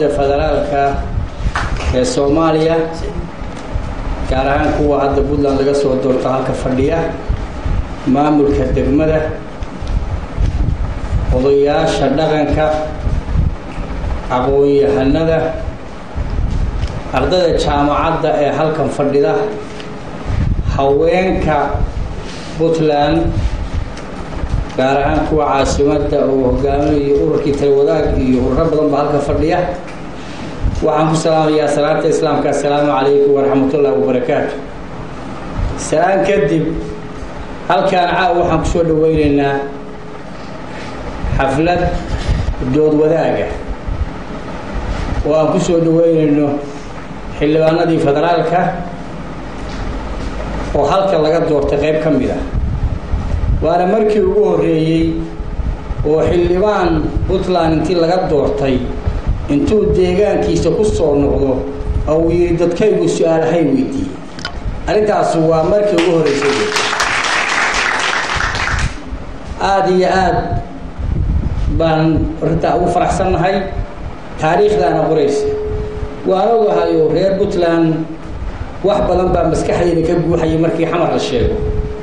dowladda federaalka ee soomaaliya gaar ahaan kuwa hadda puntland laga soo doorto halka fadhiya maamulka degmada odayaasha dhaqanka aqoon-yahanada ardayda jaamacadda ee halkan fadhida haweenka puntland gaar ahaan kuwa caasimadda oo hogaaminayo ururkii talwadaag iyo ururo badan baa halka fadhiya waxaan ku salaamayaa salaanta islaamka assalaamu calaykum waraxmatullaahi wabarakaatu salaan kadib halkaan caaw waxaan kusoo dhaweyneynaa xaflad dood wadaaga oo aan kusoo dhaweyneyno xildhibaanadii federaalka oo halka laga doortay qayb ka mid ah waana markii ugu horreeyey oo xildhibaan puntland intii laga doortay intuu deegaankiisa ku soo noqdo oo uu yidhi dadkaygu su-aalahay weydiiyey arrintaas waa markii ugu horreysay aada iyo aada baan arrintaa ugu faraxsannahay taariikhdaana qoraysa waan ogahayo reer puntland wax badan baa maskaxdeyda ka guuxayay markii xamar la sheego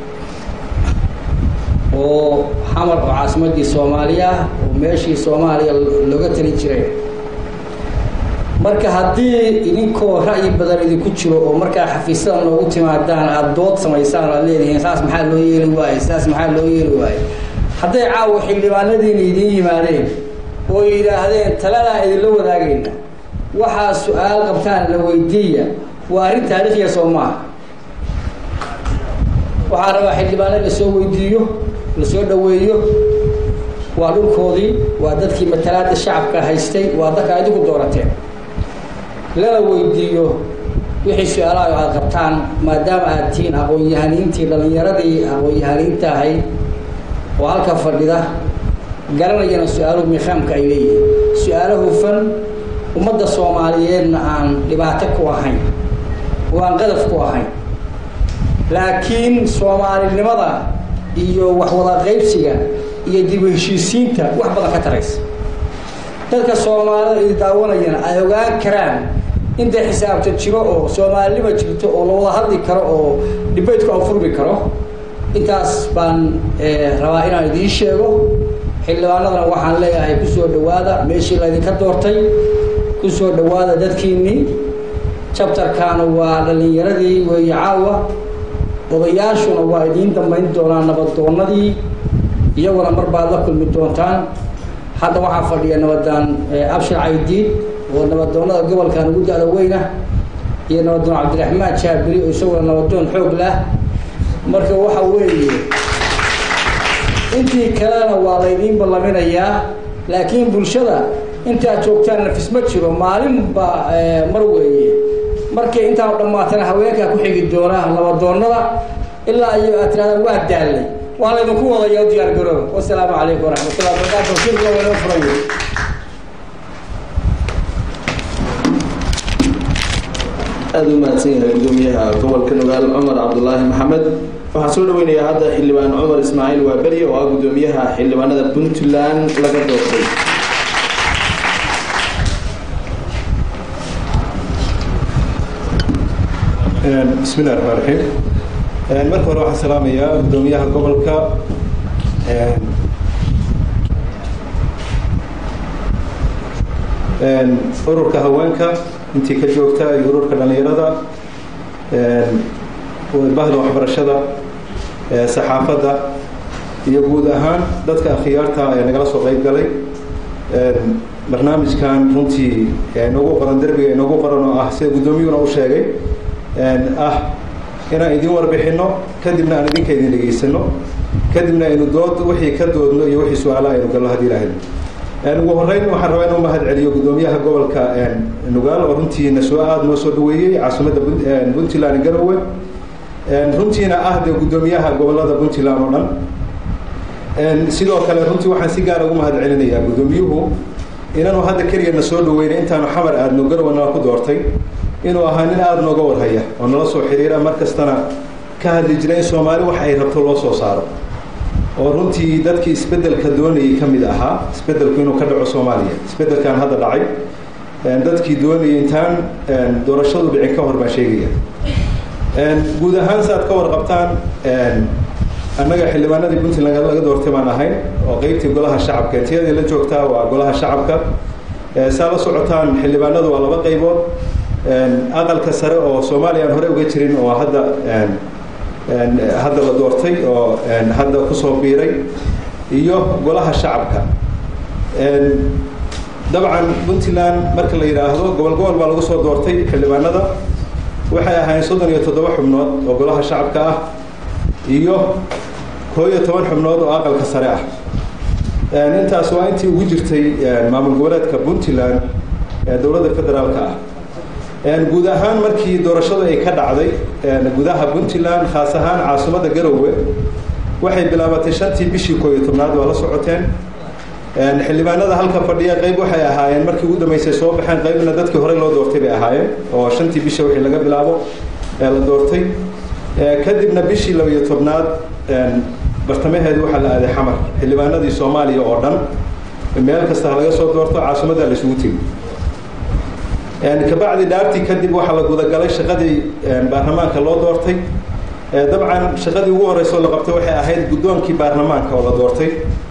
oo xamar oo caasimaddii soomaaliya oo meeshii soomaaliya looga tali jiray marka haddii idinkoo ra'yi badan idinku jiro oo markaa xafiisyada noogu timaadaan aada dood samaysaan o aad leedihiin saas maxaa loo yeeli waaye saas maxaa loo yeeli waaye hadday caawa xildhibaanadiina idiin yimaadeen oo yidhaahdeen taladaa idinla wadaagayna waxaa su-aal qabtaan la weydiiya waa arrin taariikhiya soo maaha waxaa rabaa xildhibaanada lasoo weydiiyo lasoo dhaweeyo waa dhulkoodii waa dadkii matalaada shacabka haystay waa dadka idinku doorateen lana weydiiyo wixii su-aalaha aada qabtaan maadaama aad tihiin aqoon-yahaniintii dhallinyaradii aqoon-yahaniinta ahayd oo halka fadhida garanayana su-aaluhu miiqaamka ay leeyihiin su-aalo hufan ummadda soomaaliyeedna aan dhibaato ku ahayn oo aan qadaf ku ahayn laakiin soomaalinimada iyo waxwada qaybsiga iyo dib u heshiisiinta wax badan ka taraysa dadka soomaalida idi daawanayana ay ogaan karaan intay xisaabta jiro oo soomaalinima jirto oo la wada hadli karo oo dhibaydku afurmi karo intaas baan rabaa inaan idiin sheego xildhibaanadana waxaan leeyahay kusoo dhawaada meeshii laydinka doortay kusoo dhawaada dadkiinnii jabtarkaana waa dhallinyaradii weeye caawa odayaashuna waa idiin dambayn doonaan nabadoonadii iyaguna mar baad la kulmi doontaan hadda waxaa fadhiya nabadaan abshir caydiid oo nabadoonada gobolkan ugu da-da weyna iyo nabadoon cabdiraxmaan jaabiri oo isaguna nabadoon xoog lah marka waxa weeye intii kalena waa laydiin ballaminayaa laakiin bulshada intaad joogtaan nafis ma jiro maalinba mar weeye markay intaan dhammaatana haweenkaa ku xigi doonaa nabadoonada ilaa iyo aad tirahdaan waa daallay waa laydinku wadaya o diyaar garooba wasalaamu calaykum waraxmatullah barakaatu shirkuna waa inoo furayo aada u mahadsan yahay gudoomiyaha gobolka nugaal cumar cabdulaahi maxamed waxaan soo dhaweynayaa hadda xildhibaan cumar ismaaciil waaberi oo ah gudoomiyaha xildhibaanada puntland laga doortay bismi llahi raxmaan raxiim marka hore waxaan salaamayaa gudoomiyaha gobolka ururka haweenka intii ka joogta iyo ururka dhalinyarada bahda waxbarashada saxaafadda iyo guud ahaan dadka akhyaarta ee nagala soo qeyb galay barnaamijkan runtii inoogu qoran derbiga inoogu qoran oo ah sida guddoomiyuhuna u sheegay ah inaan idin warbixino kadibna aan idinka idin dhegaysano kadibna aynu dood wixii ka doodno iyo wixii su-aala aynu galno haddii lahayd ugu horeyn waxaan rabaa inuu mahad celiyo gudoomiyaha gobolka nugaal oo runtiina soo aada noo soo dhaweeyey caasimadda puntland garowe runtiina ah dee gudoomiyaha gobolada puntland oo dhan sidoo kale runtii waxaan si gaara ugu mahad celinayaa gudoomiyuhu inaanu hadda keligana soo dhaweynay intaanu xamar aadno garowe nala ku doortay inuu ahaa nin aada nooga warhaya oo nala soo xiriira mar kastana ka hadli jira in soomaali wax ay rabto loo soo saaro oo runtii dadkii isbeddelka doonayay ka mid ahaa isbeddelku inuu ka dhaco soomaaliya isbeddelkan hadda dhacay dadkii doonayay intaan doorashadu dhicin ka hor baan sheegaya guud ahaan si aad ka warqabtaan annaga xildhibaanadii puntland laga doortay baan ahayn oo qeybtii golaha shacabka tiyadii la joogtaa waa golaha shacabka saa la socotaan xildhibaanadu waa laba qaybood aqalka sare oo soomaaliya aan hore uga jirin oo hadda hadda la doortay oo hadda kusoo biiray iyo golaha shacabka dabcan puntland marka la yidhaahdo gobol gobol baa lagu soo doortay xildhibaanada waxay ahaayeen soddon iyo toddoba xubnood oo golaha shacabka ah iyo koo iyo toban xubnood oo aqalka sare ah intaas waa intii ugu jirtay maamul goboleedka puntland ee dowladda federaalka ah guud ahaan markii doorashadu ay ka dhacday gudaha puntland khaas ahaan caasimadda garowe waxay bilaabatay shantii bishii koo iyo tobnaad waa la socoteen xildhibaanada halka fadhiya qayb waxay ahaayeen markii ugu dambeysay soo baxeen qaybna dadkii horey loo doortay bay ahaayeen oo shantii bisha wixii laga bilaabo ee la doortay kadibna bishii laba iyo tobnaad bartamaheedu waxaa la aaday xamar xildhibaanadii soomaaliya oo dhan meel kasta ha laga soo doorto caasimadda la isugu tegi kabacdi dhaartii kadib waxaa la gudagalay shaqadii baarlamaanka loo doortay dabcan shaqadii ugu horreysoo la qabtay waxay ahayd guddoonkii baarlamaanka oo la doortay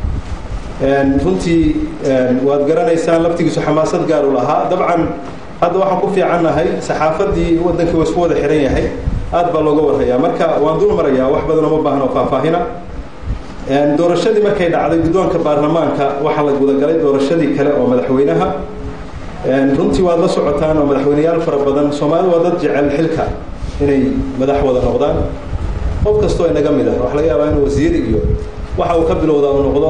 runtii waad garanaysaan laftigiisu xamaasad gaar u lahaa dabcan hadda waxaan ku fiicannahay saxaafadii waddankii waa isku wada xiran yahay aad baa looga warhayaa marka waan dul marayaa wax badan uma baahno faahfaahina doorashadii markay dhacday guddoonka baarlamaanka waxaa la gudagalay doorashadii kale oo madaxweynaha runtii waad la socotaan oo madaxweyneyaal fara badan soomaalidu waa dad jecel xilka inay madax wada noqdaan qof kastoo inaga mid ah waxa laga yaabaa inuu wasiir iyo waxa uu ka bilowdaa uu noqdo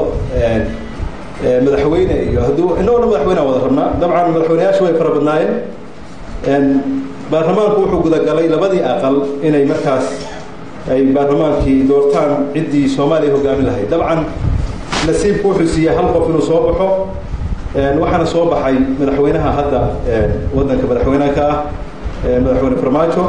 madaxweyne iyo hadduu inagoo madaxweyneha wada rabnaa dabcan madaxweyneyaashu way fara badnaayeen baarlamaanku wuxuu gudagalay labadii aqal inay markaas ay baarlamaankii doortaan ciddii soomaaliya hogaami lahayd dabcan nasiibku wuxuu siiyey hal qof inuu soo baxo waxaana soo baxay madaxweynaha hadda waddanka madaxweynaha ka ah madaxweyne farmaajo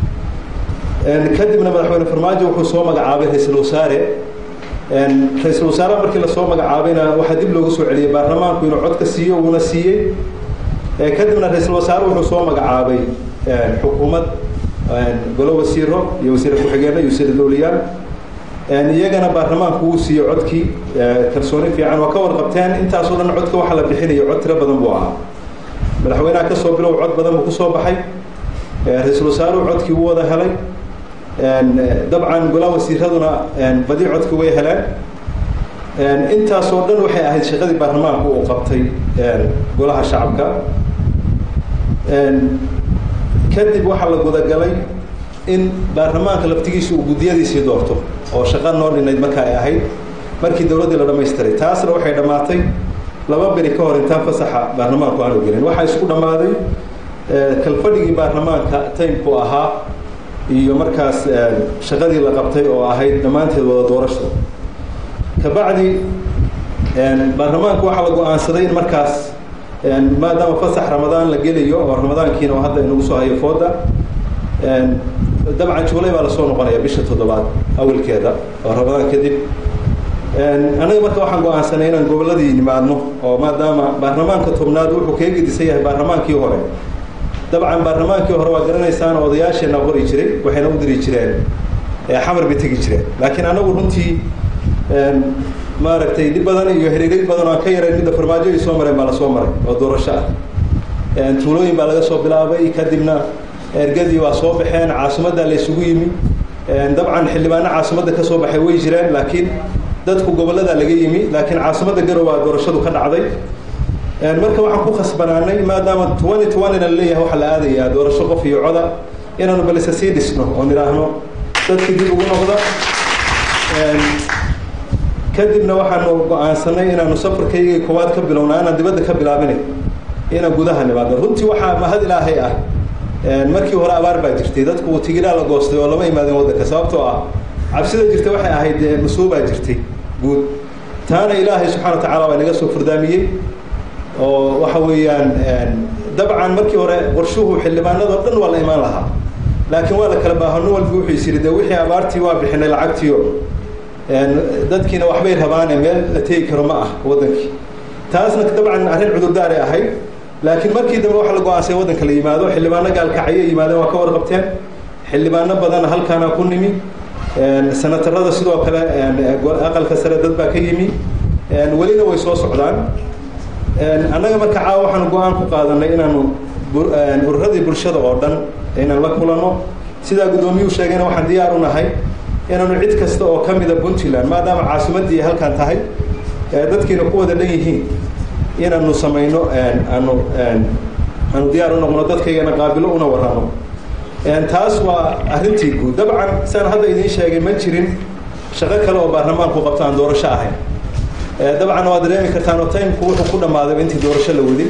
kadibna madaxweyne farmaajo wuxuu soo magacaabay ra-iisul wasaare ra-iisul wasaaraha markii lasoo magacaabayna waxaa dib loogu soo celiyey baarlamaanku inuu cod ka siiyo wuuna siiyey kadibna ra-iisul wasaare wuxuu soo magacaabay xukuumad golo wasiiro iyo wasiire ku-xigeenno iyo wasiire dowliyaan iyagana baarlamaanku wuu siiyey codkii kalsooni fiican waa ka warqabteen intaasoo dhan codka waxaa la bixinayo cod tiro badan buu ahaa madaxweynaha kasoo bilow cod badan buu kusoo baxay ra-iisul wasaaruhu codkii wuu wada helay dabcan golaa wasiiraduna badi codki way heleen intaasoo dhan waxay ahayd shaqadii baarlamaanku uu qabtay golaha shacabka kadib waxaa la gudagalay in baarlamaanka laftigiisa uu guddiyadiisii doorto oo shaqa noo dhinayd marka ay ahayd markii dowladdii la dhamaystiray taasna waxay dhammaatay laba beri ka hor intaan fasaxa baarlamaanku aanu gelin waxaa isku dhammaaday kalfadhigii baarlamaanka taymku ahaa iyo markaas shaqadii la qabtay oo ahayd dhammaanteed wada doorasho kabacdi baarlamaanku waxaa la go-aansaday in markaas maadaama fasax ramadaan la gelayo oo ramadaankiina oo hadda inagu soo hayo fooda dabcan juulay baa lasoo noqonaya bisha toddobaad awalkeeda oo ramadaan kadib annaga marka waxaan go-aansanay inaan gobolladii nimaadno oo maadaama baarlamaanka tobnaad wuxuu kaga gedisan yahay baarlamaankii hore dabcan baarlamaankii hore waa garanaysaan odayaasheenna qori jiray waxayna u diri jireen xamar bay tegi jireen laakiin anagu runtii maaragtay dhib badan iyo hiriirig badan oo aan ka yarayn midda farmaajo ay soo mareen baa lasoo maray oo doorasho ah tuulooyin baa laga soo bilaabay kadibna ergadii waa soo baxeen caasimaddaa la isugu yimi dabcan xildhibaano caasimadda ka soo baxay way jireen laakiin dadku gobolladaa laga yimi laakiin caasimadda garow waa doorashadu ka dhacday marka waxaan ku khasbanaanay maadaama twenty twentyna laleeyahay waxaa la aadayaa doorasho qof iyo coda inaanu balise sii dhisno oo nidhaahno dadkii dib ugu noqda kadibna waxaanu go-aansanay inaanu safarkaygii koowaad ka bilowna aanaan dibadda ka bilaabinay inaan gudaha nimaadno runtii waxaa mahad ilaahay ah markii hore abaar baa jirtay dadku tigidhaa la goostay oo lama imaadin waddanka sababtoo ah cabsida jirta waxay ahayd masuubaa jirtay guud taana ilaahay subxana wa tacala waa inaga soo furdaamiyey oo waxa weeyaan dabcan markii hore qorshuhu xildhibaanadoo dhan waa la imaan lahaa laakiin waa la kala baaho nin walba wuxuu is yidhi de wixii abaartii waa bixinay lacagtiio dadkiina waxbay rabaane meel la tegi karo ma ah waddankii taasna dabcan arrin cudurdaaray ahayd laakiin markii dambe waxa la go-aansay waddanka la yimaado xildhibaano gaalkacyo yimaadeen waa ka warqabteen xildhibaano badan halkaana ku nimi senatarada sidoo kale aqalka sare dad baa ka yimi welina way soo socdaan annaga marka caawa waxaanu go-aan ku qaadanay inaanu ururadii bulshada oo dhan inaan la kulanno sidaa guddoomiyuu sheegayna waxaan diyaar u nahay inaanu cid kasta oo ka mida puntland maadaama caasimaddii halkan tahay dadkiina ku wada dhan yihiin inaanu samayno aanu aanu diyaar u noqno dadkaygana qaabilo una warramo taas waa arrintii guud dabcan saan hadda idiin sheegay ma jirin shaqo kale oo baarlamaanku qabto aan doorasho ahayn dabcan waad dareemi kartaan oo timku wuxuu ku dhammaaday intii doorasho la wadin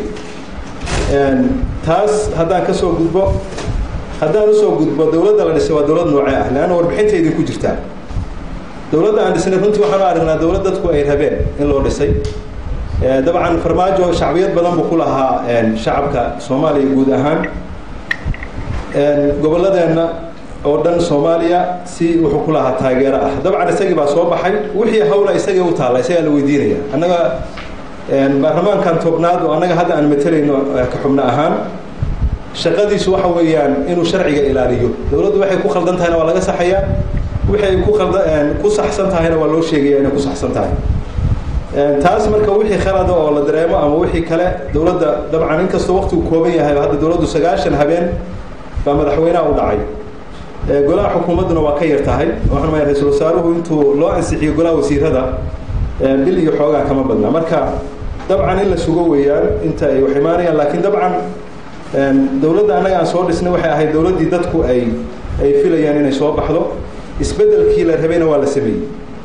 taas haddaan kasoo gudbo haddaan usoo gudbo dowladda la dhisay waa dowlad noocee ah leanna warbixinta idinku jirtaa dowladda aan dhisnay runtii waxaan u aragnaa dowlad dadku ay rabeen in loo dhisay dabcan farmaajo shacbiyad badan buu ku lahaa shacabka soomaaliya guud ahaan gobolladeenna oo dhan soomaaliya si wuxuu ku lahaa taageero ah dabcan isagii baa soo baxay wixii hawla isagii u taalla isagaa la weydiinaya annaga baarlamaankan tobnaad oo annaga hadda aan matelayno ka xubno ahaan shaqadiisu waxa weeyaan inuu sharciga ilaaliyo dowladdu waxay ku khaldan tahayna waa laga saxayaa waxay ku khalda ku saxsan tahayna waa loo sheegaya inay ku saxsan tahay taas marka wixii khalada oo la dareemo ama wixii kale dowladda dabcan inkastoo waqtigu kooban yahay hadda dowladdu sagaashan habeen baa madaxweynaha u dhacay golaha xukuumadduna waa ka yar tahay waxaan maya ra-iisul wasaaruhu intuu loo ansixiyo golaha wasiirada bil iyo xoogaa kama badna marka dabcan in la sugo weeyaan inta ay wax imaanayaan laakiin dabcan dowladda annaga aan soo dhisnay waxay ahayd dowladdii dadku ay ay filayaan inay soo baxdo isbeddelkii la rabayna waa la sameeyey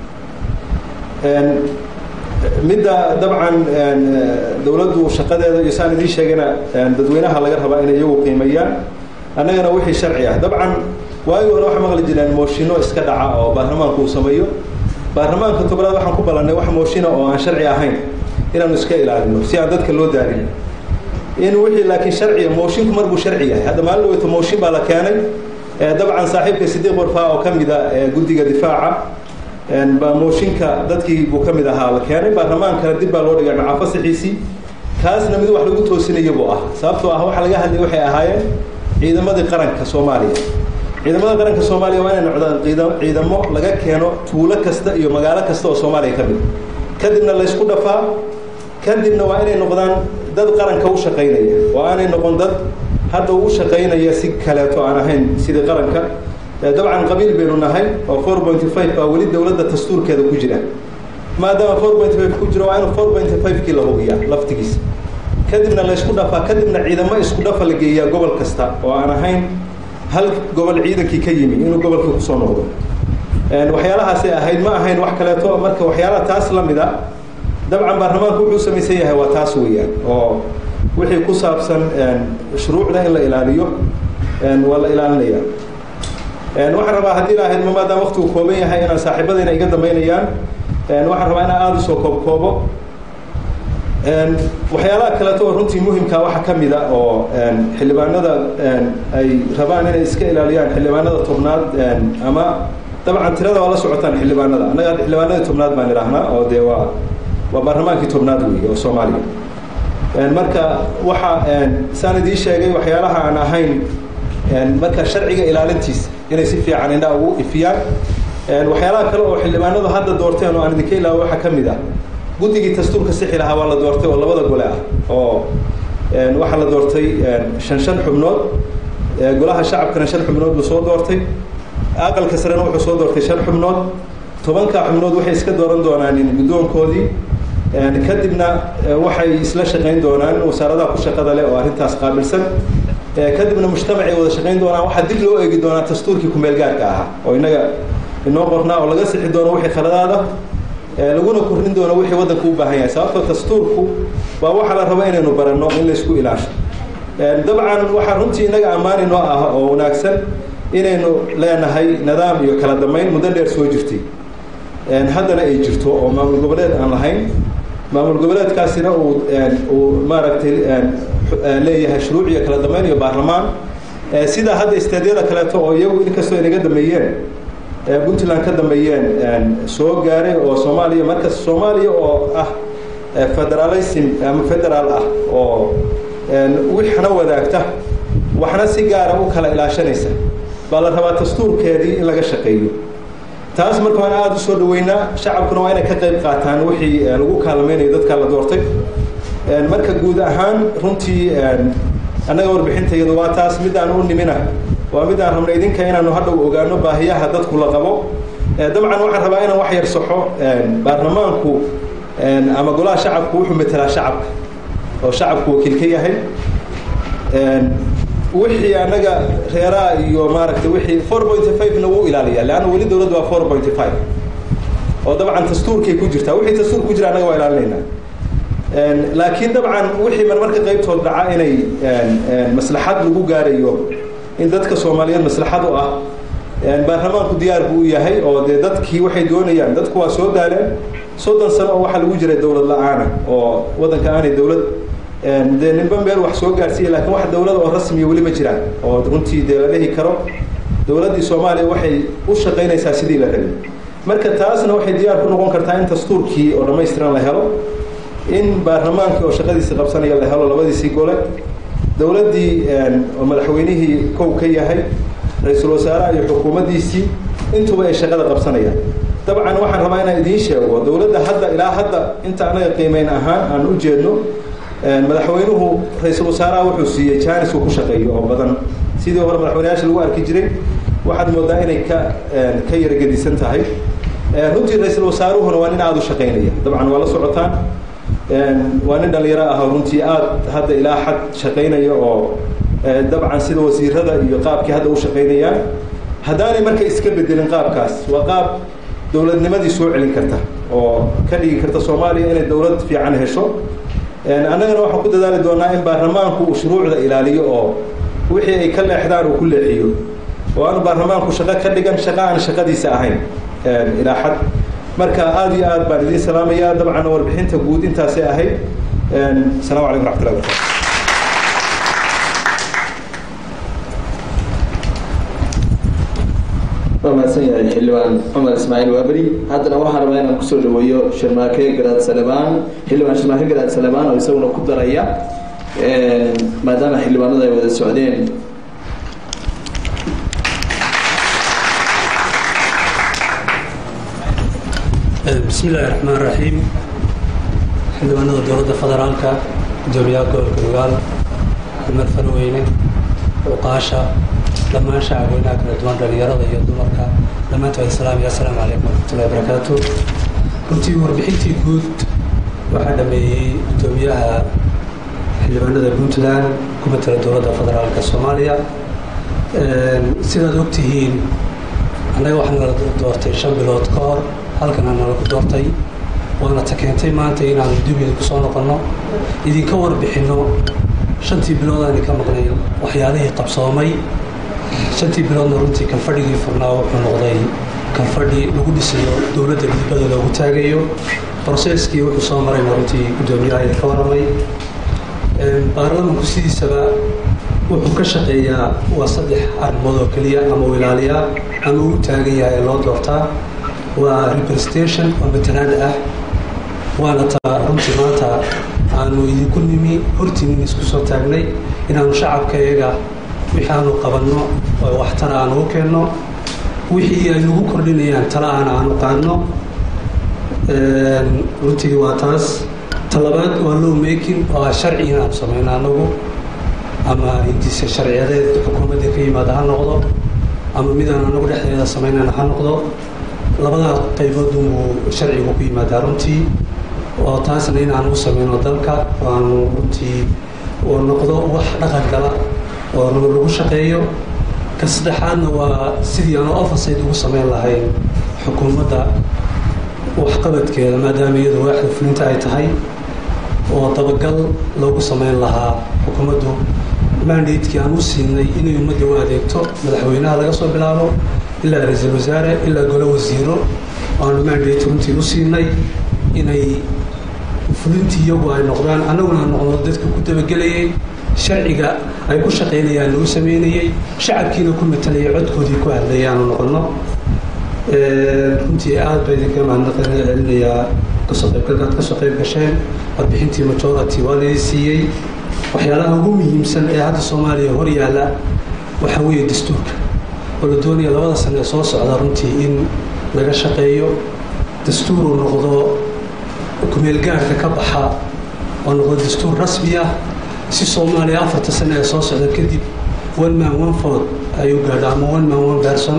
midda dabcan dowladdu shaqadeeda iyo saan idiin sheegayna dadweynaha laga rabaa inay iyagu qiimeeyaan annagana wixii sharci ah dabcan waagii hore waxaa maqli jireen mooshinno iska dhaca oo baarlamaanku uu sameeyo baarlamaanka tobnaad waxaan ku ballannay wax mooshina oo aan sharci ahayn inaanu iska ilaalino si aan dadka loo daarin in wixii laakiin sharciya moshinku mar buu sharci yahay hadda maalin dhaweyto mooshin baa la keenay dabcan saaxiibka sidiiq warfaa oo ka mid a guddiga difaaca baa mooshinka dadkii buu ka mid ahaa la keenay baarlamaankana dib baa loo dhigay macaa fasaxiisii kaasna mid wax lagu toosinayo buu ah sababtoo ah waxa laga hadlay waxay ahaayeen ciidamadii qaranka soomaaliya ciidamada qaranka soomaaliya waa inay noqdaan ciidamo laga keeno tuulo kasta iyo magaalo kasta oo soomaaliya ka mid kadibna laysku dhafaa kadibna waa inay noqdaan dad qaranka u shaqaynaya oo aanay noqon dad hadda u shaqaynaya si kaleeto aan ahayn sidii qaranka dabcan qabiil baynu nahay oo four point five baa weli dowladda dastuurkeeda ku jira maadaama four point five ku jiro waa inu four point five kii la hubiyaa laftigiisa kadibna laysku dhafaa kadibna ciidamo isku dhafa la geeyaa gobol kasta oo aan ahayn hal gobol ciidankii ka yimi inuu gobolkii kusoo noqdo waxyaalahaasay ahayd ma ahayn wax kaleeto marka waxyaalaha taas la mid a dabcan baarlamaanku wuxuu samaysan yahay waa taas weeyaan oo wixii ku saabsan shuruucda in la ilaaliyo waa la ilaalinaya waxaan rabaa haddii lahayd ma maadaama waqtigu kooban yahay inaan saaxiibadayna iga dambaynayaan waxaan rabaa inaan aada usoo koob koobo waxyaalaha kaleeto oo runtii muhimka waxa ka mid a oo xildhibaanada ay rabaan inay iska ilaaliyaan xildhibaanada tobnaad ama dabcan tirada waa la socotaan xildhibaanada annaga xildhibaanadii tobnaad baan idhaahnaa oo dee waa waa baarlamaankii tobnaad weeye oo soomaaliya marka waxa saan idiin sheegay waxyaalaha aan ahayn marka sharciga ilaalintiisa inay si fiican indhaa ugu ifiyaan waxyaalaha kale oo xildhibaanadu hadda doorteen oo aan idinka ilaawo waxaa ka mid ah guddigii dastuurka sixi lahaa waa la doortay oo labada gole ah oo waxaa la doortay shan shan xubnood golaha shacabkana shan xubnood buu soo doortay aqalka sarena wuxuu soo doortay shan xubnood tobanka xubnood waxay iska dooran doonaan guddoonkoodii kadibna waxay isla shaqayn doonaan wasaaradaha ku shaqada leh oo arrintaas qaabilsan kadibna mujtamacay wada shaqayn doonaan waxaa dib loo eegi doonaa dastuurkii kumeelgaarka ahaa oo innaga inoo qornaa oo laga sixi doono wixii khaladaada laguna kordhin doono wixii waddanku u baahan yahay sababtoo dastuurku waa waxa la rabo inaynu baranno in laysku ilaasho dabcan waxaa runtii innaga ammaani noo ah oo wanaagsan inaynu leenahay nidaam iyo kala dambayn muddo dheer soo jirtay haddana ay jirto oo maamul goboleed aan lahayn maamul goboleedkaasina uu uu maaragtay leeyahay shuruuc iyo kala dambeyn iyo baarlamaan sidaa hadda istaadyada kaleeto oo iyagu inkastoo inaga dambeeyeen puntland ka dambeeyeen soo gaaray oo soomaaliya marka soomaaliya oo ah federalism ama federaal ah oo wixna wadaagta waxna si gaara u kala ilaashanaysa baa la rabaa dastuurkeedii in laga shaqeeyo taas marka waan aada u soo dhaweynaa shacabkuna waa inay ka qayb qaataan wixii lagu kaalmaynayo dadka la doortay marka guud ahaan runtii annaga warbixintayadu waa taas midaan u nimina waa midaan rabna idinka inaanu hadhow ogaano baahiyaha dadku la qabo dabcan waxaan rabaa inaan wax yar saxo baarlamaanku ama golaha shacabku wuxuu metelaa shacabka oo shacabku wakiil ka yahay wixii annaga reeraha iyo maaragtay wixii four pointy five-na wuu ilaaliyaa leanna weli dowladdu waa four pointy five oo dabcan dastuurkay ku jirtaa wixii dastuur ku jira annaga waa ilaalinaynaa laakiin dabcan wixii marmarka qaybtood dhaca inay maslaxad lagu gaarayo in dadka soomaaliyeed maslaxad u ah baarlamaanku diyaar buu u yahay oo dee dadkii waxay doonayaan dadku waa soo daaleen soddon sano oo waxaa lagu jiray dowlad la-aana oo waddanka aanay dowlad dee ninba meel wax soo gaarsiiya lakiin wax dowlad oo rasmiya weli ma jiraan oo runtii dee la dhihi karo dowladdii soomaaliya waxay u shaqaynaysaa sidii la rabay marka taasna waxay diyaar ku noqon kartaa in dastuurkii oo dhammaystiran la helo in baarlamaankii oo shaqadiisii qabsanaya la helo labadiisii gole dowladdii oo madaxweynihii kow ka yahay ra-iisul wasaaraha iyo xukuumaddiisii intuba ay shaqada qabsanayaan dabcan waxaan rabaa inaan idiin sheego dowladda hadda ilaa hadda inta anaga qiimeyn ahaan aan u jeedno madaxweynuhu ra-iisul wasaaraha wuxuu siiyey jaanis uu ku shaqeeyo oo badan sidii hore madaxweyneyaasha lagu arki jiray waxaad moodaa inay ka ka yaragedisan tahay runtii ra-iisul wasaaruhuna waa nin aada u shaqaynaya dabcan waa la socotaan waa nin dhalinyaro ah oo runtii aada hadda ilaa xad shaqaynaya oo dabcan sida wasiirada iyo qaabkii hadda u shaqaynayaan haddaanay marka iska bedelin qaabkaas waa qaab dowladnimadii soo celin karta oo ka dhigi karta soomaaliya inay dowlad fiican hesho annagana waxaan ku dadaali doonaa in baarlamaanku uu shuruucda ilaaliyo oo wixii ay ka leexdaan uu ku leexiyo oo aanu baarlamaanku shaqo ka dhigan shaqo aan shaqadiisa ahayn ilaa xad marka aada iyo aad baan idiin salaamaya dabcan warbixinta guud intaasay ahayd asalamu calaykum raxmatullahi barakatu waa mahadsan yahay xildhibaan cumar ismaaciil waaberi haddana waxaan rabaa inaan kusoo dhaweeyo shirmaake garaad salebaan xildhibaan shirmaake garaad salebaan oo isaguna ku daraya maadaama xildhibaanada ay wada socdeen bismi illaahi raxmaan raxiim xildhibaanada dowladda federaalka gudoomiyaha gobolka nugaal dumar farweyne uqaasha dhammaan shacabweynaha kala duwan dhalinyarada iyo dumarka dhammaantood islaam iyo assalaamu calaykum waraxmatullahi barakaatu runtii warbixintii guud waxaa dhameeyey gudoomiyaha xildhibaanada puntland ku matala dowladda federaalka soomaaliya sidaad ogtihiin annaga waxaa nala doortay shan bilood ka hor halkana nalagu doortay waana ta keentay maanta inaanu dibida ku soo noqonno idinka warbixinno shantii bilood aan idinka maqnayn waxyaalihii qabsoomay shantii biloodna runtii kalfadhigii furnaa wuxuu noqday kalfadhi lagu dhisayo dowladda gudbada loogu taagayo broseskii wuxuu soo marayna runtii guddoomiyaha idinka warramay baarlamanku sidiisaba wuxuu ka shaqeeyaa waa saddex arrimood oo keliya ama uu ilaaliyaa ama uu taagan yahay ee loo doortaa waa representation oo matalaad ah waana taa runtii maanta aanu idinku nimi hortiinin isku soo taagnay inaanu shacabka iyaga wixii aanu qabanno oo waxtara aanu u keenno wixii ay nagu kordhinayaan tala aana aanu qaadno runtii waa taas talabaad waa low making oo ah sharci inaanu samayno anagu ama hindise sharciyadeed xukuumadda ka yimaada ha noqdo ama midaan anagu dhexdeeda samaynana ha noqdo labadaa qaybood unbuu sharcigu ku yimaadaa runtii oo taasna inaanu u samayno dalka oo aanu runtii uu noqdo wax dhaqan gala oo lagu shaqeeyo ka saddexaadna waa sidii aanu overside ugu samayn lahayn xukuumadda waxqabadkeeda maadaama iyadu waaxda fulinta ay tahay oo dabagal loogu samayn lahaa xukuumaddu mandatekii aan u siinay inay ummadda u adeegto madaxweynaha laga soo bilaabo ilaa ra-iisul wasaare ilaa golo wasiiro aanu mandate runtii u siinay inay fulintii iyagu ay noqdaan annaguna aan noqdo dadka ku dabagelayay sharciga ay ku shaqaynayaan lagu sameynayey shacabkiina ku matalayay codkoodii ku hadlayay aanu noqonno runtii aad ba idinka mahadnaqan celinayaa kasoo qaybgalkaad kasoo qayb gasheen warbixintii majority waa laydin siiyey waxyaalaha ugu muhiimsan ee hadda soomaaliya hor yaalla waxaa weeye dastuurka oo la doonaya labada sane ee soo socda runtii in laga shaqeeyo dastuuruu noqdo kumeelgaarka ka baxa oo noqdo dastuur rasmi ah si soomaaliya afarta sane ee soo socda kadib one man one vote ayuu gaadho ama one man one person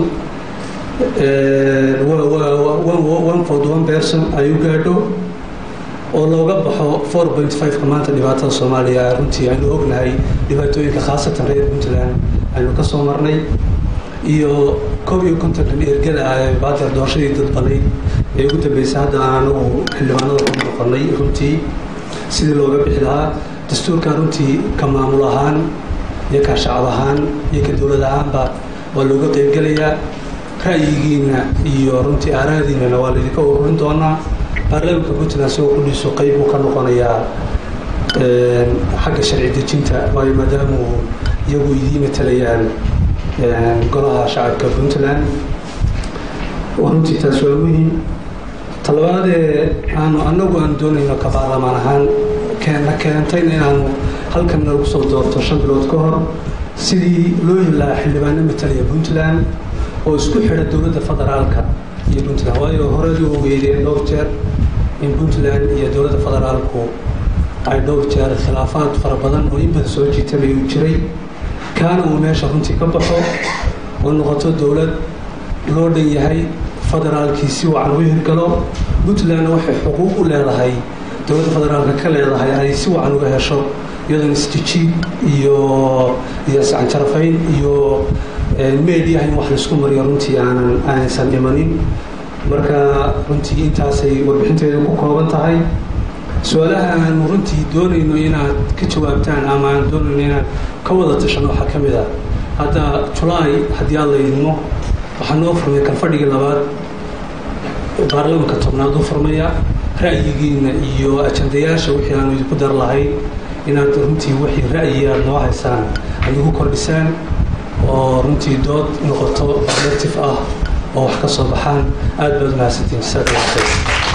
one vote one person ayuu gaadho oo looga baxo four point five-ka maanta dhibaatada soomaaliya runtii aynu ognahay dhibaatooyinka khaasatan reer puntland aynu ka soo marnay iyo koob iyo kontonkan ergada ah ee baadeer doorashadii dadbanay ee ugu dambeysay hadda aan anagu xildhibaanada ku noqonay runtii sidii looga bixi lahaa dastuurka runtii ka maamul ahaan iyo ka shacab ahaan iyo ka dowlad ahaanba waa looga qeybgelayaa ra'yigiina iyo runtii aaraadiinana waa laydinka ururin doonaa baarlamaanka puntland isagoo kudhiiso qeyb uu ka noqonayaa xagga sharci dejinta waayo maadaama uu iyagu idiin matalayaan golaha shacabka puntland runtii taas waa muhiim talabaadee aanu anagu aan doonayno ka baarlamaan ahaan keena keentayna inaanu halkan nagu soo doorto shan bilood ka hor sidii loo heli lahaa xildhibaano matalaya puntland oo isku xidha dowladda federaalka iyo puntland waayo horeedii u weydeen dhowr jeer in puntland iyo dowladda federaalku ay dhowr jeer khilaafaad fara badan oo in badan soo jiitamay uu jiray kaana uu meesha runtii ka baxo oo noqoto dowlad loo dhan yahay federaalkii si wacan u hirgalo puntlandna waxay xuquuq u leedahay dowladda federaalka ka leedahay ay si wacan uga hesho iyadoon isjijiid iyo iyo iscanjarafayn iyo mediaha in wax laisku mariyo runtii aanan aanaysan imanin marka runtii intaasay warbixinteedu ku kooban tahay su-aalaha aanu runtii doonayno inaad ka jawaabtaan ama aan doonayno inaad ka wada tashano waxaa ka mid ah hadda julaay haddii aad laydmo waxaa noo furmay kalfadhigii labaad baarlamanka tobnaad u furmaya ra'yigiina iyo ajandayaasha wixii aanu idinku dar lahayn inaad runtii wixii ra'yi aad noo haysaan aad igu kordhisaan oo runtii dood noqoto objective ah oo wax ka soo baxaan aad baad mahadsantiin jazaak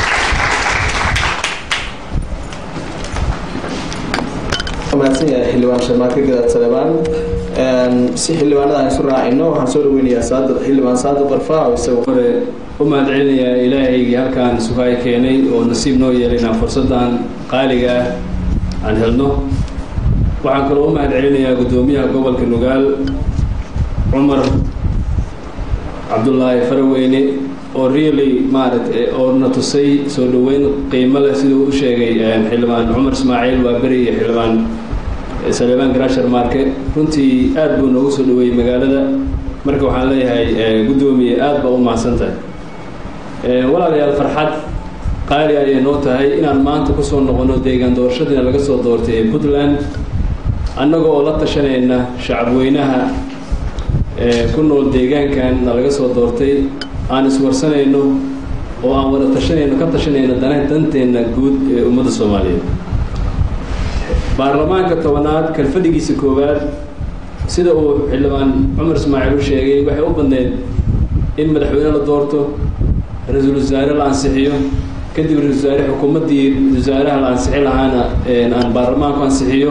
mahadsan yahay xildhibaan sharmaake garaad salebaan si xildhibaanada aan isu raacino waxaan soo dhaweynayaa saadad xildhibaan saadad barfaa oo isagu hore u mahadcelinayaa ilaahaygii halkaan sugaay keenay oo nasiib noo yeelay inaan fursaddan qaaliga ah aan helno waxaan kaloo u mahadcelinayaa guddoomiyaha gobolka nugaal cumar cabdullaahi faraweyne oo really maaragta oo na tusay soo dhoweyn qiimo leh siduu u sheegay xildhibaan cumar ismaaciil waaberi iyo xildhibaan saleebaan garashar marke runtii aad buu noogu soo dhaweeyey magaalada marka waxaan leeyahay guddoomiye aad baa u mahadsan tahay walaalayaal farxad qaali ayay noo tahay inaan maanta kusoo noqono deegaan doorashadiina laga soo doortay ee puntland annaga oo la tashanayna shacabweynaha ku nool deegaankanna laga soo doortay aan iswarsanayno oo aan wada tashanayno ka tashanayno dana danteenna guud ee ummadda soomaaliyeed baarlamaanka tobanaad kalfadhigiisa koowaad sida uu xildhibaan cumar ismaaciil u sheegay waxay u badneyd in madaxweyne la doorto ra-iisul wasaare la ansixiyo kadib ra-isul wasaare xukuumaddii wasaaraha la ansixi lahaana aan baarlamaanku ansixiyo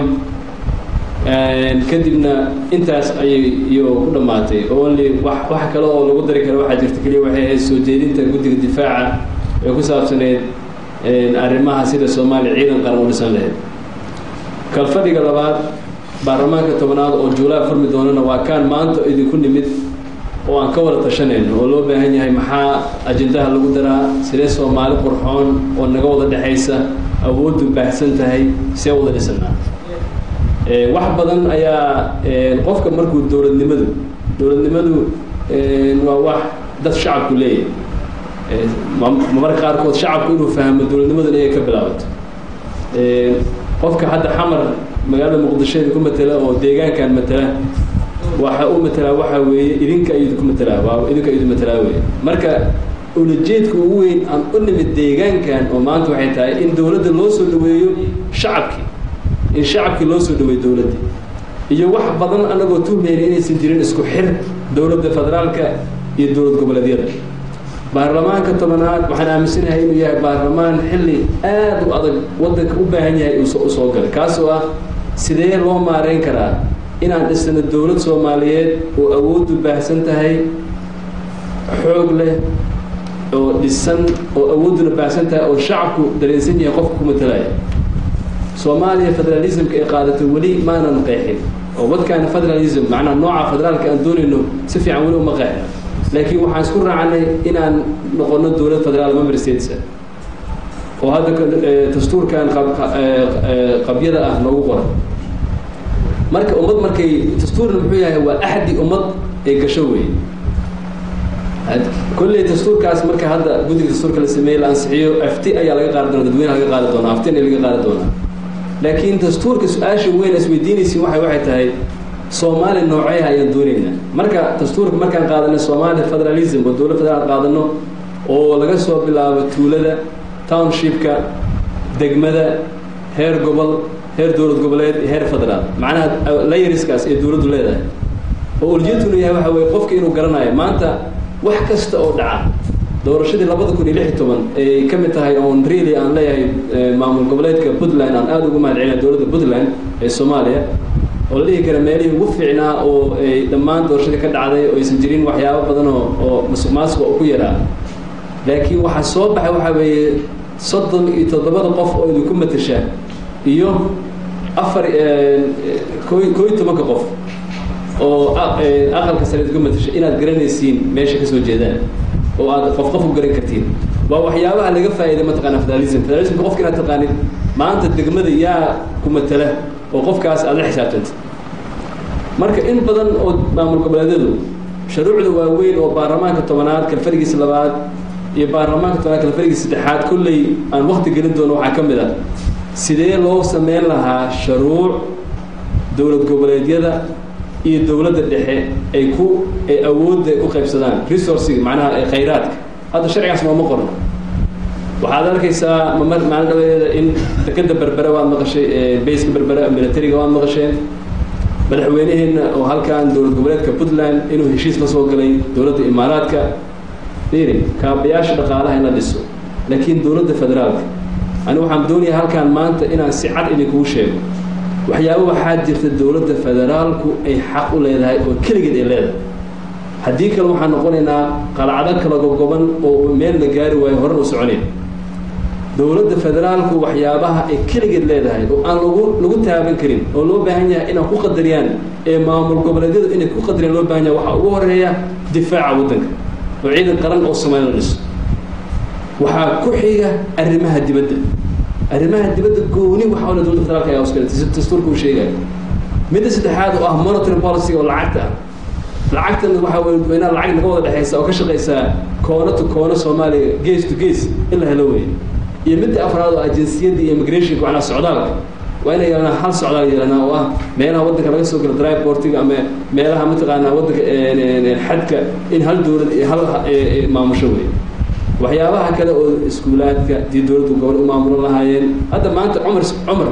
kadibna intaas ayay iyo ku dhammaatay only wax wax kale oo lagu dari karo waxaa jirta keliya waxay ahayd soo jeedinta guddiga difaaca ee ku saabsaneyd arrimaha sida soomaaliya ciidan qaran u dhisan lahayd kalfadhiga labaad baarlamaanka tobanaad oo juulaa furmi doonana waa kaan maanta idinku nimid oo aan ka wada tashanayno oo loo baahan yahay maxaa ajendaha lagu daraa sidee soomaali qurxoon oo naga wada dhexaysa awooddu baahsan tahay see wada dhisanaa wax badan ayaa qofka markuu dowladnimadu dowladnimadu waa wax dad shacabku leeyahay marka qaarkood shacabku inuu fahmo dowladnimadan inay ka bilaabato qofka hadda xamar magaalada muqdisho ku matela oo deegaankan matela waxa u matelaa waxa weeye idinka ayuu ku matelaa waa idinka ayuu matelaa weeye marka ulajeedka ugu weyn aan u nimid deegaankan oo maanta waxay tahay in dowladda loo soo dhaweeyo shacabkii in shacabkii loo soo dhaweeyo dowladda iyo wax badan anagoo tuhmayna inaysan jirin isku xir dowladda federaalka iyo dowlad goboleedyada baarlamaanka tobanaad waxaan aaminsanahay inuu yahay baarlamaan xilli aad u adag waddanka u baahan yahay u soo galay kaasoo ah sidee loo maareyn karaa inaan dhisano dowlad soomaaliyeed oo awooddu baahsan tahay xoog leh oo dhisan oo awoodduna baahsan tahay oo shacabku dareensan yahay qofka ku matalaya soomaaliya federalismka ay qaadatay weli maanan qeexin oo wadkaana federalism macnaha nooca federaalka aan doonayno si fiican weli uma qeexna laakiin waxaan isku raacnay inaan noqono dowlad federaal member states oo hadda dastuurkan qabyada ah noogu qoran marka ummad markay dastuurna muxuu yahay waa axdi ummad ay gasho weeye kolley dastuurkaas marka hadda guddiga dastuurka la sameeyey la ansixiyo afti ayaa laga qaadi doona dadweynaha laga qaadi doonaa aftina laga qaadi doonaa laakiin dastuurka su-aasha weyn isweydiinaysi waxay waxay tahay soomaali nooceeha ayaan doonaynaa marka dastuurka markaan qaadanay soomaali federalism oo dowlad federaal qaadano oo laga soo bilaabo tuulada townshipka degmada heer gobol heer dowlad goboleed iyo heer federaal macnaha layeriskaas ee dowladdu leedahay oo ujeedkunu yahay waxa weye qofka inuu garanayo maanta wax kasta oo dhaca doorashadii labada kun iyo lix iyo toban ay ka mid tahay oon really aan leeyahay maamul goboleedka puntland aan aada ugu mahad celina dowladda puntland ee soomaaliya oo la dhihi kara meelihii ugu fiicnaa oo ay dhammaan doorashadii ka dhacday oo aysan jirin waxyaabo badan oo oo musuq maasuqa oo ku yaraa laakiin waxaa soo baxay waxaa weeye soddon iyo toddobada qof oo idinku matasha iyo afar ko koo iyo tobanka qof oo aqalka sare idinku matasha inaad garanaysiin meesha kasoo jeedaan oo aad qof qof u garan kartiin waa waxyaabaha laga faa'iiday mataqaana federalism federalismka qofka inaad taqaanid maanta degmada yaa ku matala oo qofkaas aad la xisaabtanta marka in badan oo maamul goboleedyadu shuruucda waaweyn oo baarlamaanka tobanaad kalfarigiisa labaad iyo baarlamaanka tobanaad kalfarigiisa saddexaad kolley aan wakti gelin doono waxaa ka mid ah sidee loo sameyn lahaa shuruuc dowlad goboleedyada iyo dowladda dhexe ay ku ay awoodda ku qaybsadaan resourciga macnaha khayraadka hadda sharcigaas nooma qorno waxaad arkaysaa mamar maalin dhaweeda in dekeda berbere waad maqashay bayska berbere militariga waad maqasheen madaxweyneheenna oo halkan dowlad goboleedka puntland inuu heshiis la soo galay dowladda imaaraadka iri kaabayaasha dhaqaalaha in la dhiso laakiin dowladda federaalka ani waxaan doonayaa halkaan maanta inaan si cad idinkugu sheego waxyaaba waxaa jirta dowladda federaalku ay xaq u leedahay oo keligeed ay leedahay haddii kale waxaan noqonaynaa qalacdo kala gogoban oo meel la gaari waayo horan u soconayn dowladda federaalku waxyaabaha ay keligeed leedahay oo aan lagu lagu taaban karin oo loo baahan yahay inaan ku qadariyaan ee maamul goboleedyadu inay ku qadariyaan loo baahan yahay waxaa ugu horeeya difaaca waddanka oo ciidan qaran oo Soomaaliya la dhiso waxaa ku xiga arrimaha dibadda arrimaha dibadda gooni waxa wala dowladda federaalka ayaa uskale dastuurka uu sheegaya midda saddexaad oo ah monetary policy oo lacagta ah lacagtan waxa weeye dadweynaha lacag naga wada dhexaysa oo ka shaqaysa koono to koono Soomaaliya gees to gees in la helo weeye iyo midda afraad oo ajinsiyadda iyo immigration macnaha socdaalka waa inay yeelanaa hal socdaal yeelanaa oo ah meelaha waddanka laga soo galo drive portiga ama meelaha mataqaanaa waddanka xadka in hal dowlad iyo hal maamusho weeye waxyaabaha kale oo iskuulaadka dii dowladdu gobol u maamulan lahaayeen hadda maanta cumar cumar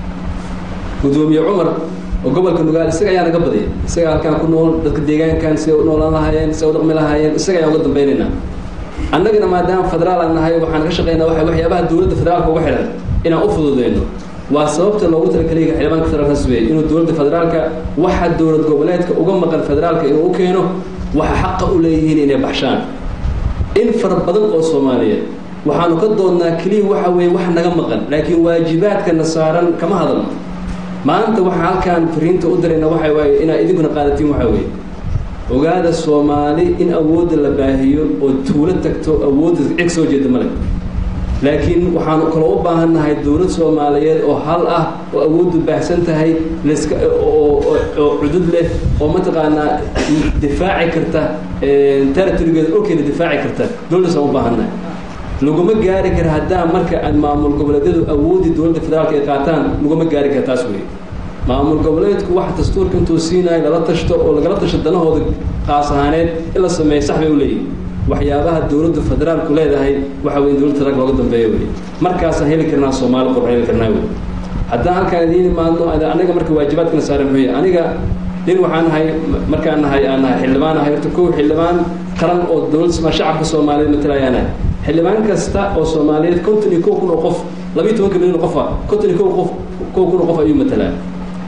gudoomiye cumar oo gobolka nugaal isaga ayaa naga badaya isaga halkaan ku nool dadka deegaankan siday u noolaan lahaayeen siday u dhaqmi lahaayeen isaga ayaan uga dambaynaynaa annagana maadaama federaal aan nahay waxaan ka shaqaynaa waxa waxyaabaha dowladda federaalka uga xidhan inaan u fududeyno waa sababta loogu talagalay xildhibaanka federaalka suweeyey inuu dowladda federaalka waxa dowlad goboleedka uga maqan federaalka inuu u keeno waxa xaqa u leeyihiin inay baxshaan in fara badan oo soomaaliyeed waxaanu ka doonnaa keliya waxa weeye wax naga maqan laakiin waajibaadkana saaran kama hadalno maanta waxaa halkaan fariinta u dirayna waxa waaye inaad idinkuna qaadatiin waxa weeye ogaada soomaali in awoodda la baahiyo oo tuulo tagto awoodda cig soo jeeda male laakiin waxaanu kaloo u baahan nahay dowlad soomaaliyeed oo hal ah oo awooddu baahsan tahay laska oo oo cudud leh oo mataqaanaa difaaci karta territorygeeda dhulkeeda difaaci karta dowladdaas aan u baahan nahay laguma gaari kara haddaa marka aan maamul goboleedyadu awooddii dowladda federaalka ay qaataan laguma gaari kara taas weeye maamul goboleedku waxa dastuurka intuu siinayo lala tashto oo lagala tasho danahooda qaas ahaaneed in la sameeyo sax bay u leeyihin waxyaabaha dowladda federaalku leedahay waxa weye dowladda federaalka looga dambeeyo wey markaasaan heli karnaa soomaali qurx heli karnaa wey haddaan halkaan idiin imaadno aniga marka waajibaadkana saaran muxuu yahay aniga nin waxaan nahay markaan nahay aan nahay xildhibaan nahay horta kow xildhibaan qaran oo dowladda shacabka soomaaliyeed matalayaa nahay xildhibaan kasta oo soomaaliyeed konton iyo kow kun oo qof labiiyo tobanka milyan oo qofa konton iyo kow qof kow kun oo qof ayuu matalaa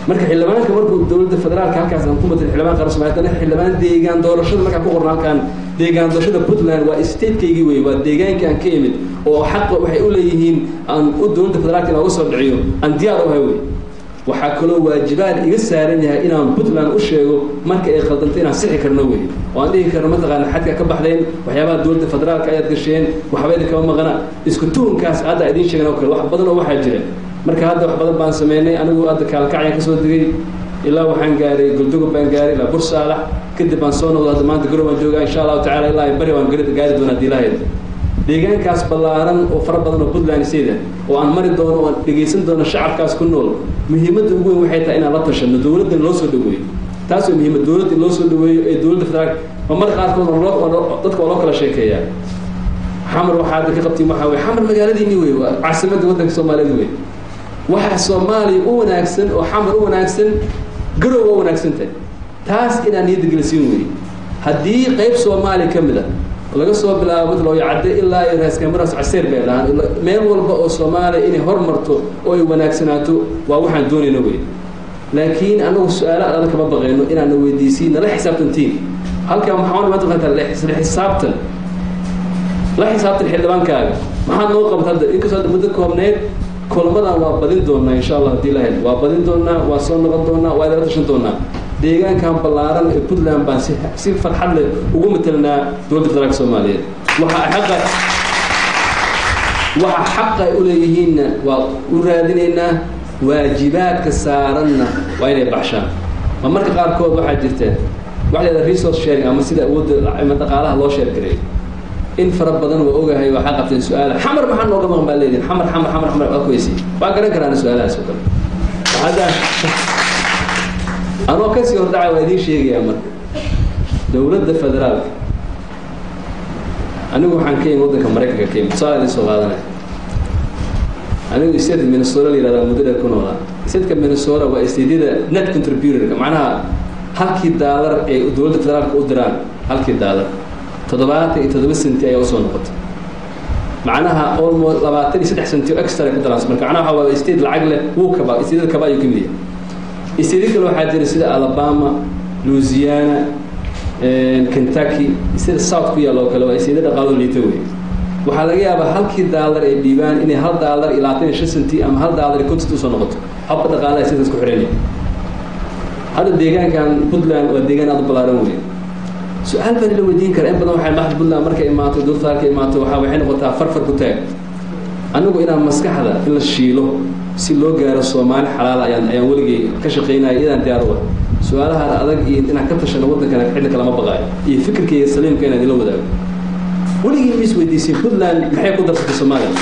marka xildhibaanka markuu dowladda federaalka halkaas aan ku matan xildhibaan qaran Soomaaliya haddana xildhibaan deegaan doorashada markaa ku qorna halkaan deegaan doorashada Puntland waa state-kaygii wey waa deegaankii aan ka imid oo xaqa waxay u leeyihiin aan u dowladda federaalka inaan uga soo dhiciyo aan diyaar u ahay wey waxaa kaloo waajibaad iga saaran yahay inaan puntland u sheego marka ay khaldantay inaan sixi karno wey oo aan dhihi karno mataqaana xadka ka baxdeen waxyaabaha dowladda federaalka ayaad gasheen waxba idin kama maqana isku tuhunkaas hadda idiin sheegan oo kale wax badan oo waxaa jira marka hadda wax badan baan sameynay anigu hadda kaalkacyaan kasoo degay ilaa waxaan gaaray goldogob baan gaaray ilaa bursaalax kadib baan soo noqday hadda maanta garow baan joogaa insha allahu tacala ilaa bari waan gaari doonaa diilaaheed deegaankaas ballaaran oo fara badan oo puntland sida oo aan mari doono oo aan dhegaysan doono shacabkaas ku nool muhiimadda ugu weyn waxay tahay inaan la tashano dowladdan loo soo dhaweeyo taas waa muhiimad dowladda in loo soo dhaweeyo ee dowladda federaalka ma mar qaarkood dadka waa loo kala sheekeeyaa xamar waxaa hadda ka qabtiin waxaa weye xamar magaaladiinii wey waa caasimadda waddanka soomaaliyeed wey waxa soomaaliya u wanaagsan oo xamar u wanaagsan garow waa wanaagsan tahay taas inaan niyadda gelisiin wey haddii qayb soomaaliya ka mid a laga soo bilaabo madlooyo cadde ilaa iyo raaskamaras caseer bay dhahaan meel walba oo soomaaliya inay hormarto oo ay wanaagsanaato waa waxaan doonayna wey laakiin anagu su-aalo adan kama baqayno inaana weydiisiin nala xisaabtantiin halkan maxaa maanta qantaa la xisaabtan la xisaabtan xildhibaankaaga maxaad noo qabta hadda inkastoo hadda muddo koobneed kulamadan waa badin doonaa insha allah haddii lahayd waa badin doonaa waa soo noqon doonaa waa idala tashan doonaa deegaankan ballaaran ee puntland baan si si farxad leh ugu matelnaa dowladda federaalka soomaaliyeed waxaa xaqa waxa xaqa ay u leeyihiinna waa u raadinaynaa waajibaadka saaranna waa inay baxshaan ma marka qaarkood waxaa jirta waxa la resource sharing ama sida awoodda ama dhaqaalaha loo sheer gareeyo in fara badan waa ogahay waxaa qabteen su-aala xamar maxaa nooga maqan baa leedihin xamar xamar xamar xamar waa kuweysi waa garan karaan su-aalahaas oo kale hadda anoo kasii hordhaca waa idiin sheegayaa marka dowladda federaalka anigu waxaan ka imi waddanka maraykanka ka imi tusaale idin soo qaadanaya anigu state minnesota la yihahdaa muddo dheer ku noolaa stateka minnesota waa stateyada net contributorka macnaha halkii daalar ee dowladda federaalka u diraan halkii daalar toddobaatan iyo toddoba senti ayaa usoo noqotay macnaha almost labaatan iyo saddex senti oo extra ku daraan marka macnaha waxaa waa state lacag leh wuu kaba stateyada kaba ayuu ka mid yahay state kale waxaa jira sida alabama louisiana kentucky sida south ku yaal oo kale waa state dhaqaalo liita wey waxaa laga yaabaa halkii daalar ay dhiibaan inay hal daalar iyo labaatan iyo shan senti ama hal daalar iyo kontent usoo noqoto habka dhaqaalaha sidaas ku xiran hadda deegaankan puntland waa deegaan aad u ballaaran wey su-aal baan la weydiin kara in badan waxay madaxda puntland markay imaato dowladda federaalka imaato waxaa waxay noqotaa farfar ku taag anigu inaan maskaxda in la shiilo si loo gaaro soomaali xalaala ayaan ayaan weligay ka shaqaynaya iyadaan diyaar u ah su-aalaha adag iyo inaan ka tashano waddankana xilli kalama baqaayo iyo fikirkayga saliimka inaan idila wadaago weligii ma is weydiisay puntland maxay ku darsatay soomaaliya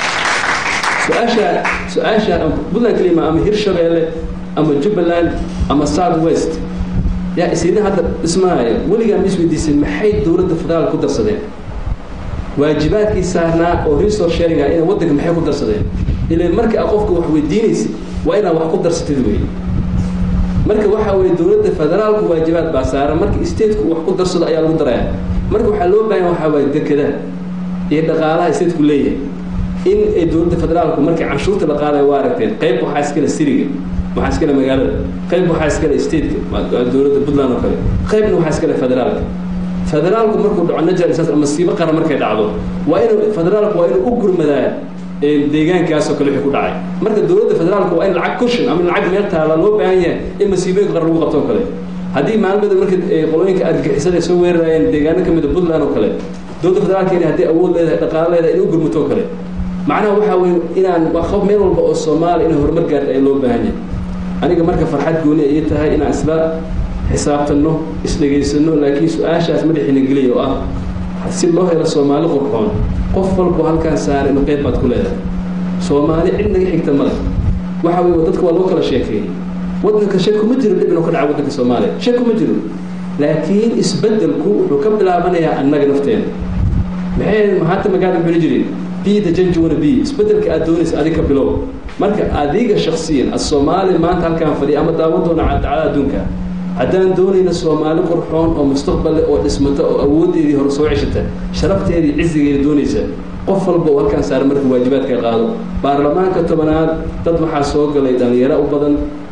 su-aasha su-aasha puntland kalima ama hirshabeelle ama jubbaland ama south west yaa isina hadda dhismaaya weligaa ma is weydiisay maxay dowladda federaal ku darsadeen waajibaadkii saarnaa oo resource sharing ah inay waddanka maxay ku darsadeen ilan marka a qofka wax weydiinaysa waa inaad wax ku darsatid wey marka waxaa weye dowladda federaalku waajibaad baa saaran marka stateku wax ku darsado ayaa lagu daraya marka waxaa loo baahan waxaa waaye dekedaha iyo dhaqaalaha stateku leeyahay in ay dowladda federaalku markay canshuurta la qaadaya waa aragteen qayb waxaa iskale siriga waxaa iskale magaalada qayb waxaa iskale stateka dowladda puntland oo kale qaybna waxaa iskale federaalka federaalku markuu dhaco najaris masiibo qaran markay dhacdo waa inuu federaalku waa inuu u gurmadaa deegaankaasoo kale wixii ku dhacay marka dowladda federaalku waa in lacag cushion ama lacag meel taala loo baahan yahay in masiibooyinka qaran lagu qabto oo kale haddii maalmada marka qolooyinka argagixisada ay soo weerarayeen deegaano kamid a puntland oo kale dowladda federaalka inay haddii awood leedahay dhaqaalo leedahay in u gurmato oo kale macnaha waxaa weye inaan qof meel walba oo soomaaliya inay horumar gaarta ay loo baahan yahay aniga marka farxad gooni ayay tahay inaan isla xisaabtanno isdhegaysano laakiin su-aashaas madaxiina geliya oo ah si loo helo soomaali qurxoon qof walbo halkaan saara inu qeyb baad ku leedahay soomaali cid naga xigta male waxa weye dadka waa loo kala sheekeeyey waddanka shak kuma jiro dhib inuu ka dhaca waddanka soomaaliya shak kuma jiro laakiin isbeddelku wuxuu ka bilaabanayaa annaga nafteena maxay mahaata magaada muxuu jirin be the judge you wanna be isbeddelka aad doonaysa adiga ka bilow marka adiga shakhsiyan as-soomaali maanta halkaan fadhiya ama daawan doona cadacada adduunka haddaan doonayna soomaali qurxoon oo mustaqbal leh oo dhismata oo awooddeedii hore soo ceshata sharafteedii cizigeeda doonaysa qof walba oo halkaan saara marka waajibaadka qaado baarlamaanka tobanaad dad waxaa soo galay dhallinyaro u badan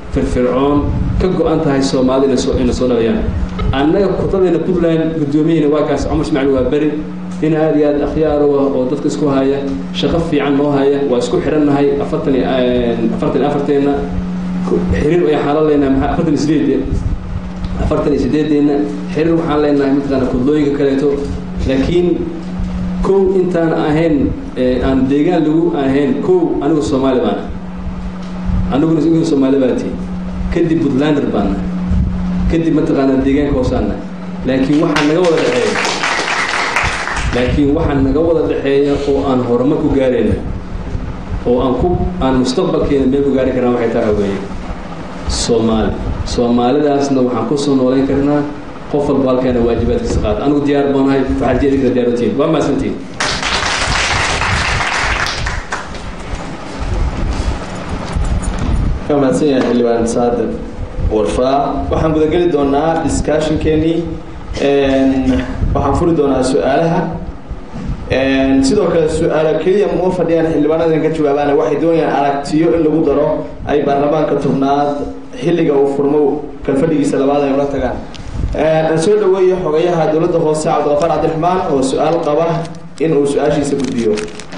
firfircoon ka go-an tahay soomaali ina soo ina soo dhalayaan annaga kutadeena puntland guddoomiyahina waa kaas cumar ismaaciil waa beri nin aada iyo aada akhyaar u ah oo dadka isku haya shaqo fiican noo haya waa isku xidhannahay afartan iyo afartan iyo afarteenna xiriir ayaan la leenahay maxaa afartan iyo sideed afartan iyo sideedeenna xiriir waxaan leenahay mataqaana kudlooyinka kaleeto laakiin kow intaan ahayn aan deegaan lagu ahayn kow anigu soomaali baana aniguna igu soomaali baa tihi kadib puntlander baana kadib mataqaanaa deegaanka hoosaana laakiin waxaa naga wada dhexeeya laakiin waxaa naga wada dhexeeya oo aan horumar ku gaarayna oo aan ku aan mustaqbalkeena meel ku gaari karnaa waxay tahay weeye soomaali soomaalidaasna waxaan kusoo noolayn karnaa qof walba halkeena waajibaadkiisa qaata anigu diyaar baanahay waxaad jeedi kara diyaarootiin waa mahadsantiin ka mahadsan yahay xildhibaan saadiq warfaa waxaan gudageli doonaa discussionkeenii waxaan furi doonaa su-aalaha sidoo kale su-aalo keliya uma fadhiyaan xildhibaanada in ka jawaabaana waxay doonayaan aragtiyo in lagu daro ay baarlamaanka tobnaad xilliga uu furmo kalfadhigiisa labaad ay ula tagaan aan soo dhaweeyo xogayaha dowladda hoose cabdiqafaar cabdiraxmaan oo su-aal qaba in uu su-aashiisa gudbiyo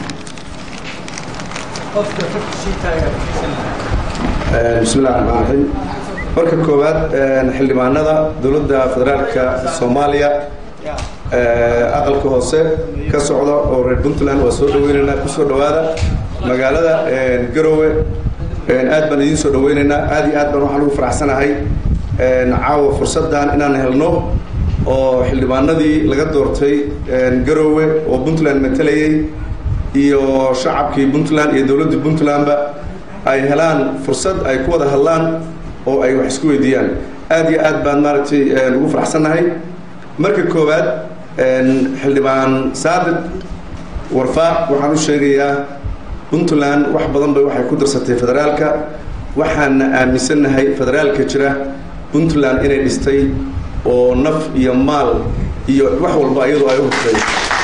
bismi illahi raxmaan raxiim marka koowaad xildhibaanada dowladda federaalka soomaaliya aqalka hoose ka socda oo reer puntland waa soo dhaweyneynaa kusoo dhawaada magaalada garowe aad baan idiin soo dhaweyneynaa aad iyo aad baan waxaan ugu faraxsanahay caawa fursaddan inaan helno oo xildhibaanadii laga doortay garowe oo puntland matalayay iyo shacabkii puntland iyo dowladdii puntlandba ay helaan fursad ay ku wada hadlaan oo ay wax isku weydiiyaan aad iyo aad baan maaragtay ugu faraxsannahay marka koowaad xildhibaan saadiq warfaa waxaan u sheegayaa puntland wax badan bay waxay ku darsatay federaalka waxaana aaminsannahay federaalka jira puntland inay dhistay oo naf iyo maal iyo wax walba iyadoo ay u hurtay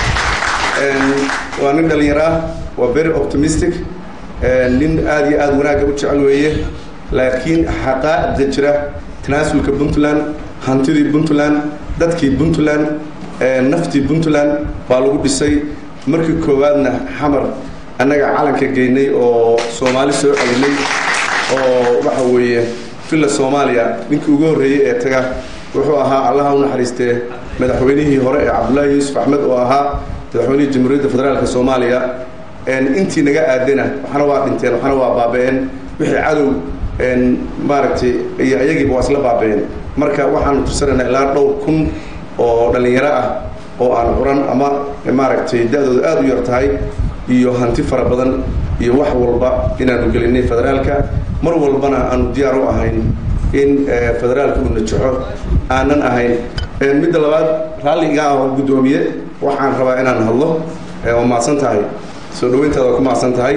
waa nin dhalinyaro ah waa very optimistic nin aada iyo aada wanaagga u jecel weeye laakiin xaqaa'da jira tanaasulka puntland hantidii puntland dadkii puntland naftii puntland baa lagu dhisay markii koowaadna xamar annaga calanka geynay oo soomaali soo celinay oo waxa weeye villa soomaaliya ninkii ugu horreeyey ee taga wuxuu ahaa allaha u naxariistee madaxweynihii hore ee cabdullaahi yuusuf axmed oo ahaa madaxweynihii jamhuuriyadda federaalka soomaaliya intii naga aadana waxna waa dhinteen waxna waa baaba-een wixii cadow maaragtay iyo ayagiiba waa isla baaba-een marka waxaanu tursanaynaa ilaa dhowr kun oo dhallinyaro ah oo aan curan ama maaragtay da-dooda aada u yar tahay iyo hanti fara badan iyo wax walba inaanu gelinay federaalka mar walbana aanu diyaar u ahayn in federaalka uu najaxo aanan ahayn midda labaad raalliga ah oo guddoomiye waxaan rabaa inaan hadlo waa mahadsan tahay soo dhaweyntaada waa ku mahadsan tahay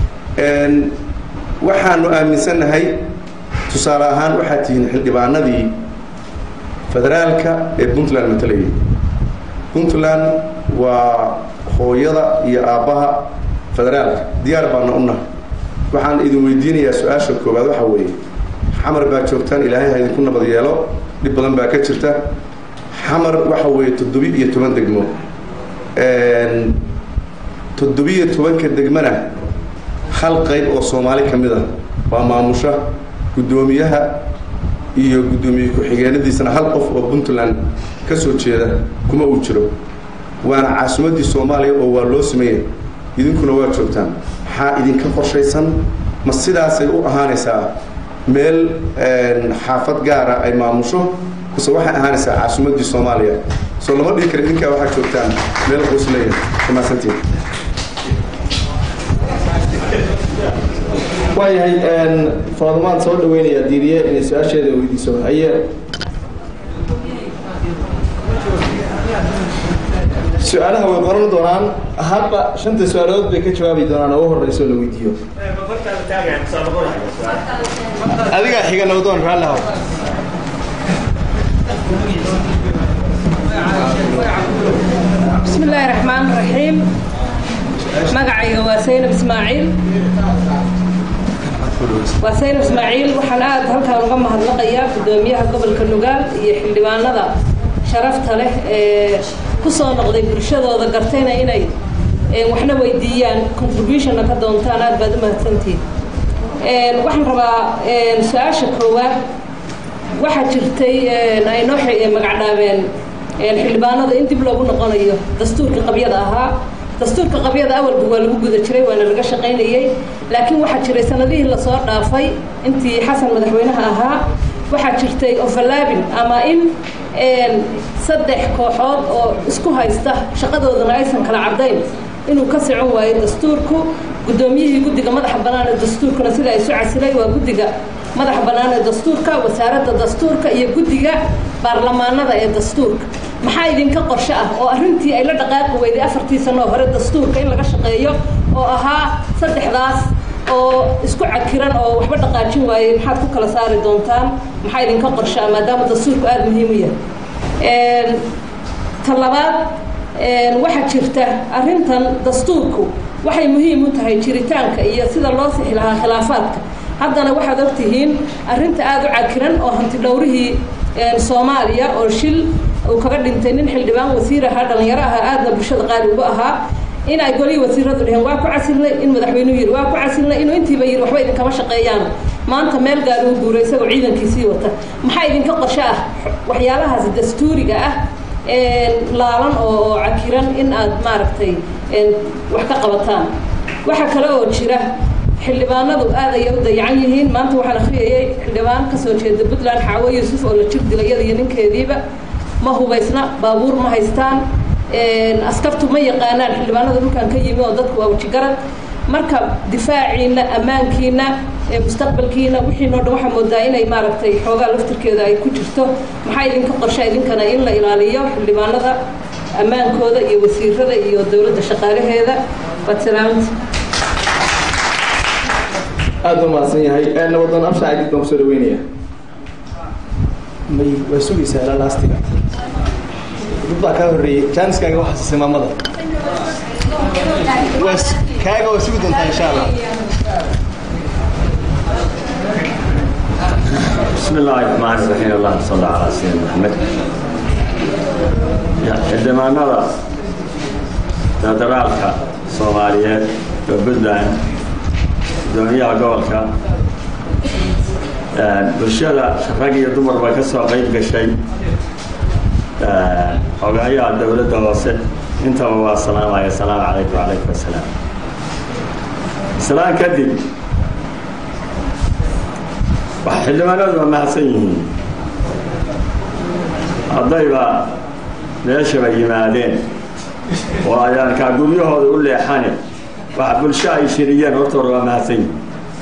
waxaanu aaminsannahay tusaale ahaan waxaad tihiin xildhibaanadii federaalka ee puntland matalayay puntland waa hooyada iyo aabbaha federaalka diyaar baana u nahay waxaan idin weydiinayaa su-aasha koowaad waxaa weeye xamar baa joogtaan ilaahay ha idinku nabad yeelo dhib badan baa ka jirta xamar waxa weeye toddobi iyo toban degmo toddobiyo tobanka degmana hal qayb oo soomaali ka mid a waa maamusha guddoomiyaha iyo guddoomiye ku-xigeenadiisana hal qof oo puntland ka soo jeeda kuma uu jiro waana caasimaddii soomaaliya oo waa loo sameeyay idinkuna waa joogtaan maxaa idinka qorshaysan ma sidaasay u ahaanaysaa meel xaafad gaara ay maamusho mise waxay ahaanaysaa caasimaddii soomaaliya soo lama dhihi kara idinkaa waxaa joogtaan meel qoosleya kamaasantiin waayahay faadmaan soo dhaweynaya diiriye inay su-aasheeda weydiiso haye su-aalaha way qoran doonaan hadba shanta su-aalood bay ka jawaabi doonaan ugu horeyso la weydiiyo adigaa xiga nabdoon raallihaw بسم الله الرحمن الرحيم مقعي وسينب إسماعيل waa sayr ismaaciil waxaan aada halkaan uga mahadnaqayaa guddoomiyaha gobolka nugaal iyo xildhibaanada sharafta leh ee ku soo noqday bulshadooda gartayna inay waxna weydiiyaan contributionna ka doontaan aad baad u mahadsantihin waxaan rabaa su-aasha koowaad waxaa jirtay ay noo magacdhaabeen xildhibaanada in dib loogu noqonayo dastuurka qabyada ahaa dastuurka qabyada awalba waa lagu guda jiray waana laga shaqaynayey laakiin waxaa jiray sanadihii lasoo dhaafay intii xasan madaxweynaha ahaa waxaa jirtay overlaabin ama in saddex kooxood oo isku haysta shaqadoodana aysan kala caddayn inuu ka socon waayo dastuurku guddoomiyihii guddiga madaxa bannaan ee dastuurkuna sida ay isu casilay waa guddiga madaxa bannaan ee dastuurka wasaaradda dastuurka iyo guddiga baarlamaanada ee dastuurka maxaa idinka qorshe ah oo arrintii ay la dhaqaaqi weyday afartii sanoo hore dastuurka in laga shaqeeyo oo ahaa saddexdaas oo isku cakiran oo waxba dhaqaajin waayey maxaad ku kala saari doontaan maxaa idinka qorshe ah maadaama dastuurku aada muhiim u yahay ta labaad waxaa jirta arrintan dastuurku waxay muhiim u tahay jiritaanka iyo sida loo sixi lahaa khilaafaadka haddana waxaad ogtihiin arrinta aada u cakiran oo hanti dhowrihii soomaaliya oo shil uu kaga dhintay nin xildhibaan wasiir ahaa dhallinyaro ahaa aadna bulshada qaali uga ahaa in ay golihii wasiiradu dheheen waa ku casilnay in madaxweynuhu yidhi waa ku casilnay inuu intiiba yidhi waxba idinkama shaqeeyaan maanta meel gaar uu guuray isagoo ciidankiisii wata maxaa idinka qorshe ah waxyaalahaas dastuuriga ah laalan oo cakiran in aad maaragtay wax ka qabataan waxaa kale oo jira xildhibaanadu aad ayay u dayacan yihiin maanta waxaan akhriyayay xildhibaan kasoo jeeda puntland xaawo yuusuf oo la jir dilay iyada iyo ninkeediiba ma hubaysna baabuur ma haystaan askartu ma yaqaanaan xildhibaanada dhulkan ka yimi oo dadku waa wajigarad marka difaaciina ammaankiina mustaqbalkiina wixiinoo dhan waxaa moodaa inay maaragtay xoogaa laftirkeeda ay ku jirto maxaa idinka qorsha idinkana in la ilaaliyo xildhibaanada ammaankooda iyo wasiirada iyo dowladda shaqaalaheeda waad salaamta aada u mahadsan yahay nabadoon absha cadid baan kusoo dhaweynaya may waa sugaysaa ilaa laastiga dad baa kaa horreeyey jaaniskaaga waxaa siisay maamada waa kaaga waa sugi doontaa insha allah بسم الله الرحمن الرحيم اللهم صل على سيدنا محمد xildhibaanada federaalka soomaaliyeed oo puntland gudoomiyaha gobolka bulshada rag iyo dumarba ka soo qeyb gashay xogayaha dowladda hoose intaba waa salaamaya asalaamu calaykum wacalaykum assalaam islaan kadib xildhibaanadu waa mahadsan yihiin haddayba meeshaba yimaadeen oo ayaan kaa guryahooda u leexane wax bulsho ay shiriyeen hortooda waa mahadsan yihiin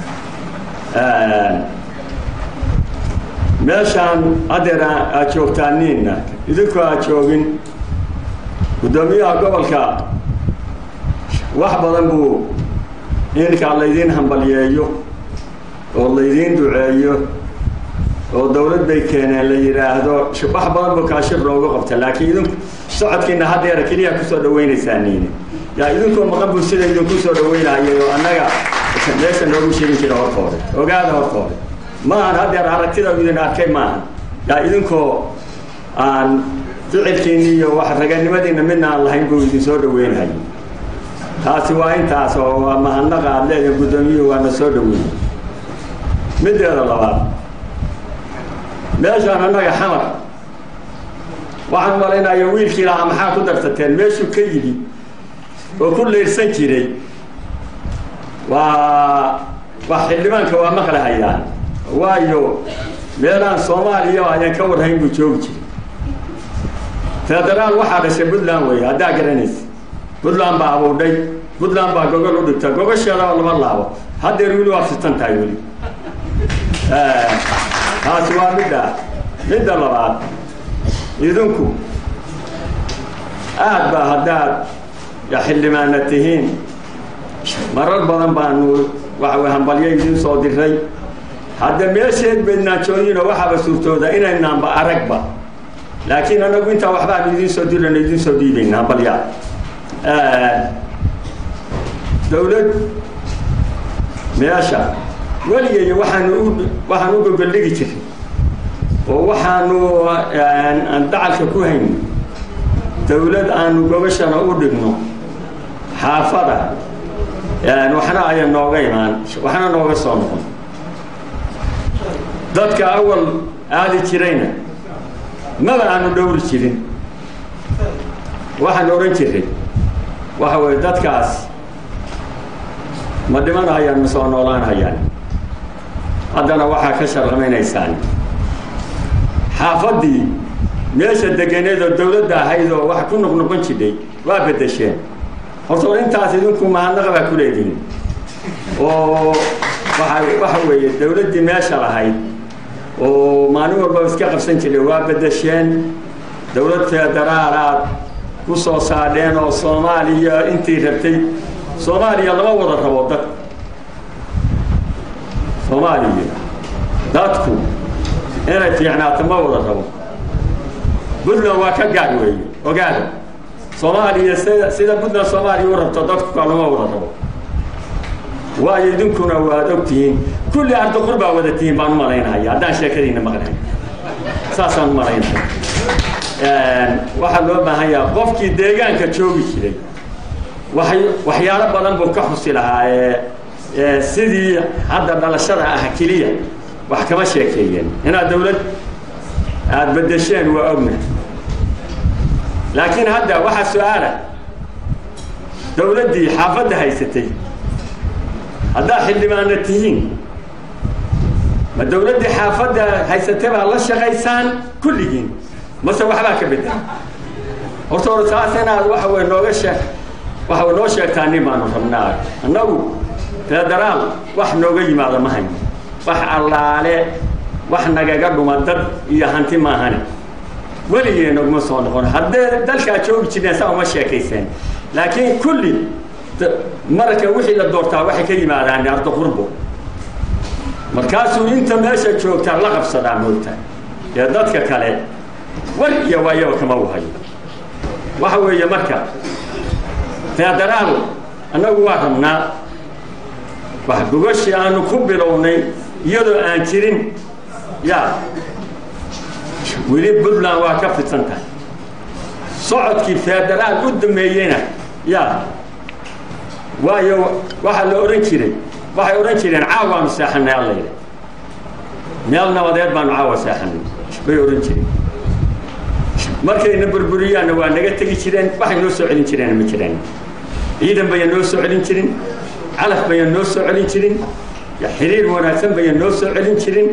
meeshaan haddeer aad joogtaaniinna idinku aad joogin guddoomiyaha gobolka wax badan buu inkaa laydiin hambalyeeyo oo laydiin duceeyo oo dawlad bay keeneen la yidhaahdo wax badan buu kaashir loogu qabta laakiin idinku socodkiina haddeera keliya kusoo dhaweynaysaaniini yaa idinkoo maqan buu sida idinku soo dhaweynayay oo annaga meesha noogu sheegin jira hortooda ogaada hortooda maahan haddeer aragtida idin arkay maahan yaa idinkoo aan ficilkiini iyo wax raganimadiina midna aan lahayn buu idin soo dhaweynayay taasi waa intaas oo waa mahadnaqa aad leedahay guddoomiyuhu waana soo dhaweeyey middeeda labaad meeshaan annaga xamar waxaan malaynayo wiilkii lahaa maxaa ku darsateen meeshuu ka yidhi oo ku leyrsan jiray waa waa xildhibaanka waa maqlahayaan waayo meelaan soomaaliya ayaan ka warhayn buu joogi jiray federaal waxaa dhashay puntland wey haddaa garanaysa puntland baa abuudhay puntland baa gogol u dhigta gogosheeda oo lama laabo haddeer weli waa fitan tahay weli taasi waa midda midda labaad idinku aad baa haddaad xildhibaana tihiin marar badan baanu waxa hambalyo idiin soo diray hadda meesheed baydnaanjooyinoo waxaaba suurtooda inaynaanba aragba laakiin anagu intaa waxbaanu idiin soo dirayno idiin soo dhiibayna hambalyaa dawlad meesha weligeeyo waxaanu u waxaan u gogoldhigi jiray oo waxaanu aan dacalka ku hayno dawlad aanu gogashana u dhigno xaafada waxna aya nooga imaan waxna nooga soo noqon dadka awal aadi jirayna maba aanu dhowri jirin waxaan odhan jiray waxa weeye dadkaas ma dhimanayaan ma soo noolaanayaan haddana waxaa ka sharlamaynaysaan xaafaddii meesha deganeed oo dawladda ahayd oo wax ku noqnoqon jidhay waa beddesheen horta or intaas idinku mahadnaqa baa ku leedihin oo waa waxa weeye dawladdii meesha lahayd oo maalin walbaba iska qabsan jiray waa beddesheen dawlad federaal aad ku soo saadheen oo soomaaliya intii rabtay soomaaliya lama wada rabo dad soomaaliya dadku inay fiicnaato ma wada rabo puntland waa ka gaar weeye ogaada soomaaliya sida sida puntland soomaaliya u rabto dadku kaa lama wada rabo waayo idinkuna waad ogtihiin kulli arduqur baa wada tihiin baan u malaynaya haddaan sheekadiina maqnahay saasaan u malaynaya waxaa loo baahan yaha qofkii deegaanka joogi jiray way waxyaalo badan buu ka xusi lahaa ee sidii hadda dhalashada ah keliya wax kama sheekeeyeen inaad dawlad aada beddesheen waa ogna laakiin hadda waxaa su-aala dawladdii xaafadda haysatay haddaad xildhibaana tihiin ma dawladdii xaafadda haysatay baa la shaqaysaan kulligiin mase waxbaa ka bedel horta or saas inaad waxa wey nooga sheeg waxa way noo sheegtaa nin baanu rabnaa annagu federaal wax nooga yimaada ma hayno wax allaale wax nagaga dhuma dad iyo hanti maahane weligee naguma soo noqon haddee dalkaa joogi jireen saa uma sheekayseen laakiin kulli marka wixii la doortaa waxay ka yimaadaan ardo qurbo markaasuu inta meesha joogtaa la qabsadaa moogta ee dadka kale war iyo waayaba kama wahayo waxa weeye marka federaal annagu waa rabnaa wax gogashii aanu ku bilownay iyadoo aan jirin ya weli puntland waa ka fidsan tahay socodkii federaal u dameeyeyna ya waayo waxaa la odhan jiray waxay odhan jireen caawaanu seexanay allayda meel nabadeed baanu caawa seexanay bay odhan jireen markayna burburiyaanna waa naga tegi jireen waxay noo soo celin jireen ma jiraan ciidan bayan noo soo celin jirin calaf bayan noo soo celin jirin xiriir wanaagsan bayan noo soo celin jirin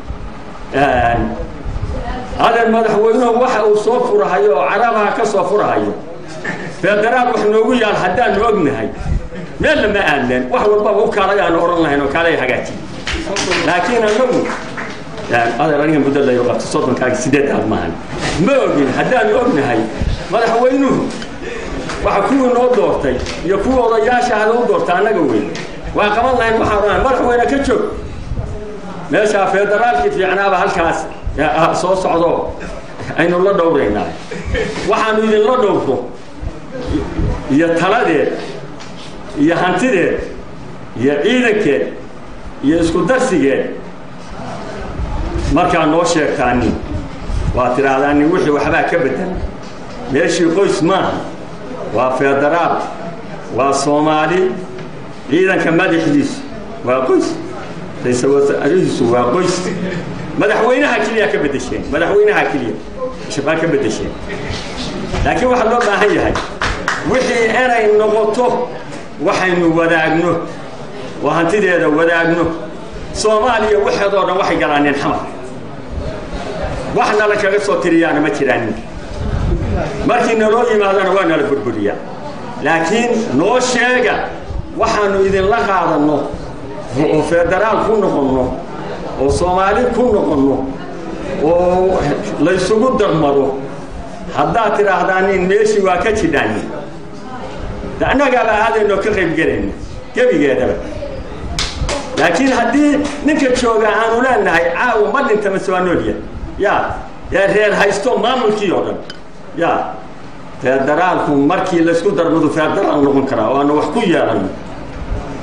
adeer madaxweynuhu waxa uu soo furahayo oo carabaha ka soo furahayo federaal wax noogu yaal haddaanu ognahay meelna ma aadleen wax walbaba u kaalay aanu odhan lahayn oo kaalay hagaajiy laakiin annagu adeer aniga muddo layo qabto soddonkaagi sideed aad maahan ma ogin haddaanu ognahay madaxweynuhu waxa kuwii noo doortay iyo kuwii odayaasha hada u doorta annaga weyn waa qaban lahayn waxaan odhanahay madaxweyne ka joog meeshaa federaalkii fiicnaaba halkaas soo socdo aynu la dhowraynaa waxaanu idinla dhowro iyo taladeed iyo hantideed iyo ciidankeed iyo isku darsigeed markaa noo sheegtaanin waa tidhaahdaanin wixii waxbaa ka bedela meeshii qoys maaha waa federaal waa soomaali ciidanka madaxdiisu waa qoys ra-iisul wasaarihiisu waa qoys madaxweynaha keliya ka bedesheen madaxweynaha keliya baa ka bedesheen laakiin waxaa loo baahan yahay wixii inay noqoto waxaynu wadaagno oo hantideeda wadaagno soomaaliya waxeedoo dhan waxay galaaneen xamar wax nala kaga soo tiriyaana ma jiraan markii naloo yimaadana waa nala burburiyaa laakiin noo sheega waxaanu idinla qaadanno oo federaal ku noqonno oo soomaali ku noqonno oo laysugu darmaro haddaad tidhaahdaan in meeshii waa ka jidhaan annagaaba aadaynoo ka qayb gelayna gebigeedaba laakiin haddii ninka jooga aanu leenahay caawa ma dhinta mase waa noolya ya ee reer haysto maamulkii oo dhan ya federaalku markii laysku darmadu federaal noqon karaa oo aanu wax ku yeelano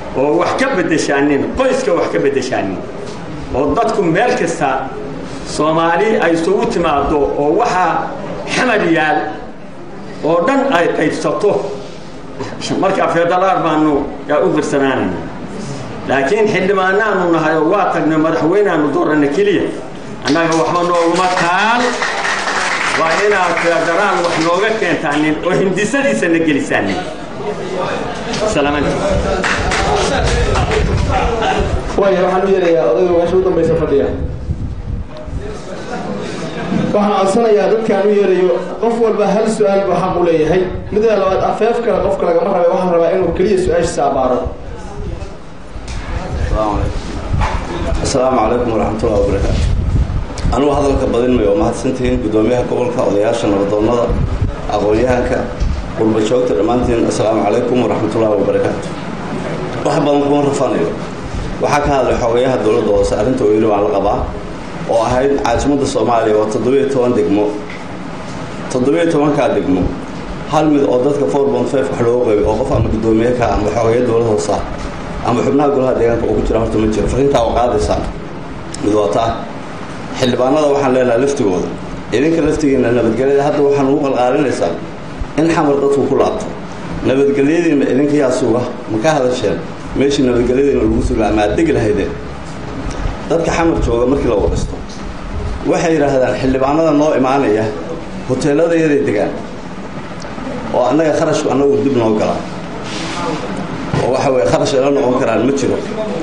oo wax ka beddeshaanin qoyska wax ka beddeshaanin oo dadku meel kasta soomaali ay isugu timaado oo waxaa xamad yaal oo dhan ay qaybsato marka federaal baanu yaa u firsanaanayna laakiin xildhibaanaanu nahay oo waa tagnay madaxweyneaanu doorana keliya annaga waxba nooguma taal waa inaad federaal wax nooga keentaanin oo hindisadiisa na gelisaanin waaya waxaan u yeerayaa odayga meesha u dambaysa fadhiya waxaan codsanayaa dadkaan u yeerayo qof walba hal su-aal buu xaq u leeyahay midda labaad afeef kale qofka lagama rabay waxaan rabaa inuu keliya su-aashiisa abaaro asalaamu calaykum waraxmatullahi wabarakaatu anugu hadalka badinmayo oo mahadsantihiin guddoomiyaha gobolka odayaasha nabadoonnada aqoon-yahanka qurba joogta dhammaantiin assalaamu calaykum waraxmatullahi wabarakaatu wax badan kuma rafanayo waxaa ka hadlay xogayaha dowladda hoose arrinta weyli waan la qabaa oo ahayd caasimadda soomaaliya waa toddobiyo toban degmo toddobiyo tobankaa degmo hal mid oo dadka four bont five wax loogu qaybay oo qof ama guddoomiye ka ama xogaya dowladda hoose ah ama xubnaha golaha deegaanka oo ku jira horta ma jiro farrintaa waa qaadaysaan mid wataa xildhibaanada waxaan leenahay laftigooda idinka laftigiina nabadgelyada hadda waxaan ugu qalqaalinaysaa in xamar dadku ku laabto nabadgelyadiina idinka yaa suga ma ka hadasheen meeshii nabadgelyadiina lagu suga ama aad degi lahaydeen dadka xamar jooga markii la waraysto waxay yidhaahdaan xildhibaanada noo imaanaya hoteeladayaday degaan oo annaga kharashku annagu dib noo galaa oo waxa weye kharash ayla noqon karaan ma jiro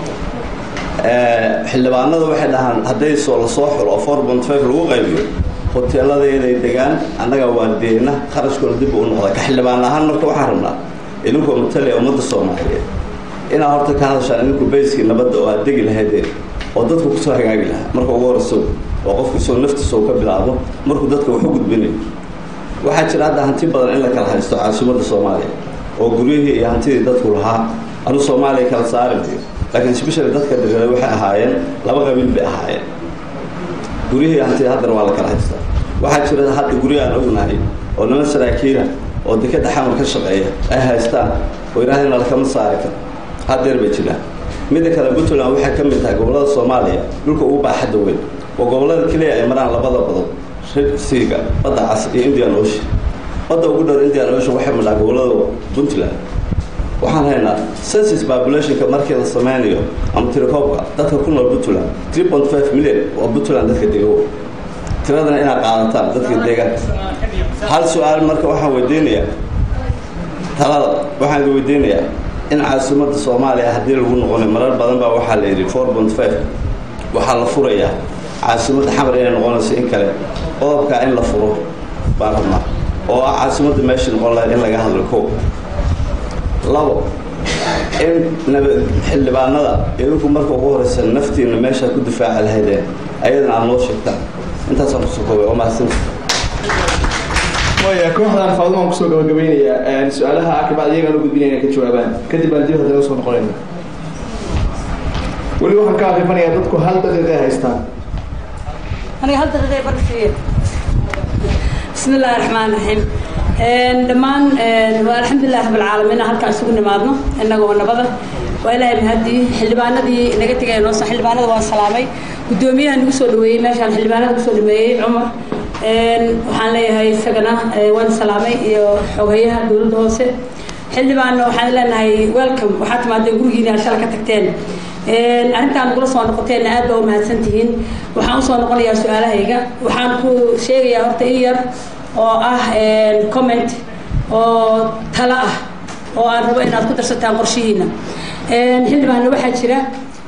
xildhibaanada waxay dhahaan hadday soo la soo xulo oo four bont five lagu qaybiyo hoteeladeeday degaan annaga waardiyeyna kharashkuna dib u noqda ka xildhibaan ahaan marka waxaan rabnaa idinkoo matalaya ummadda soomaaliyeed inaad horta ka hadashaan idinku bayskii nabadda oo aad degi lahaydeen oo dadku kusoo hagaagi lahaa marka ugu horeyso oo qofku isoo naftiisa uu ka bilaabo markuu dadka wax u gudbinayo waxaa jira hadda hanti badan in la kala haysto caasimadda soomaaliya oo guryihii iyo hantidii dadku lahaa anu soomaaliya kala saari mayo laakiin especially dadka degada waxay ahaayeen laba qabiil bay ahaayeen guryihii hantida haddana waa la kala haystaa waxaa jira hadda guryo aan ognahay oo niman saraakiila oo dekadda xamar ka shaqeeya ay haystaan oo yidhahdeen lakama saari karo haddeer bay jiraan midda kale puntland waxay ka mid tahay gobollada soomaaliya dhulka ugu baaxadda weyn oo gobollada keliya ay maraan labada badood siiga badda cas iyo indian ocean badda ugu dhow indian ocean waxay madhaa gobollada puntland waxaan haynaa census populationka markii la sameynayo ama tirakoobka dadka ku nool puntland three point five million oo puntland dadka dego tiradana inaad qaadataan dadka deegaanka hal su-aal marka waxaan weydiinayaa talada waxaan idin weydiinayaa in caasimadda soomaaliya haddii lagu noqonayo marar badan baa waxaa la yidhi four point five waxaa la furayaa caasimadda xamar inay noqonayso in kale qodobkaa in la furo baan rabnaa oo ah caasimadda meeshii noqon lahayd in laga hadlo koob labo in nabad xildhibaanada idinku marka ugu horeysa naftiina meeshaad ku difaaci lahaydeen ayadana aad noo sheegtaan intaasaan kusoo koobay oo mahadsanta waaya kooxdan faadumaan kusoo gabagabeynayaa su-aalaha akabacd iyagaan u gudbinayna ka jawaabaan kadib baan dib haddana usoo noqonayna weli waxaan ka akrifanayaa dadku hal daqiiqay haystaan aniga hal daqiiqay barsiiye bismi illaahi raxmaan raxiim dhammaan waa alxamdulilah rabbilcaalamiin halkaan isugu nimaadno innagoo nabada waa ilaahay mahadii xildhibaanadii naga tegay noo xildhibaanada waa salaamay guddoomiyaha nagu soo dhaweeyey meeshaan xildhibaanada kusoo dhameeyey cumar waxaan leeyahay isagana waan salaamay iyo xogeyaha dowladda hoose xildhibaanna waxaan leenahay welcome waxaad timaadeen gurigiina shala ka tagteen arrintaan nagula soo noqoteenna aad baa u mahadsan tihiin waxaan usoo noqonayaa su-aalahayga waxaan ku sheegayaa horta in yar oo ah comment oo talo ah oo aan rabo inaad ku darsataan qorshihiina xildhibaanna waxaa jira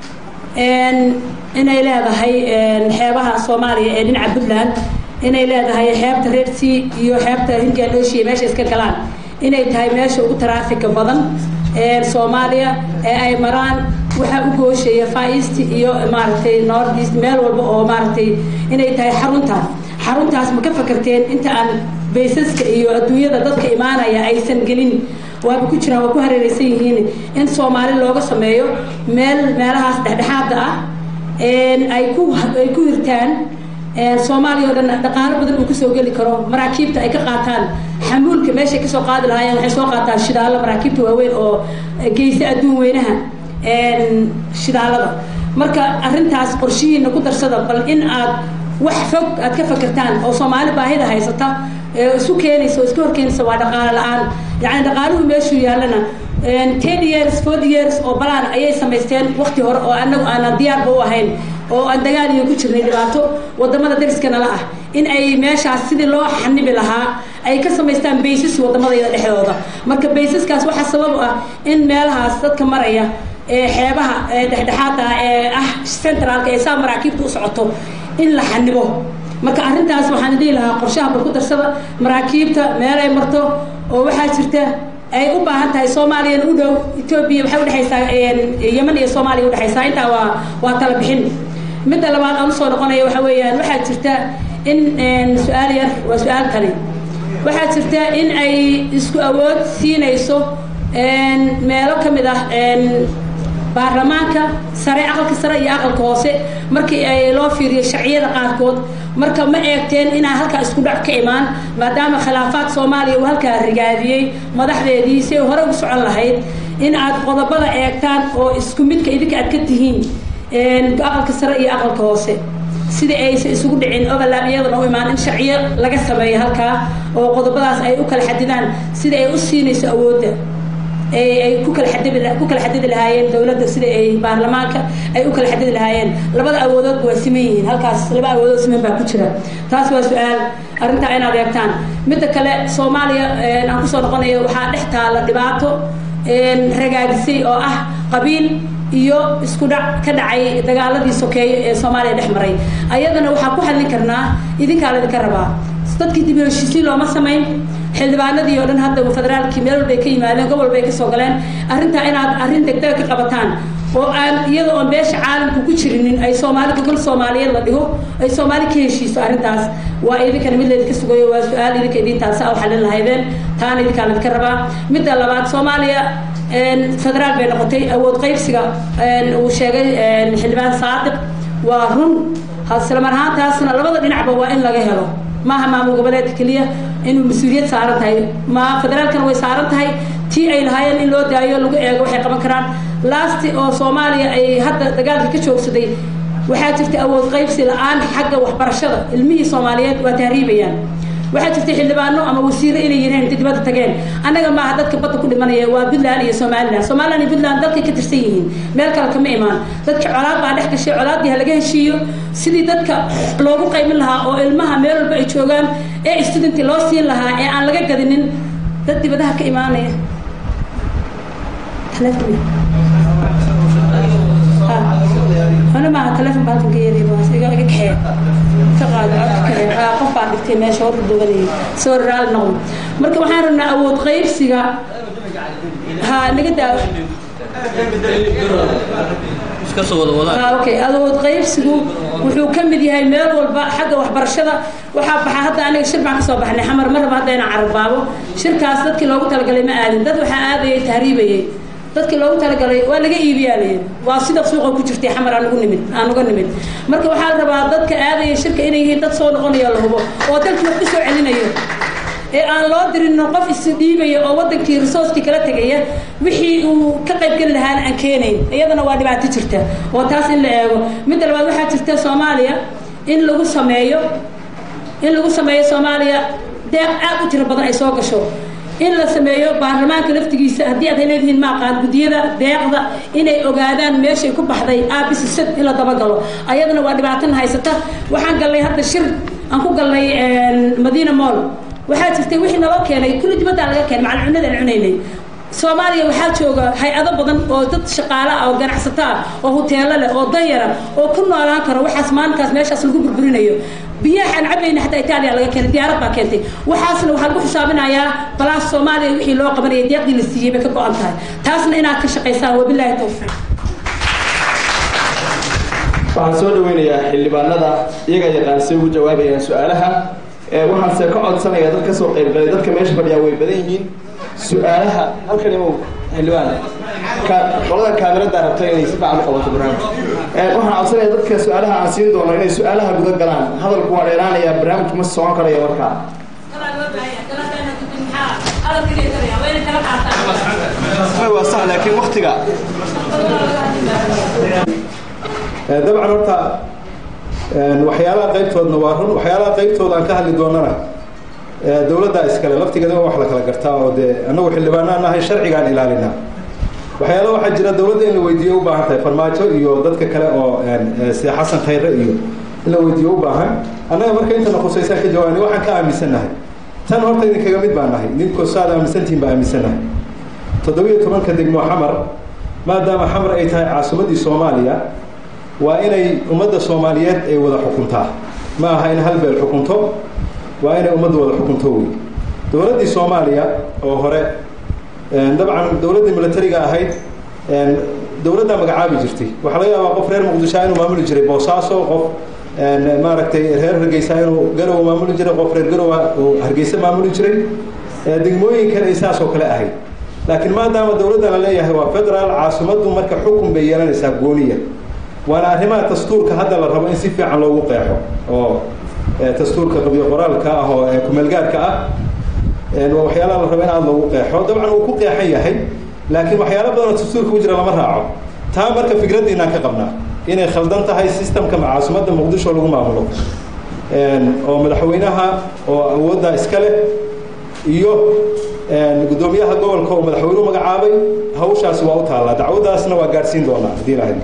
inay leedahay xeebaha soomaaliya ee dhinaca puntland inay leedahay xeebta reer sea iyo xeebta hindian ocean meesha iska galaan inay tahay meesha ugu taraafika badan ee soomaaliya ee ay maraan waxaa u gooshaya far east iyo maaragtay north east meel walba oo maaragtay inay tahay xaruntaas xaruntaas ma ka fakarteen inta aan baysaska iyo adduunyada dadka imaanaya aysan gelin waaba ku jiraan waa ku hareereysan yihiin in soomaali looga sameeyo meel meelahaas dhexdhexaada ah ay ku ay ku hirtaan soomaaliya oo dhan dhaqaalo badan uu kasoo geli karo maraakiibta ay ka qaataan xamuulka meeshay kasoo qaadi lahaayeen waxay soo qaataan shidaalo maraakiibta waaweyn oo geysa adduun weynaha shidaalada marka arrintaas qorshihiina ku darsada bal in aad wax fog aad ka fakertaan oo soomaali baahida haysata ee isu keenaysa oo iska horkeenaysa waa dhaqaale la-aan yacni dhaqaaluhu meeshuu yaallana ten years forty years oo balaan ayay samaysteen wakti hore oo anagu aanan diyaarba u ahayn oo aan dagaal iyo ku jirnay dhibaato wadamada dariska nala ah in ay meeshaas sidii loo xanibi lahaa ay ka samaystaan baysas wadamadayda dhexdooda marka baysaskaas waxaa sabab ah in meelahaas dadka maraya ee xeebaha ee dhexdhexaada ee ah centraalka ee saa maraakiibta u socoto in la xanibo marka arrintaas waxaan dhihi lahaa qorshaha bal ku darsada maraakiibta meel ay marto oo waxaa jirta ay u baahan tahay soomaaliyana u dhow etoobiya waxay udhexaysaa yeman iyo soomaaliya udhexaysaa intaa waa waa tala bixin midda labaad aan usoo noqonaya waxa weeyaan waxaa jirta in su-aal yar waa su-aal tani waxaa jirta in ay isku awood siinayso meelo ka mid ah baarlamaanka sare aqalka sare iyo aqalka hoose markii ay loo fiiriyo sharciyada qaarkood marka ma eegteen inaa halkaa isku dhac ka imaan maadaama khilaafaad soomaaliya uu halkaa rigaadiyey madaxdeedii si ay hore ugu socon lahayd in aad qodobada eegtaan oo isku midka idinka aad ka tihiin aqalka sare iyo aqalka hoose sida aysan isugu dhicin overlap iyadana u imaan in sharciyo laga sameeyo halkaa oo qodobadaas ay u kala xadidaan sida ay u siinayso awoodda ay ku kala xadidi ku kala xadidi lahaayeen dowladda sida ay baarlamaanka ay u kala xadidi lahaayeen labada awoodoodba waa siman yihiin halkaas laba awoodood siman baa ku jira taas waa su-aal arrintaa inaad eegtaan midda kale soomaaliya aan kusoo noqonayo waxaa dhex taala dhibaato ragaadisay oo ah qabiil iyo isku dhac ka dhacay dagaaladii sokeeye ee soomaaliya dhex maray ayadana waxaa ku hadlin karnaa idinkaa laydinka rabaa dadkii dib heshiisiin looma samayn xildhibaanadii oo dhan hadda federaalkii meel walbay ka yimaadeen gobol bay ka soo galeen arrintaa inaad arrin degdega ka qabataan oo aan iyada oon beesha caalamku ku jirinin ay soomaali gogol soomaaliyeed la dhigo ay soomaali ka heshiiso arrintaas waa idinkana mid laydinka sugayo waa su-aal idinka idintaasa u xallin lahaydeen taana idinkaa laydinka rabaa midda labaad soomaaliya federaal bay noqotay awood qaybsiga uu sheegay xildhibaan saadiq waa run isla mar ahaantaasna labada dhinacba waa in laga helo maaha maamul goboleedka keliya inuu mas-uuliyad saaran tahay ma federaalkana way saaran tahay tii ay lahaayeen in loo daayo lagu eego waxay qaban karaan lasti oo soomaaliya ay hadda dagaalka ka joogsaday waxaa jirta awood qaybsi la-aan xagga waxbarashada ilmihii soomaaliyeed waa tahriibayaan waxaa jirta xildhibaano ama wasiiro inay yireen inta dibadda tageen annaga maaha dadka badda ku dhimanaya waa puntland iyo somaliland somaliland iyo puntland dalkay ka tirsan yihiin meel kale kama imaan dadka colaad baa dhex gashay colaaddii ha laga heshiiyo sidii dadka loogu qaymin lahaa oo ilmaha meel walba ay joogaan ee studenti loo siin lahaa ee aan laga gadinin dad dibadaha ka imaanaya ana maaha telefon baa halkan ka yeeray baas iga iga kaxee ka qaado codka kaxee aa qof baa dhigtay meesha hor doganayay soo raal noqdo marka waxaan rabnaa awood qaybsiga ha naga daawo okay awood qaybsigu wuxuu ka mid yahay meel walba xagga waxbarashada waxaa baxa hadda aniga shir baan kasoo baxnay xamar ma raba hadda inaan cararbaabo shirkaas dadkii loogu talagalay ma aadin dad waxaa aadayay tahriibayay dadkii loogu talagalay waa laga iibiyaa layihi waa sida suuqa ku jirtay xamar aan ugu nimid aan uga nimid marka waxaa la rabaa dadka aadaya shirka inay yihiin dad soo noqonayo la hubo oo dalkii wax kusoo celinayo ee aan loo dirin qof isdhiibaya oo wadankii resourcekii kala tegaya wixii uu ka qaybgeli lahaana aan keenayn iyadana waa dhibaato jirta oo taas in la eego midda labaad waxaa jirta soomaaliya in lagu sameeyo in lagu sameeyo soomaaliya deeq aad u tiro badan ay soo gasho in la sameeyo baarlamaanka laftigiisa haddii aad leedihiin maaqaan guddiyada deeqda inay ogaadaan meeshay ku baxday aabisisad in la dabagalo ayadana waa dhibaatana haysata waxaan galnay hadda shir aan ku galnay madiina moll waxaa jirtay wixii naloo keenay kulli dibaddaa laga keenay macal cunadaan cunaynay soomaaliya waxaa jooga hay-ado badan oo dad shaqaale ah oo ganacsato ah oo huteelo leh oo danyara oo ku noolaan karo waxaas maalinkaas meeshaas lagu burburinayo biyaha aan cabayna xataa itaaliya laga keenay diyaarad baa keentay waxaasna waxaa lagu xisaabinayaa balaas soomaaliya wixii loo qabanayay deeqdii la siiyey bay ka go-an tahay taasna inaad ka shaqaysaan wabilaahi tawfiiq waxaan soo dhaweynayaa xildhibaanada iyaga yaqaan say ugu jawaabayaan su-aalaha waxaanse ka codsanayaa dad kasoo qaybgalay dadka meesha fadhiyaa way badan yihiin su-aalaha halkan imow xildhibaan qolada kaamirada rabta inay si fiican u qabato barnaamij waxaan codsanaya dadka su-aalaha aan siin doono inay su-aalaha guda galaan hadalku waa dheeraanaya barnaamijku ma socon karayo markaa waa sax laakiin waktiga dabcan horta waxyaalaha qaybtoodna waa run waxyaalaha qaybtooda aan ka hadli doonana dowladda iskale laftigeeda wax la kala gartaa oo dee annagu xildhibaanaan nahay sharcigaan ilaalinaa waxyaala waxaa jira dowladda in la weydiiyo u baahan tahay farmaajo iyo dadka kale oo sida xasan khayre iyo in la weydiiyo u baahan annaga marka intana khusaysaan ka jawaabni waxaan ka aaminsannahay tan horta idinkaga mid baan nahay idinkoo saad aaminsantihin baa aaminsannahay toddobiyo tobanka degmo xamar maadaama xamar ay tahay caasimaddii soomaaliya waa inay ummadda soomaaliyeed ay wada xukuntaa ma aha in hal beel xukunto waa inay ummadda wada xukunto wey dowladdii soomaaliya oo hore dabcan dowladdii militariga ahayd dowladdaa magacaabi jirtay waxaa laga yaabaa qof reer muqdishoa inuu maamuli jiray boosaaso qof maaragtay reer hargeysa inuu garow maamuli jiray qof reer garowa uu hargeysa maamuli jiray degmooyinkan ay saas oo kale ahayd laakiin maadaama dowladda la leeyahay waa federaal caasimaddu marka xukun bay yeelanaysaa gooniya waana arrimaha dastuurka hadda la rabo in si fiican loogu qeexo oo dastuurka qabyo qoraalka ah oo kumeelgaarka ah waa waxyaalaha la rabo in aada loogu qeexo dabcan uu ku qeexan yahay laakiin waxyaalo badanoo dastuurka ku jira lama raaco taa marka fikraddiinaan ka qabnaa inay khaldan tahay systemka caasimadda muqdisho lagu maamulo oo madaxweynaha oo awoodda iska leh iyo guddoomiyaha gobolka oo madaxweynuhu magacaabay hawshaasi waa u taallaa dacwadaasna waa gaadhsiin doonaa haddii lahayd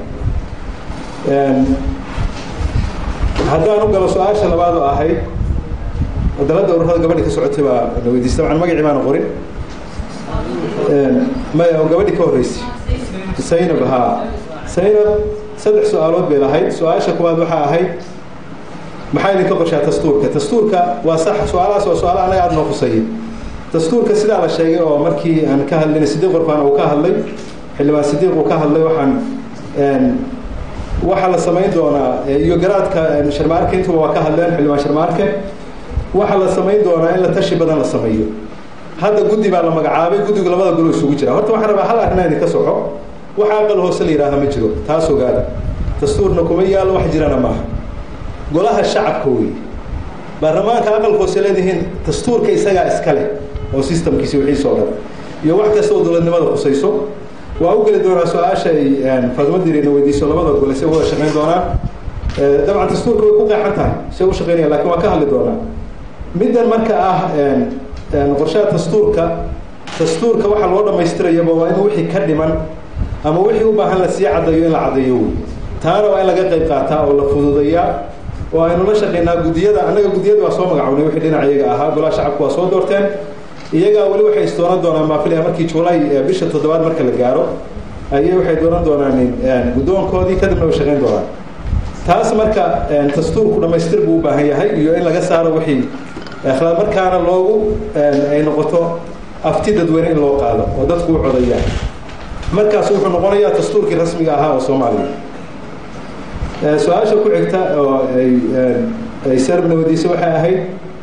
haddaan u galo su-aasha labaad oo ahayd wadalada ururada gabadhi ka socotay baa na weydiistay dabcan magacii baana qorin maya oo gabadhi ka horreysay saynab haa saynab saddex su-aalood bay lahayd su-aasha kuwaad waxaa ahayd maxaa idinka qorshaa dastuurka dastuurka waa sax su-aalahaas waa su-aala anaga aada noo khusayay dastuurka sidaa la sheegay oo markii aan ka hadlayna sidiiq qorfaan uu ka hadlay xildhibaan sidiiq uu ka hadlay waxaan waxaa la samayn doonaa iyo garaadka sharmaarke intuba waa ka hadleen xildhibaan sharmaarke waxaa la samayn doonaa in la tashi badan la sameeyo hadda guddi baa la magacaabay guddigu labada golo isugu jira horta waxaan rabaa hal arrinaa idinka soco waxa aqal hoose la yidhaaha ma jiro taas ogaada dastuurna kuma yaallo wax jirana maaha golaha shacabka wey baarlamaanka aqalka hoose leedihiin dastuurka isagaa iska leh oo systemkiisi wixiisa oo dhan iyo wax kasta oo dowladnimada khusayso waa u geli doonaa su-aasha ay faatimo dirina weydiiso labada gole se wada shaqayn doonaan dabcan dastuurka way ku qeexan tahay se u shaqaynaya lakin waa ka hadli doonaa middan marka ah qorshaha dastuurka dastuurka waxaa loo dhamaystirayaba waa in wixii ka dhiman ama wixii u baahan la sii caddayo in la caddeeyo wey taana waa in laga qayb qaataa oo la fududeeyaa oo aynu la shaqaynaa guddiyada annaga guddiyada waa soo magacawnay wixii dhinac iyaga ahaa golaha shacabku waa soo doorteen iyagaa weli waxay isdoonan doonaan maafilaya markii juulay bisha toddobaad marka la gaaro ayay waxay doonan doonaan guddoonkoodii kadibna way shaqayn doonaan taas marka dastuurku dhamaystir buu u baahan yahay iyo in laga saaro wixii akhlaaq markaana loogu ay noqoto afti dadweyne in loo qaado oo dadku u codayaan markaas wuxuu noqonayaa dastuurkii rasmiga ahaa oo soomaaliya su-aasha ku xigta oo ay ay serbna wadiisay waxay ahayd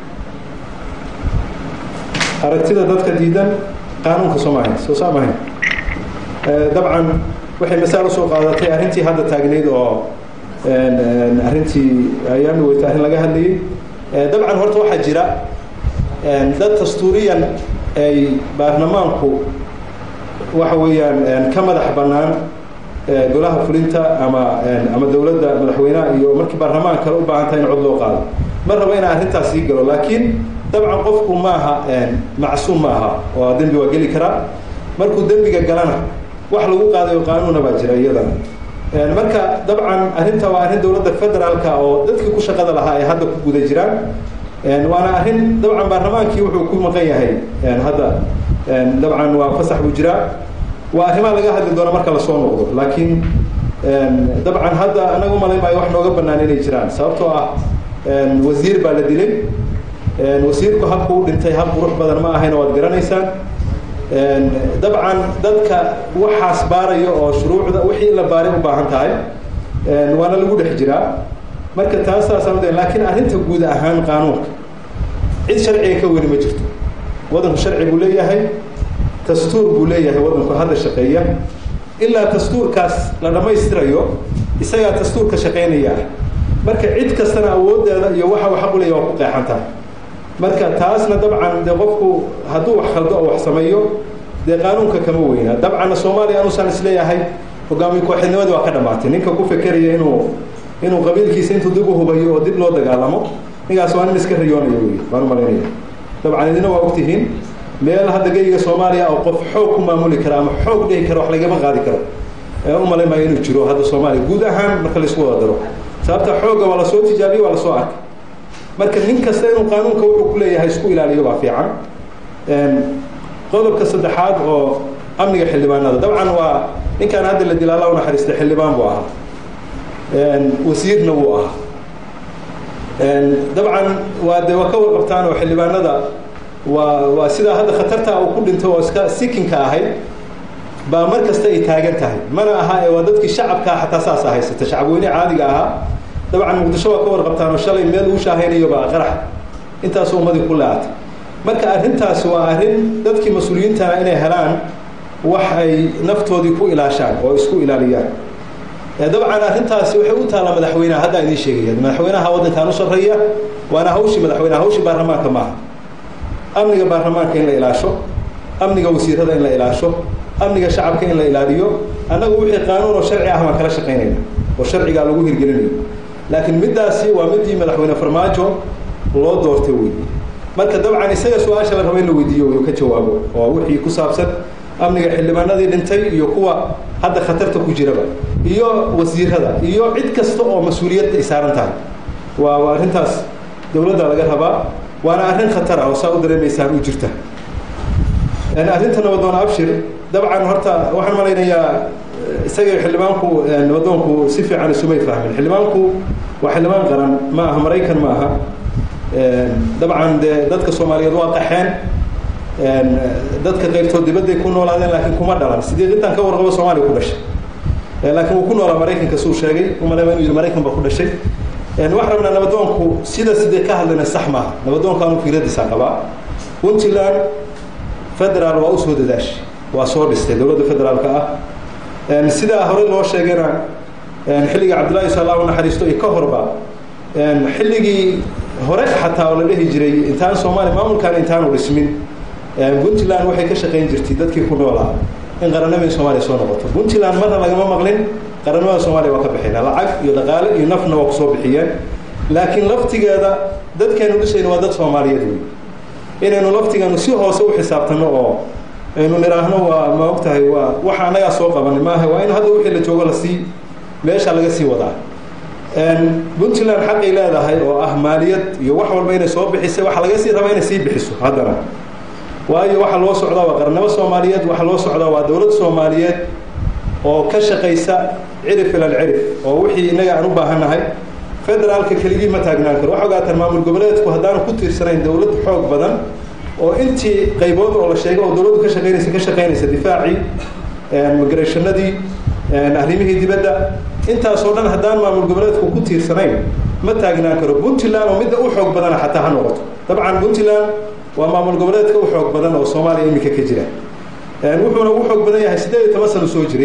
aragtida dadka diidan qaanuunka soomaaliya soo saamahayn dabcan waxay masaal usoo qaadatay arrintii hadda taagnayd oo arrintii ayaan weyta arrin laga hadlayay dabcan horta waxaa jira dad dastuuriyan ay baarlamaanku waxa weeyaan ka madax bannaan golaha fulinta ama ama dowladda madaxweynaha iyo markii baarlamaan kale u baahan tahay in cod loo qaado ma rabo inaan arrintaas sii galo laakiin dabcan qofku ma aha macsuum ma aha oo dembi waa geli karaa markuu dembiga galana wax lagu qaadayo qaanuuna baa jira iyadana marka dabcan arrinta waa arrin dowladda federaalka oo dadkii ku shaqada lahaa ay hadda ku guda jiraan waana arrin dabcan baarlamaankii wuxuu ku maqan yahay hadda dabcan waa fasax buu jiraa waa arrimaha laga hadli doona marka lasoo noqdo laakiin dabcan hadda anaga umalayn maayo wax nooga bannaan inay jiraan sababtoo ah wasiir baa la dilay wasiirku habku u dhintay hab qurux badan ma ahayna waad garanaysaan dabcan dadka waxaas baarayo oo shuruucda wixii in la baaray u baahan tahay waana lagu dhex jiraa marka taasaasaan uda laakiin arrinta guud ahaan qaanuunka cid sharciga ka weli ma jirto waddanku sharci buu leeyahay dastuur buu leeyahay waddanku hadda shaqeeya ilaa dastuurkaas la dhammaystirayo isagaa dastuurka shaqaynaya ah marka cid kastana awooddeeda iyo waxa uu xaq u leeyahay waa ku qeexan tahay marka taasna dabcan dee qofku hadduu wax khaldo oo wax sameeyo dee qaanuunka kama weyna dabcanna soomaaliya anuusan isleeyahay hogaamiye kooxidnimadii waa ka dhammaatay ninka ku fekeraya inuu inuu qabiilkiisa intuu dib u hubayo oo dib loo dagaalamo ninkaas waa nin iska riyoonayo wey baan u malaynaya dabcan idina waa ogtihiin meel hadda geyiga soomaaliya oo qof xoog ku maamuli kara ama xoog dhihi kara wax lagama qaadi karo u malayn maayo inuu jiro hadda soomaaliya guud ahaan marka laisku wada daro sababta xoogga waa lasoo tijaabiye waa lasoo arkay marka nin kasta inuu qaanuunka wuxuu ku leeyahay isku ilaaliyo baa fiican qodobka saddexaad oo amniga xildhibaanada dabcan waa ninkaan hadda la dilaala u naxariistay xildhibaan buu ahaa wasiirna wuu ahaa dabcan waa de waa ka warqabtaan oo xildhibaanada waa waa sidaa hadda khatarta uu ku dhintay oo iska sikinka ahayd baa mar kasta ay taagan tahay mana aha ee waa dadkii shacabkaa xataa saasa haysata shacabweyne caadiga ahaa dabcan muqdisho waa ka warqabtaan oo shalay meel uu shaahaynayo baa qarax intaasoo ummadii ku leeatay marka arrintaasi waa arrin dadkii mas-uuliyiintana inay helaan wax ay naftoodii ku ilaashaan oo isku ilaaliyaan dabcan arrintaasi waxay u taallaa madaxweyneha hadda idiin sheegaya madaxweynaha waddankan u sarreeya waana hawshii madaxweyneha hawshii baarlamaanka maaha amniga baarlamaanka in la ilaasho amniga wasiirada in la ilaasho amniga shacabka in la ilaaliyo annagu wixii qaanuun oo sharci ah baan kala shaqaynayna oo sharcigaa lagu hirgelinayo laakiin middaasi waa midii madaxweyne farmaajo loo doortay wey marka dabcan isaga su-aasha la raba in la weydiiyo uu ka jawaabo oo wixii ku saabsan amniga xildhibaanadii dhintay iyo kuwa hadda khatarta ku jiraba iyo wasiirada iyo cid kasta oo mas-uuliyad ay saaran tahay waa waa arrintaas dowladda laga rabaa waana arrin khatar ah oo saa u dareemaysaan u jirta arrinta nabadoon abshir dabcan horta waxaan malaynayaa isaga xildhibaanku nabadoonku si fiican isumay fahmin xildhibaanku waa xildhibaan qaran ma aha maraykan ma aha dabcan dee dadka soomaaliyeed waa qaxeen dadka qaybtood dibadday ku noolaadeen laakiin kuma dhalan sidii intaan ka warqabo soomaaliya ku dhashay laakiin wuu ku noolaa maraykanka suu sheegay umalema inuu yidhi maraykan baa ku dhashay waxaan rabnaa nabadoonku sida sidee ka hadlayna sax maaha nabadoonka anu fikradiisaa qabaa puntland federaal waa usoo dadaashi waa soo dhistay dowladda federaalka ah sidaa hore loo sheegayna xilligii cabdullahi sala u naxariisto iyo ka horba xilligii hore xataa oo la dhihi jiray intaan soomaaliya maamulkan intaanu dhismin puntland waxay ka shaqayn jirtay dadkii ku noolaa in qarannimadii soomaaliya soo noqoto puntland marna lagama maqlin qarannimada soomaaliya waa ka bixina lacag iyo dhaqaale iyo nafna waa kusoo bixiyeen laakiin laftigeeda dadkeenu dhisayna waa dad soomaaliyeed wey inaynu laftigeenu si hoose u xisaabtano oo aynu nidhaahno waa ma og tahay waa waxa annagaa soo qabanay maaha waa in hadda wixii la joogo lasii meesha laga sii wadaa puntland xaqay leedahay oo ah maaliyad iyo wax walba inay soo bixisay waxaa laga sii rabaa inay sii bixiso haddana waayo waxaa loo socdaa waa qarannimo soomaaliyeed waxaa loo socdaa waa dowlad soomaaliyeed oo ka shaqaysa cirif ilal cirif oo wixii innaga aan u baahannahay federaalka keligii ma taagnaan karo waxa ogaataan maamul goboleedku haddaanu ku tiirsanayn dowlad xoog badan oo intii qaybood oo la sheegay oo dowladdu ka shaqaynaysa ka shaqaynaysa difaacii migrationnadii arrimihii dibadda intaasoo dhan haddaan maamul goboleedku ku tiirsanayn ma taagnaan karo puntland oo midda u xoog badana xataa ha noqoto dabcan puntland waa maamul goboleedka u xoog badan oo soomaaliya iminka ka jira wuxuuna u xoog badan yahay siddeed iyo toban sano soo jiray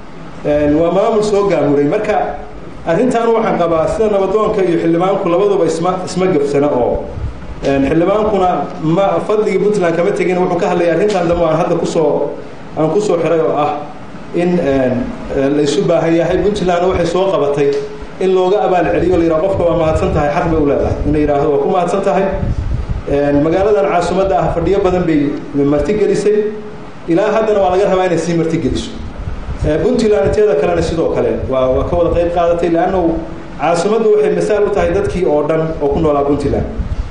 waa maamul soo gaamuray marka arrintan waxaan qabaa sida nabadoonka iyo xildhibaanku labaduba isma isma gabsana oo xildhibaankuna ma fadligii puntland kama tegin wuxuu ka hadlaya arrintan dambe aan hadda kusoo aan kusoo xiray oo ah in laysu baahan yahay puntland waxay soo qabatay in looga abaal celiyo la yidhaha qofka waa mahadsan tahay xaq bay u leedahay in la yidhaahdo waa ku mahadsan tahay magaaladan caasimadda ah fadhiyo badan bay martigelisay ilaa haddana waa laga rabaa inay sii martigeliso puntland inteeda kalena sidoo kale waa waa ka wada qayb qaadatay leannu caasimaddu waxay masaal u tahay dadkii oo dhan oo ku noolaa puntland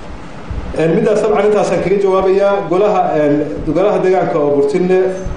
middaas dabcan intaasaan kaga jawaabayaa golaha golaha deegaanka oo burtinle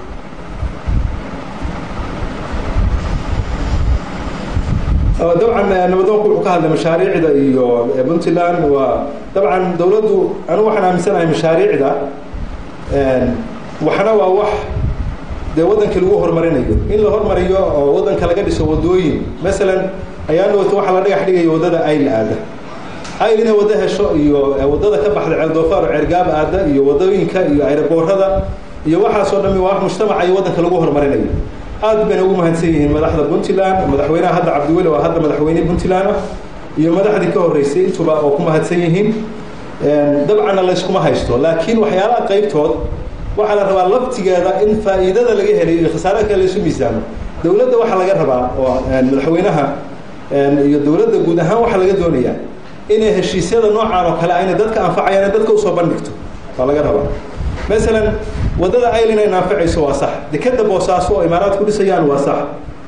dabcan nabadoonku wuxuu ka hadlay mashaariicda iyo puntland waa dabcan dowladdu anigu waxaan aaminsanahay mashaariicda waxna waa wax dee waddanka lagu horumarinayo in la hormariyo oo waddanka laga dhiso wadooyin masalan ayaa noota waxaa la dhagax dhigaya waddada ayl aada ayl inay waddo hesho iyo waddada ka baxda ceeldoofaar oo ceergaab aada iyo waddooyinka iyo ayraboorada iyo waxaasoo dhami waa wax mujtamaca iyo waddanka lagu horumarinayo aad bayna ugu mahadsan yihiin madaxda puntland madaxweynaha hadda cabdiweli oo hadda madaxweyne puntland ah iyo madaxdii ka horreysay intuba oo ku mahadsan yihiin dabcanna layskuma haysto laakiin waxyaalaha qaybtood waxaa la rabaa laftigeeda in faa'iidada laga helayo iyo khasaaraha kale laysu miisaamo dowladda waxaa laga rabaa oo madaxweynaha iyo dowladda guud ahaan waxaa laga doonayaa inay heshiisyada noocaan oo kale ayna dadka anfacayaan dadka usoo bandhigto waa laga rabaa masalan waddada aylin ayna anfacayso waa sax dekeda boosaaso oo imaaraadku dhisayaan waa sax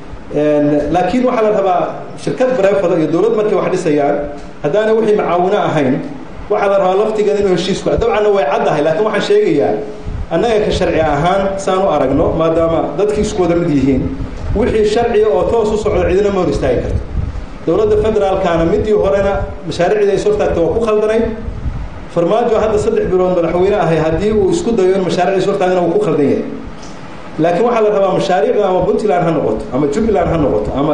laakiin waxaa la rabaa shirkad bareefada iyo dowlad markay wax dhisayaan haddaana wixii macaawino ahayn waxaa la rabaa laftigeeda inuu heshiisku dabcanna way caddahay laakiin waxaan sheegayaa annaga ka sharci ahaan saan u aragno maadaama dadkii isku wada mid yihiin wixii sharciga oo toos u socdo cidina ma hor istaagi karto dowladda federaalkana midii horena mashaariicdii ay soo taagtay waa ku khaldanayd farmaajo hadda saddex bilood madaxweyne ahay haddii uu isku dayo in mashaariicdii soo taagana wuu ku khaldan yahay laakiin waxaa la rabaa mashaariicda ama puntland ha noqoto ama jubbaland ha noqoto ama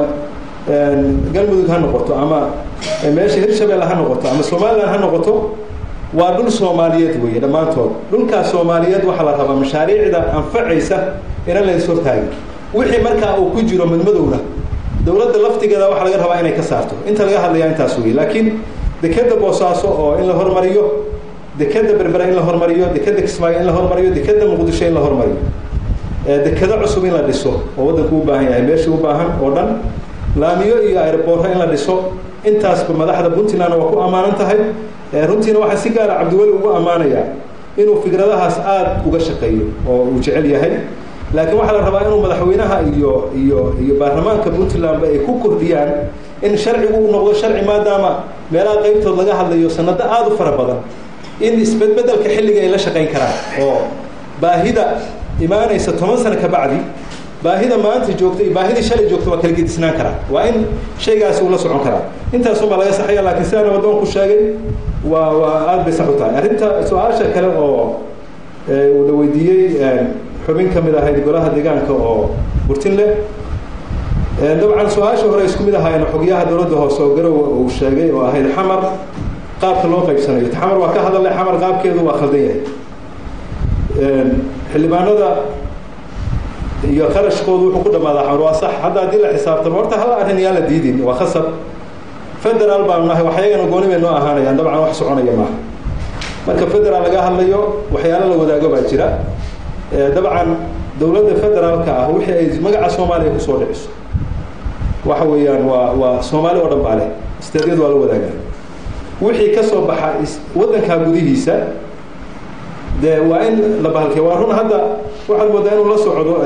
galmudug ha noqoto ama meesha hirshabelle ha noqoto ama somaliland ha noqoto waa dhul soomaaliyeed weeye dhammaantood dhulkaas soomaaliyeed waxaa la rabaa mashaariicda anfacaysa inaan lays hortaagin wixii markaa uu ku jiro madmadowna dowladda laftigeeda waxaa laga rabaa inay ka saarto inta laga hadlayaa intaas weeye laakiin dekeda boosaaso oo in la hormariyo dekeda berbera in la hormariyo dekeda kismaayo in la hormariyo dekeda muqdisho in la hormariyo dekeda cusub in la dhiso oo waddanku u baahan yahay meeshii u baahan oo dhan laamiyo iyo airboorro in la dhiso intaasba madaxda puntlandna waa ku ammaanan tahay runtiina waxaa si gaara cabdiweli ugu ammaanayaa inuu fikradahaas aada uga shaqeeyo oo uu jecel yahay laakiin waxaa la rabaa inuu madaxweynaha iyo iyo iyo baarlamaanka puntlandba ay ku kordhiyaan in sharcigu uu noqdo sharci maadaama meelaha qaybtood laga hadlayo sanado aada u fara badan in isbedbedelka xilliga ay la shaqayn karaan oo baahida imaanaysa toban sano ka bacdi baahida maanta joogta iyo baahidii shalay joogta waa kala gedisnaan karaa waa in shaygaasi uu la socon karaa intaasunbaa laga saxaya laakiin sidaana waddoonku sheegay waa waa aada bay sax u tahay arrinta su-aasha kale oo uu la weydiiyey xubin ka mid ahayd golaha deegaanka oo burtinle dabcan su-aasha hore isku mid ahaayeen xogyaha dowladda hoose oo garow uu sheegay oo ahayd xamar qaabka loo qaybsanayo xamar waa ka hadalay xamar qaabkeedu waa khaldan yahay xildhibaanada iyo kharashkoodu wuxuu ku dhamaadaa xamar waa sax hadda haddii la xisaabtamo horta hal arrin yaa la diidin waa khasab federaal baanu nahay waxyagana gooni bay noo ahaanayaan dabcan wax soconaya maaha marka federaal laga hadlayo waxyaalo la wadaago baa jira dabcan dowladda federaalka ah wixii ay magaca soomaaliya kusoo dhiciso waxa weeyaan waa waa soomaali oo dhan baa leh isteedyadu waa la wadaagaa wixii ka soo baxa waddankaa gudihiisa dee waa in la bahalkay waa run hadda waxaad moodaa inuu la socdo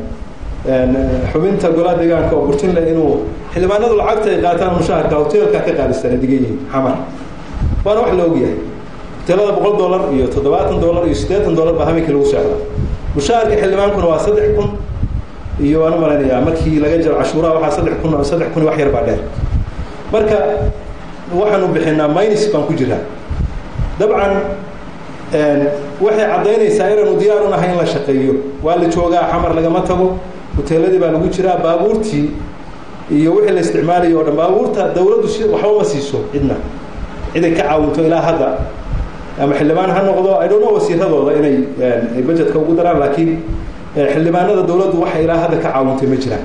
xubinta golaha deegaanka oo burtinle inuu xildhibaanadu lacagta ay qaataan mushaharka hoteelka ka qaadisana digan yihiin xamar waana wax la ogyahay hoteelada boqol dollar iyo toddobaatan dollar iyo siddeetan dollar baa habeenkii lagu socdaa mushaharka xildhibaankuna waa saddex kun iyo waan u malaynayaa markii laga jaro cashuuraha waxaa saddex kun saddex kun wax yar baa dheer marka waxaanu bixinaa minus baan ku jiraa dabcan waxay caddaynaysaa inaanu diyaar u nahay in la shaqeeyo waa la joogaa xamar lagama tago hoteeladii baa lagu jiraa baabuurtii iyo wixii la isticmaalayo o dhan baabuurta dawladdu si waxba ma siiso cidna ciday ka caawinto ilaa hadda ama xildhibaan ha noqdo i don't know wasiiradooda inay ay budgetka ugu daraan laakiin xildhibaanada dawladdu waxay ilaa hadda ka caawintay ma jiraan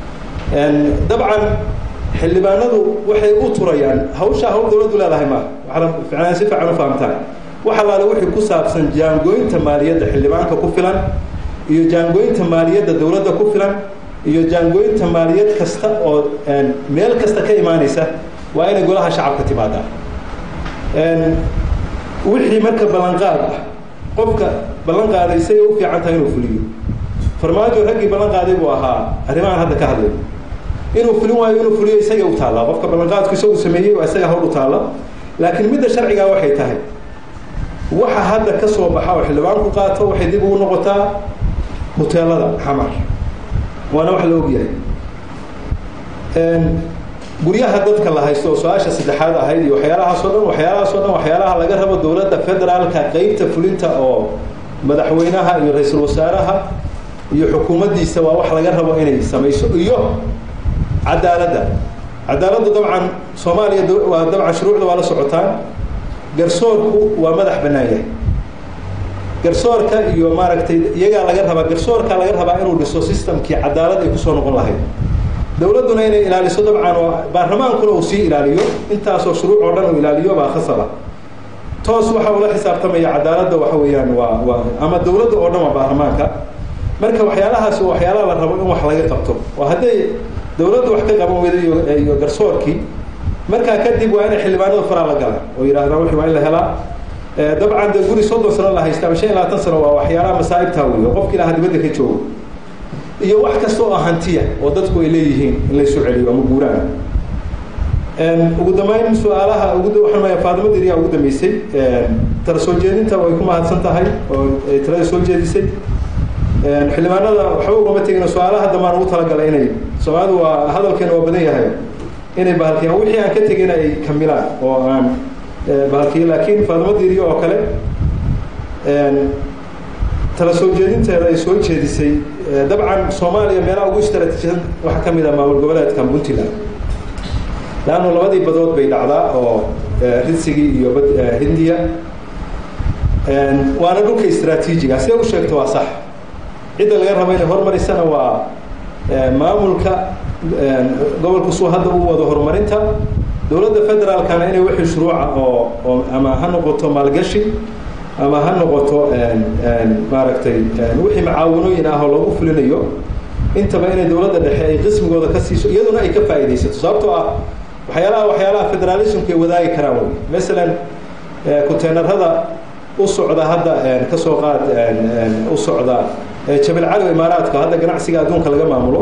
dabcan xildhibaanadu waxay u turayaan hawshaa hawl dawladdu leedahay maaha waxaana ficnaan si fiican u fahamtaan wax allaale wixii ku saabsan jaangooynta maaliyadda xildhibaanka ku filan iyo jaangooynta maaliyadda dawladda ku filan iyo jaangooynta maaliyad kasta oo meel kasta ka imaanaysa waa inay golaha shacabka timaadaa wixii marka ballanqaad ah qofka ballan qaaday isagay u fiican tahay inuu fuliyo farmaajo raggii ballan qaaday buu ahaa arrimahan hadda ka hadlay inuu fulin waayo inuu fuliyo isagay u taallaa qofka ballanqaadku isagu sameeyey waa isaga hawl u taalla laakiin midda sharcigaa waxay tahay waxa hadda ka soo baxa oo xildhibaanku qaato waxay dib ugu noqotaa hoteelada xamar waana wax la ogyahay guryaha dadka la haysto oo su-aasha saddexaad ahayd iyo waxyaalahaasoo dhan waxyaalahaasoo dhan waxyaalaha laga rabo dowladda federaalka qeybta fulinta oo madaxweynaha iyo ra-iisul wasaaraha iyo xukuumaddiisa waa wax laga rabo inay samayso iyo cadaaladda cadaaladdu dabcan soomaaliya waa dabcan shuruucda waa la socotaan garsoorku waa madax bannaan yahay garsoorka iyo maaragtay iyagaa laga rabaa garsoorka laga rabaa inuu dhiso systemkii cadaalad ay kusoo noqon lahayd dowladduna inay ilaaliso dabcan oo baarlamaankuna uu sii ilaaliyo intaasoo shuruuc oo dhan uu ilaaliyo baa khasaba toos waxa ula xisaabtamaya cadaaladda waxa weeyaan waa waa ama dowladda oo dhan waa baarlamaanka marka waxyaalahaas waa waxyaalaha la rabo in wax laga qabto oo hadday dowladda wax ka qaban weyda iyo iyo garsoorkii markaa kadib waa inay xildhibaanada faraa la galaan oo yidhahdaan wixii waa in la helaa dabcan de guri soddon sano la haysta ama shan iyo labaatan sano waa waxyaalaha masaa'ibtaa wey oo qofkii lahaa dibadda ka joogo iyo wax kasta oo hantiya oo dadku ay leeyihiin in laysu celiyo ama guuraan ugu dambeyn su-aalaha ugu waxaan maya faadimo diriya ugu dambeysay tala soo jeedinta way ku mahadsan tahay oo ay talada soo jeedisay xildhibaanada waxba ugama tegin su-aalaha dambaan ugu talagalay inay soomaalidu waa hadalkeena waa badan yahay inay bahalkiyaan wixii aan ka tegin ay kamilaan oo aan bahalkiyo laakiin faadimo diriya oo kale tala soo jeedinteeda ay soo jeedisay dabcan soomaaliya meelaha ugu istaraatiijisan waxaa ka mid ah maamul goboleedka puntland laannu labadii badood bay dhacdaa oo ridsigii iyo bad hindiya waana dhulka istraatiijiga siday u sheegto waa sax cidda laga rabo inay horumarisana waa maamulka gobolku suu hadda u wado horumarinta dowladda federaalkana inay wixii shuruuca oo oo ama ha noqoto maalgashi ama ha noqoto maaragtay wixii macaawanooyin ah oo lagu fulinayo intaba inay dowladda dhexe ay qismigooda ka siiso iyaduna ay ka faa'iidaysato sababtoo ah waxyaalaha waxyaalaha federalismku ay wadaagi karaan wey masalan kuteenarada u socda hadda ka soo qaad u socda jabal cali imaaraadka hadda ganacsiga adduunka laga maamulo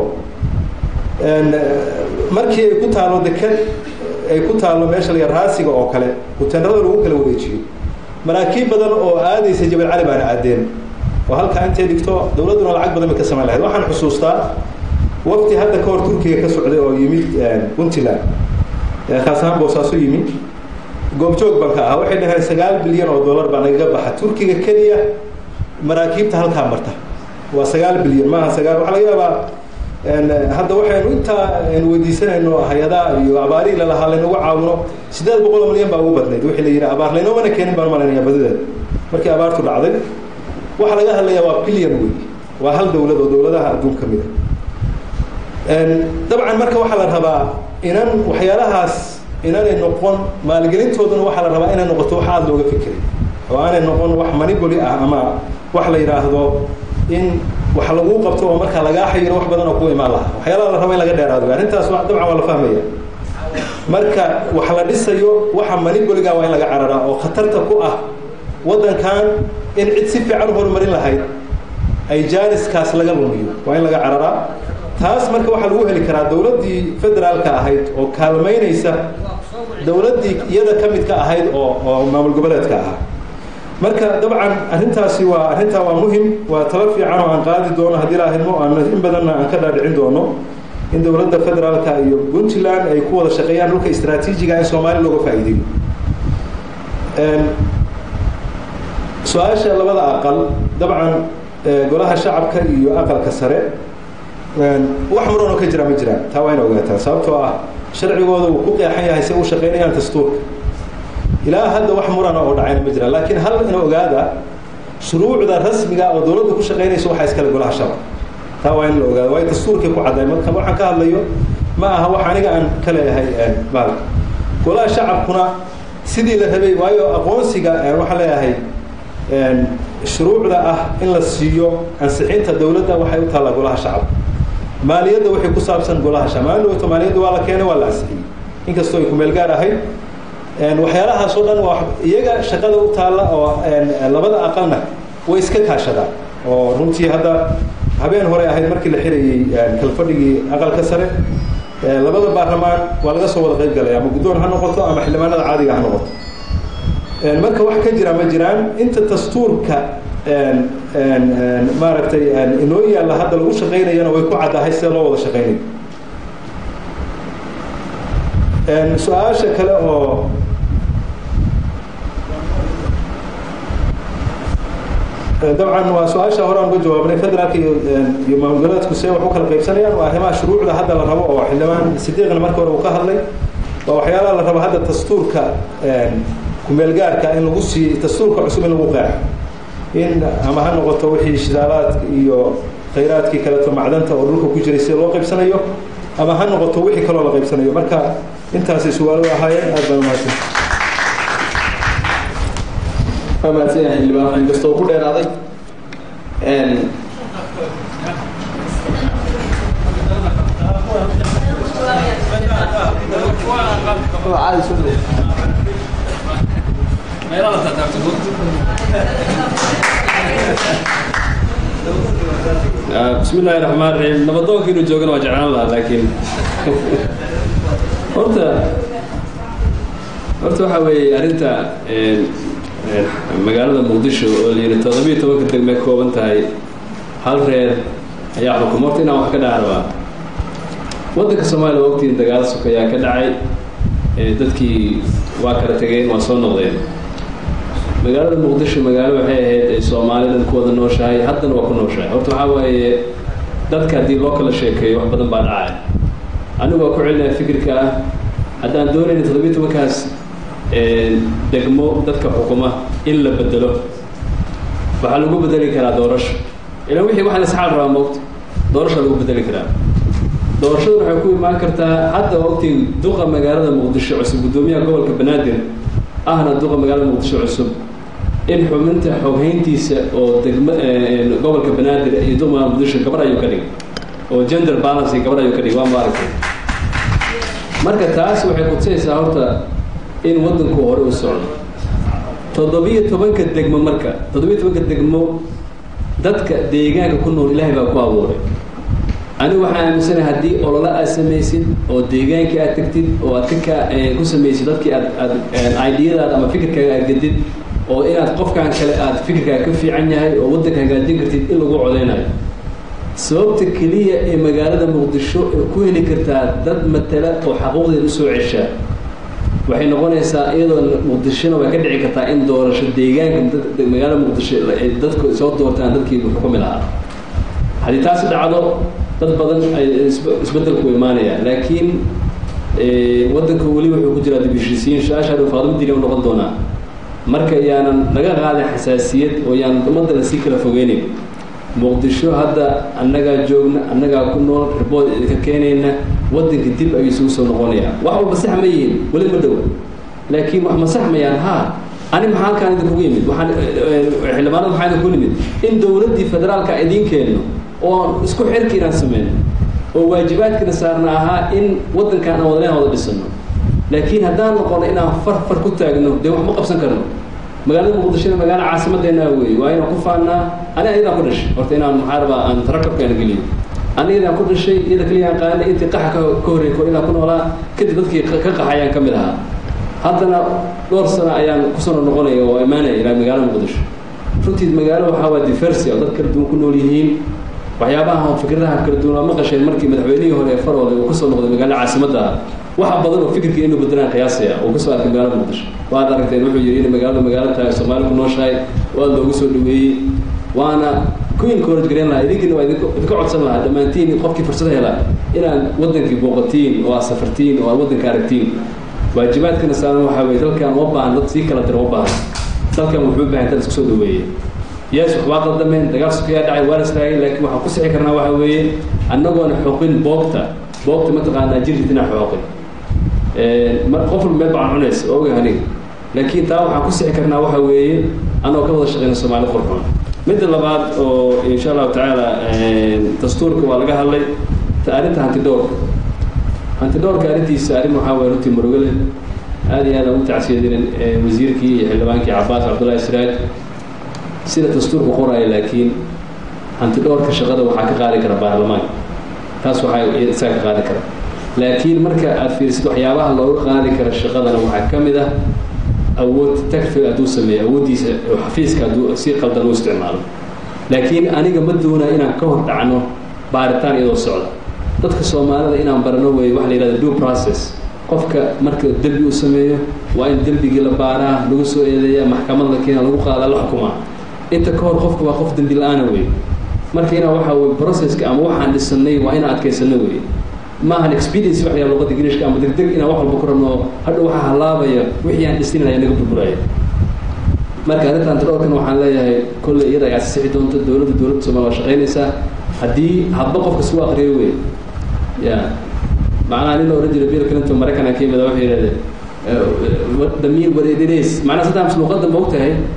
markii ay ku taalo deked ay ku taalo meesha laga raasiga oo kale kuteenarada lagu kala wareejiyo maraakiib badan oo aadaysa jabal cali baana aadeen oo halkaa intay dhigto dowladduna lacag badan bay ka samayn lahayd waxaan xusuustaa waqti hadda ka hor turkiga ka socday oo yimid puntland kaas ahaan boosaaso yimid goobjoog baan ka ahaa waxay dhaheen sagaal bilyan oo dollar baa nagaga baxa turkiga keliya maraakiibta halkaa marta waa sagaal bilyan maaha sagaal waxaa laga yaabaa hadda waxaynu intaa aynu weydiisanayno hay-adaha iyo abaarihii lalahaa laynagu caawino siddeed boqol oo milyan baa ugu badnayd wixii la yidhi abaar laynoomana keenin baan malanaya badideed markii abaartu dhacday waxaa laga hadlayaa waa bilyan wey waa hal dowlad oo dowladaha adduun ka mid a dabcan marka waxaa la rabaa inan waxyaalahaas inanay noqon maalgelintooduna waxaa la rabaa inay noqoto wax aada looga fikiray oo aanay noqon wax maniboli ah ama wax la yidhaahdo in wax laguu qabto oo markaa lagaa xayiro wax badan oo ku imaan lahaa waxyaalaha la raba in laga dheeraado arrintaas dabcan waa la fahmaya marka wax la dhisayo waxa maniboliga waa in laga cararaa oo khatarta ku ah waddankan in cid si fiican u horumarin lahayd ay jaaniskaas laga lumiyo waa in laga cararaa taas marka waxaa lagu heli karaa dowladdii federaalka ahayd oo kaalmaynaysa dowladdii iyada ka mid ka ahayd oo oo maamul goboleedka ahaa marka dabcan arrintaasi waa arrintaa waa muhim waa talo fiican oo aan qaadi doono haddii la ahidmo aan in badanna aan ka dhaadhicin doono in dowladda federaalka iyo puntland ay ku wada shaqeeyaan dhulka istraatiijiga in soomaaliya looga faa'iideeyo su-aasha labada aqal dabcan golaha shacabka iyo aqalka sare wax muranoo ka jira ma jiraan taa waa ina ogaataa sababtoo ah sharcigooda uu ku qeexan yahay si u shaqaynayaan dastuurka ilaa hadda wax murana oo dhacayna ma jiraan laakiin hal ina ogaada shuruucda rasmiga oo dowladda ku shaqaynaysa waxaa iskale golaha shacab taa waa in la ogaado waayo dastuurkay ku cadday marka waxaan ka hadlayo ma aha wax aniga aan ka leeyahay maalka golaha shacabkuna sidii la rabay waayo aqoonsiga waxaan leeyahay shuruucda ah in la siiyo ansixinta dowladda waxay u taallaa golaha shacabka maaliyadda waxay ku saabsan golaha shacab maalin dhawto maaliyadda waa la keenay waa la ansixiyey inkastoo ay ku meel gaar ahayd waxyaalahaas oo dhan waa iyaga shaqada u taalla oo labada aqalna way iska kaashadaan oo runtii hadda habeen hore ahayd markii la xirayey kalfadhigii aqalka sare labada baarlamaan waa laga soo wada qayb galay ama guddoon ha noqoto ama xildhibaanada caadiga ha noqoto marka wax ka jira ma jiraan inta dastuurka maaragtay inoo yaalla hadda lagu shaqaynayana way ku caddahay sida loo wada shaqaynayo su-aasha kale oo dabcan waa su-aasha hore aan uga jawaabnay federaalka iyo iyo maamul goboleedku see wax u kala qaybsanayaan waa arrimaha shuruucda hadda la rabo oo xildhibaan sidiiqna marka hore uu ka hadlay waa waxyaalaha la rabo hadda dastuurka kumeelgaarka in lagu siiy dastuurka cusub in lagu qeexo in ama ha noqoto wixii shidaalaadka iyo khayraadkii kaleeto macdanta oo dhulka ku jiray sida loo qaybsanayo ama ha noqoto wixii kaloo la qaybsanayo marka intaasay su-aalo ahaayeen aad baan umahadsan waa mahadsan yahay xildhibaan inkastoo ku dheeraaday bismi illaahi raxmaan raxiim nabadoonka inuu joogana waa jeclaan lahaa laakiin horta horta waxaa weeye arrinta magaalada muqdisho oo la yidhi toddobiyo tobanka degmay kooban tahay hal reer ayaa xukuma horta inaan wax ka dhaca rabaa waddanka soomaaliya waa ogtiin dagaalo suka ayaa ka dhacay dadkii waa kala tegeen waa soo noqdeen magaalada muqdisho magaalo waxay ahayd ay soomaalidan ku wada nooshahay haddana waa ku nooshahay horta waxaa waaye dadka haddii loo kala sheekeeyo wax badan baa dhacay anigu waa ku celinaya fikirka ah haddaan doonayna toddobiyo tobankaas degmo dadka xukuma in la bedelo waxaa lagu bedeli karaa doorasho ilan wixii waxaan isxaal rabaa moogta doorasha lagu bedeli karaa doorashaduna waxay ku imaan kartaa hadda ogtiin duqa magaalada muqdisho cusub guddoomiyaha gobolka banaadir ahna duqa magaalada muqdisho cusub in xubinta xoghayntiisa oo degma gobolka banaadir iyo duqa magaalada muqdisho gabar ayuu ka dhigay oo gender balance gabar ayuu ka dhigay waa maaragtay marka taas waxay kutusaysaa horta in waddanku hore u socdo toddobiyo tobanka degmo marka toddobiyo tobanka degmo dadka deegaanka ku nool ilaahay baa ku abuuray anigu waxaan aaminsanahay haddii olole aad samaysid oo deegaankii aad tagtid oo aad ka ku samaysid dadkii aad aad idiyadaada ama fikirkaaga aad gedid oo inaad qofkan kale aad fikirkaaga ka fiican yahay oo waddanka hagaajin kartid in lagu codeynayo sababta keliya ee magaalada muqdisho ku heli kartaa dad matala oo xaquuqdeeda usoo ceshaa waxay noqonaysaa iyadoo muqdishona way ka dhici kartaa in doorasho deegaanka magaalada muqdisho ay dadku soo doortaan dadkii xukumi lahaa haddii taasi dhacdo dad badan ay isbeddelku imaanayaan laakiin waddanka weli wuxuu ku jiraa dibishisiin shaashaa dhow faadimo dili u noqon doonaa marka yaanan laga qaadin xasaasiyad oo yaanan ummadda lasii kala fogeynayn muqdisho hadda annagaa joogna annagaa ku nool ribood idinka keenayna waddanka dib ayuu isugu soo noqonayaa wax walba sax ma yihiin weli ma dhowa laakiin wax ma saxmayaan haa ani maxaa halkaan idinkugu yimid waxaan xildhibaanada maxaa idinku yimid in dowladdii federaalka idiin keenno oo isku xirki inaan sameyno oo waajibaadkina saarna ahaa in waddankaan aan wadaleyn wada dhisano laakiin haddaan noqono inaan far far ku taagno dee wax ma qabsan karno magaalada muqdishona magaalo caasimadeenaa weeye waa inaan ku faannaa ani ayadaan ku dhashay horta inaan maxaa rabaa aan tarakabkaana geliyo aniyadaan ku dhashay iyada keliya aan qaanay intii qaxa ka ka horreeyay kor inaan ku noolaa kadib dadkii ka qaxayaan ka mid ahaa haddana dhowr sano ayaan kusoo noqonaya oo imaanaya ilaa magaalada muqdisho runtii magaalo waxaa waa diversi oo dad kala duwan ku nool yihiin waxyaabaha fikradaha kala duwan waa maqasheen markii madaxweynihii hore ee faroole uu kasoo noqday magaalada caasimadda waxa badan oo fikirkii inuu bedelaan qiyaasaya uu kasoo arkay magaalada muqdisho waad aragteen wuxuu yidhi in magaalada magaalo tahay soomaali ku nooshahay waa loogu soo dhaweeyey waana ku encourage gareyn lahaa idinkiina waa idinka codsan lahaa dhammaantiin qofkii fursad hela inaad waddankii booqatiin oo aad safartiin oo aad waddanka aragtiin waajibaadkana saaran waxaa weeye dalkan uma baahan dad sii kala dira uma baahan dalkan wuxuu u baahan dad isku soo dhaweeyey yes waxbaa qaldameen dagaal sukayaa dhacay waa la islaagay laakiin waxaan ku sixi karnaa waxaa weeye annagoona xoqin boogta boogta mataqaanaa jirrid inaan xoqin qof walba meel baan cunays oo ogahay aniga laakiin taa waxaan ku sixi karnaa waxaa weeye annagoo ka wada shaqeyna soomaali qurxoon midda labaad oo insha allahu tacaala dastuurka waa laga hadlay arrinta hantidhowrka hantidhowrka arrintiisa arrin waxaa waye runtii murugale aad iyo aad aan u tacsiyadinin wasiirkii iyo xildhibaankii cabaas cabdullahi siraaj sida dastuurku qoraayo laakiin hantidhowrka shaqada waxaa ka qaadi kara baarlamaanka taas waxaa isaga ka qaadi kara laakiin marka aad fiirisid waxyaabaha looga qaadi kara shaqadana waxaa ka mid ah awood tagfiga hadduu sameeyo awooddiisa oo xafiiska hadduu si qaldan u isticmaalo laakiin aniga ma doonaa inaan ka hor dhacno baaritaan iyadoo socda dadka soomaalida inaan barano weeye waxa la yidhahda due process qofka marka dembi uu sameeyo waa in dembigii la baaraa lagu soo eedeeya maxkamad la keena lagu qaada la xukumaa inta ka hor qofka waa qof dembi la-aana weeye marka inaa waxa weye processka ama waxaan dhisanay waa inaan adkaysano weeye maahan experience wax yaa luqada ingiriishka ama degdeg inaan wax walba ku rabno hadha waxaa halaabaya wixii aan dhisnin ayaa naga burburaya marka arrintan tadhowrkan waxaan leeyahay kolley iyada ayaa sixi doonta dowladda dowladda soomaaliya waa shaqaynaysaa haddii hadba qofka suu aqriyo wey ya macnaha nin la odhan jiray bill clinton maraykan ka yimid wuxuu yidhahdee damiir wareedinays macnaha saddex luqadda ma ogtahay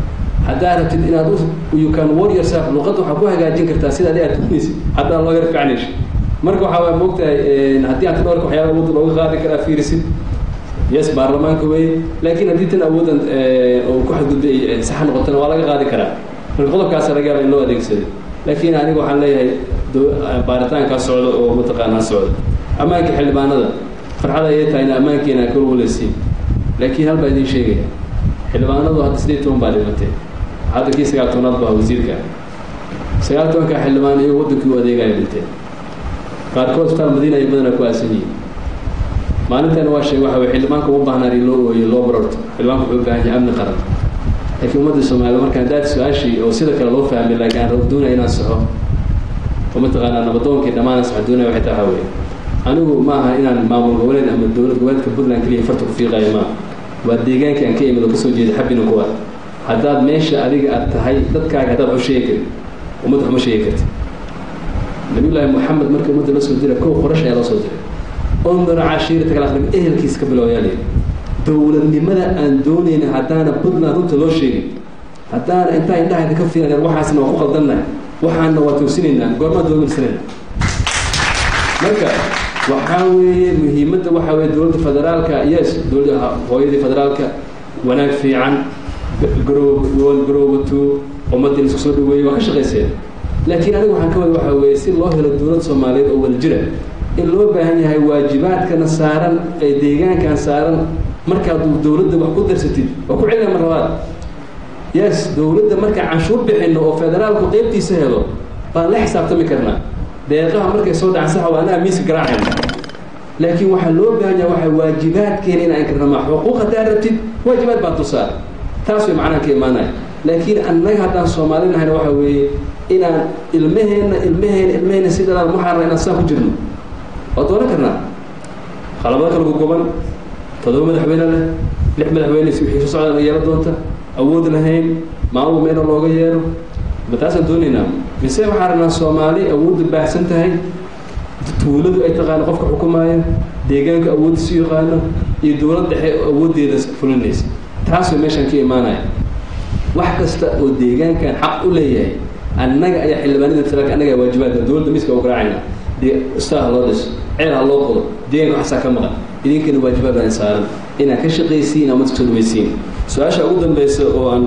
haddaa rabtid inaad you can war yourself luqadda waxaa ku hagaajin kartaa sida adi aad doonaysid haddaan loo yar ficnaysh marka waxaa waa moogtahay haddii aad dhowrka waxyaaba awoodda looga qaadi karaa fiirisid yes baarlamaanka wey laakiin haddii tan awoodan oo ku xadgudbay sax noqotana waa laga qaadi karaa marka qodobkaasa laga yaaba in loo adeegsado laakiin aniga waxaan leeyahay baaritaankaa socdo oo mataqaanaa socdo ammaanka xildhibaanada farxada ayay tahay in ammaankiina kor waleysiin laakiin hal baa idiin sheegaya xildhibaanadu hadda sideed toban baa dhimatay hadda kii sagaal tobnaad baa wasiirka sagaal tobanka xildhibaan iyago waddankii u adeegaya dhinteen qaarkood isbitaal madiina ay badanaa ku aasan yihiin maalinteena waa sheeg waxa wey xildhibaanka uma baahnaan in loo ooyo loo barorto xildhibaanka wuxuu u baahan yahay amni qaran laakiin ummadda soomaaliya markaan daad su-aashii oo sida kale loo fahmay laakiin aan doonaya inaan saxo oo mataqaanaa nabadoonkii dhammaan sax doonaya waxay tahay waxaa weeye anigu ma aha inaan maamul goboleed ama dowlad goboleedka puntland keliya farta ku fiiqayo maaha waa deegaankii aan ka imid oo kasoo jeeda xabina kuwa haddaad meesha adiga aad tahay dadkaaga haddaad waxu sheegi karin ummadda waxuma sheegi karti nabiyullaahi moxamed markii ummadda la soo dira kow qorash ayaa loo soo diray ondora cashiirata kala akhrin ehelkiisa ka bilowyaa layidhi dowladnimada aan doonayna haddaana puntland runta loo sheegin haddaana intaa indhaha idinka fiilan waxaasna waa ku qaldannahay waxaana waa toosinaynaa goormaa doomisanayna marka waxaa weeye muhiimadda waxaa weeye dowladda federaalka yes dowladda hooyadii federaalka wanaag fiican garoob garoobatu ummadda isku soo dhaweeyey waa ka shaqayseen laakiin aniga waxaan ka wada waxaa weeye si loo helo dowlad soomaaliyeed oo wada jira in loo baahan yahay waajibaadkana saaran ee deegaankan saaran markaad dowladda wax ku darsatid waa ku celina mar labaad yes dowladda markaan canshuur bixino oo federaalku qeybtiisa helo baan la xisaabtami karnaa deeqaha markay soo dhacan saxa waa anaa miiska garaacayna laakiin waxaa loo baahan yahay waxaa waajibaadkeena inaan karnama xuquuq haddaa rabtid waajibaad baa tusaar taas way macnaha ka imaanaya laakiin annaga haddaan soomaali nahayna waxa weeye inaan ilmaheenna ilmaheenna ilmaheenna si dhalaan waxaana inaan saa ku jirno waa dooran karnaa qalabada kala gogoban toddoba madaxweyne leh lix madaxweyne wixii soo socdaan yeelo doonta awood lahayn maamul meena looga yeero ma taasaan doonaynaa mise waxaan rabnaa soomaali awoodda baahsan tahay tuuladu ay taqaano qofka xukumaayo deegaanka awooddiisu yaqaano iyo dowlad dhexe awooddeeda fulinaysa taas way meeshaan ka imaanaya wax kasta oo deegaankan xaq u leeyahay annaga ayaa xildhibaanada federaalka annaga waajibaadka dowladda miiska u garaacayna staa ha loo dhiso ceel ha loo qodo deegaanka waxaasaa ka maqan idinkana waajibaad baan saaran inaad ka shaqaysiin ama kasoo dhawaysiin su-aasha ugu dambeysa oo aan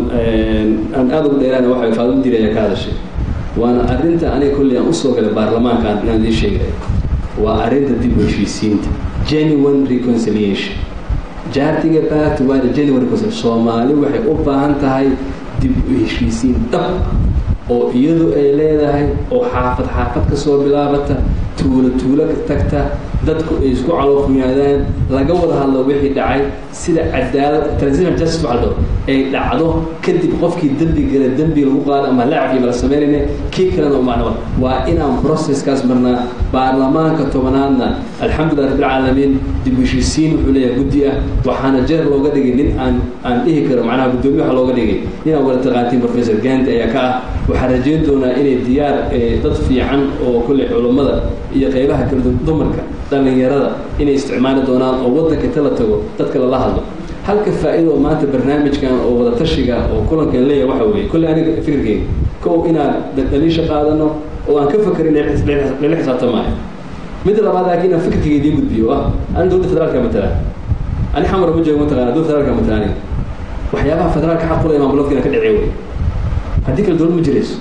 aan aada ugu dheeraana waxa way faadimo diri ayaa ka hadashay waana arrinta aniga kolley aan usoo galay baarlamaankaan inaan idiin sheegay waa arrinta dib u heshiisiinta genuine reconciliation jaartiga baatu waa genuine reconciliation soomaali waxay u baahan tahay dib u heshiisiin dhab oo iyadu ay leedahay oo xaafad xaafad ka soo bilaabata tuulo tuulo tagta dadku ay isku caloofuyaadaan laga wada hadlo wixii dhacay sida cadaalad transitional justice waxaa la ay dhacdo kadib qofkii dembi gala dembi lagu qaado ama lacab iyo mala samaynayna kii kalena u macno waa inaan processkaas marnaa baarlamaanka tobanaadna alxamdulilah rabbilcaalamiin dib u heshiisiin wuxuu leeyahay guddi ah waxaana jeer looga dhigay nin aan aan dhihi karo macnaha guddoomiye waxa looga dhigay ninaan wada taqaantiin professor gandi ayaa ka ah waxaan rajeyn doonaa inay diyaar dad fiican oo kolley culummada iyo qeybaha kala dumarka dhallinyarada inay isticmaali doonaan oo waddanka inta la tago dadka lala hadlo halka faa'iida oo maanta barnaamijkan oo wada tashiga oo kulankan leeyahay waxa weeye kolley aniga fikirkeyga kow inaan dhaliisha qaadano oo aan ka fakerin lala xisaabtamaayo midda labaad laakiin inaan fikirkeyga idiin gudbiyo ah ani dowladda federaalka matalaan ani xamar ma joogo mataqana dowladda federaalka matalaan waxyaabaha federaalka xaq u leh maamulodka inaan ka dhacey wey haddii kale dowlad ma jirayso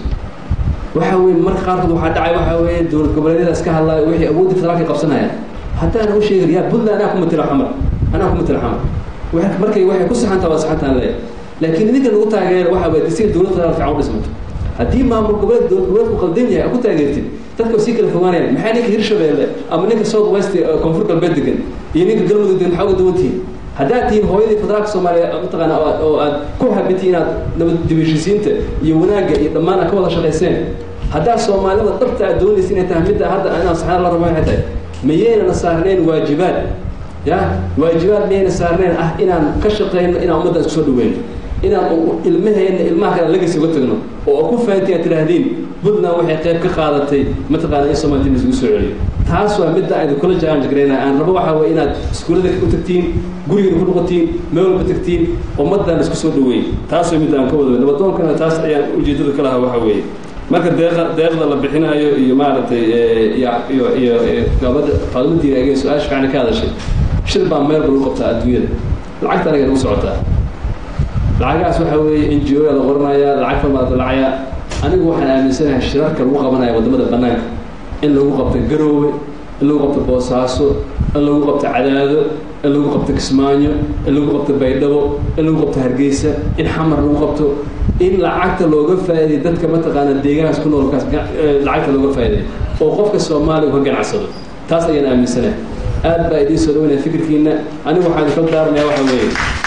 waxa weye marka qaarkood waxaa dhacay waxa weeye dowlad goboleedyada iska hadlaayo wixii awoodda federaalka qabsanayaan haddaana u sheegin yaa puntland anaa ku matela xamar anaa ku matela xamar markay waxay ku saxantaa waa saxantaan leeyahay laakiin idinka lagu taageero waxa weye si dowlad federaal fiican u dhismato haddii maamul goboleed dowlad goboleedku qaldan yahay aad ku taageertid dadka sii kala fogaanayaan maxaa ninka hirshabeelle ama ninka south west koonfur galbeed degan iyo ninka galmudug degan maxaa uga duwan tihiin haddaad tihiin hooyadii federaalka soomaaliya mataqaana oo aad ku habiti inaad nabad dibheshiisiinta iyo wanaagga iyo dhammaan aad ka wada shaqayseen haddaad soomaalida dhabta aad doonaysa inay tahay midda hadda inaan saxaan la rabo waxay tahay mayeynana saarnayn waajibaad ya waajibaad miyayna saarnayn ah inaan ka shaqayno inaan ummadda isku soo dhaweyno inaan ilmaheena ilmaha kale lagasi uga tagno oo ku fahanti aad tidhaahdeen puntland waxay qayb ka qaadatay mataqaana in soomaalida isugu soo celiyo taas waa midda ayda kula challenge garayna aan rabo waxaa waye inaad iskuullada u tagtiin gurigeena ku noqotiin meel walba tagtiin ummaddan isku soo dhaweey taas waa midda aan ka wada nabadoonkana taas ayaan ujeedada ka lahaa waxaa weeye marka deeqa deeqda la bixinayo iyo maaragtay iyo iyo iyo gabadha faadumadii agee su-aasha fiican ka hadashay shil baa meel lagu qabtaa adduunyada lacagta anaga nagu socotaa lacagahaas waxaa weeye n g o yaa la qoranayaa lacag fal baa la dalacayaa anigu waxaan aaminsanahay shirarka lagu qabanaya waddamada bannaanka in lagu qabto garoowe in lagu qabto boosaaso in lagu qabto cadaado in lagu qabto kismaayo in lagu qabto baydhabo in lagu qabto hargeysa in xamar lagu qabto in lacagta looga faa'iday dadka mataqaana deegaankaas ku noolkaas lacagta looga faa'iday oo qofka soomaaliga ka ganacsado taas ayaan aaminsanahay aad baa idiin soo dhaweynaya fikirkiina anigu waxaan idinka daaranayaa waxa weeye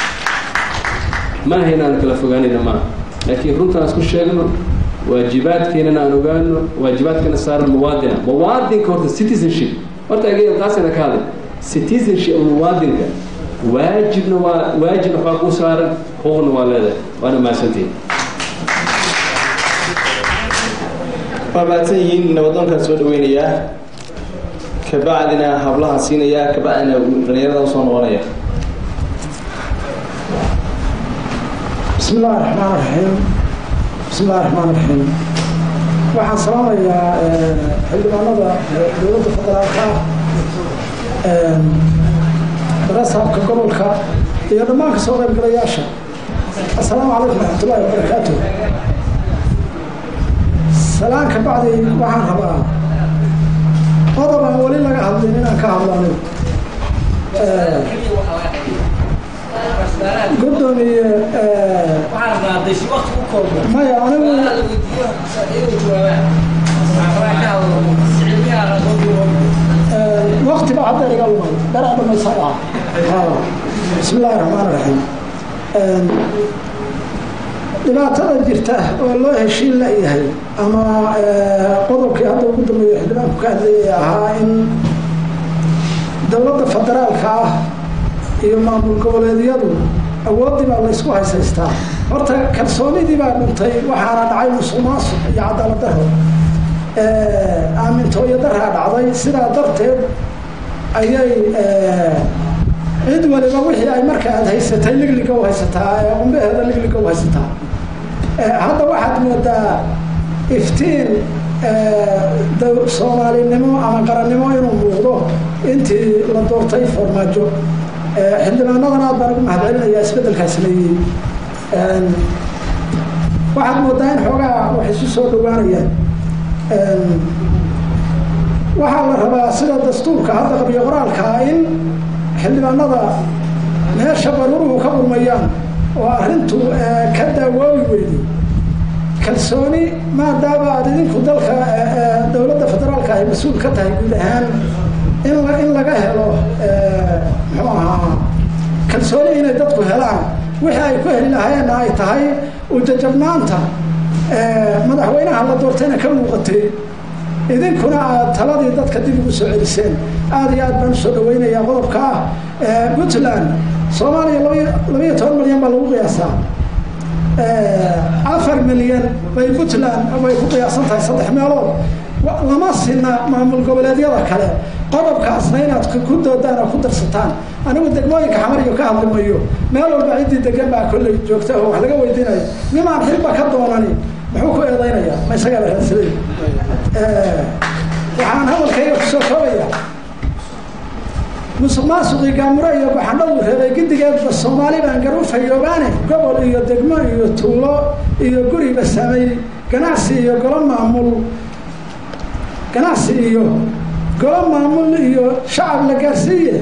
mana haynaan kala fogaanayna maaha laakiin runtaan isku sheegno waajibaadkeenana aan ogaano waajibaadkana saaran muwaadina muwaadinka horta citizenship horta agee taasina ka hadlay citizenship muwaadinka waajibna waa waajibna waxbaa kuu saaran xuquuqna waa leedahay waana mahadsantihin waa mahadsan yihiin nabadoonkaan soo dhaweynayaa kabacdina hablahan siinayaa kabacdina dhalinyarada usoo noqonaya بسم الله الرحمن الرحيم بسم الله الرحمن الرحيم waxaan salaamayaa xildhibaanada dowladda federaalka barasaabka gobolka iyo dhammaan kasoo qaybgalayaasha assalaamu calaykum waraxmatullahi wabarakaatu salaan ka bacdi waxaan rabaa qodob aan weli laga hadlin inaan ka hadlo anigu gudoomiye maya anigu wakti baa hadda iga lumay daraa dhamaysaa dhaha bismi illaahi raxmaan raxiim dhibaatada jirta oo loo heshiin la yahay ama qodobkii hadda ugu dambeeya xildhibaanku ka hadlayay ahaa in dowladda federaalka ah iyo maamul goboleedyadu awooddii baa laysku haysaystaa horta kalsoonidii baa dhuntay waxaana dhacay musuq maasuq iyo cadaalad daro aamintooyo daraa dhacday sidaa darteed ayay cid waliba wixii ay marka aad haysatay ligliga u haysataa ee qumbaheeda ligliga u haysataa hadda waxaad moodaa iftiin soomaalinimo ama qarannimo inuu muuqdo intii la doortay farmaajo xildhibaanadan aad baan ugu mahadcelinayaa isbeddelkaa sameeyey waxaad moodaa in xoogaa wax isu soo dhawaanayaan waxaa la rabaa sida dastuurka hadda qabiyo qoraalkaa in xildhibaanada meesha baruuruhu ka burmayaan oo arrintu ka daawoobi weyday kalsooni maadaama aad idinku dalka dowladda federaalka ay mas-uul ka tahay guud ahaan in in laga helo muxuu ahaa kalsooni inay dadku helaan wixii ay ku heli lahaayeenna ay tahay ujajabnaanta madaxweynaha la doortayna ka muuqatay idinkuna aad taladii dadka dib ugu soo celiseen aada iyo aad baan usoo dhaweynayaa qodobka ah puntland soomaaliya labaiyo toban milyan baa lagu qiyaasaa afar milyan bay puntland bay ku qiyaasan tahay saddex meelood lama sina maamul goboleedyada kale qodobkaasna inaad ku doodaan oo ku darsataan anigu degmooyinka xamariyo ka hadli mayo meel walba ciddii degan baa kolley joogta oo wax laga weydiinayo nimaan xilba ka doonani muxuu ku eedaynayaa ma isagaa la raadsaday waxaan hadalkayga kusoo koobaya musuq maasuqii gaamuro iyo baxandhadu reebay gidigeedba soomaali baan garufayoobaane gobol iyo degmo iyo tuulo iyo guriba saamay ganacsi iyo golo maamul ganacsi iyo golo maamul iyo shacab la gaarsiiye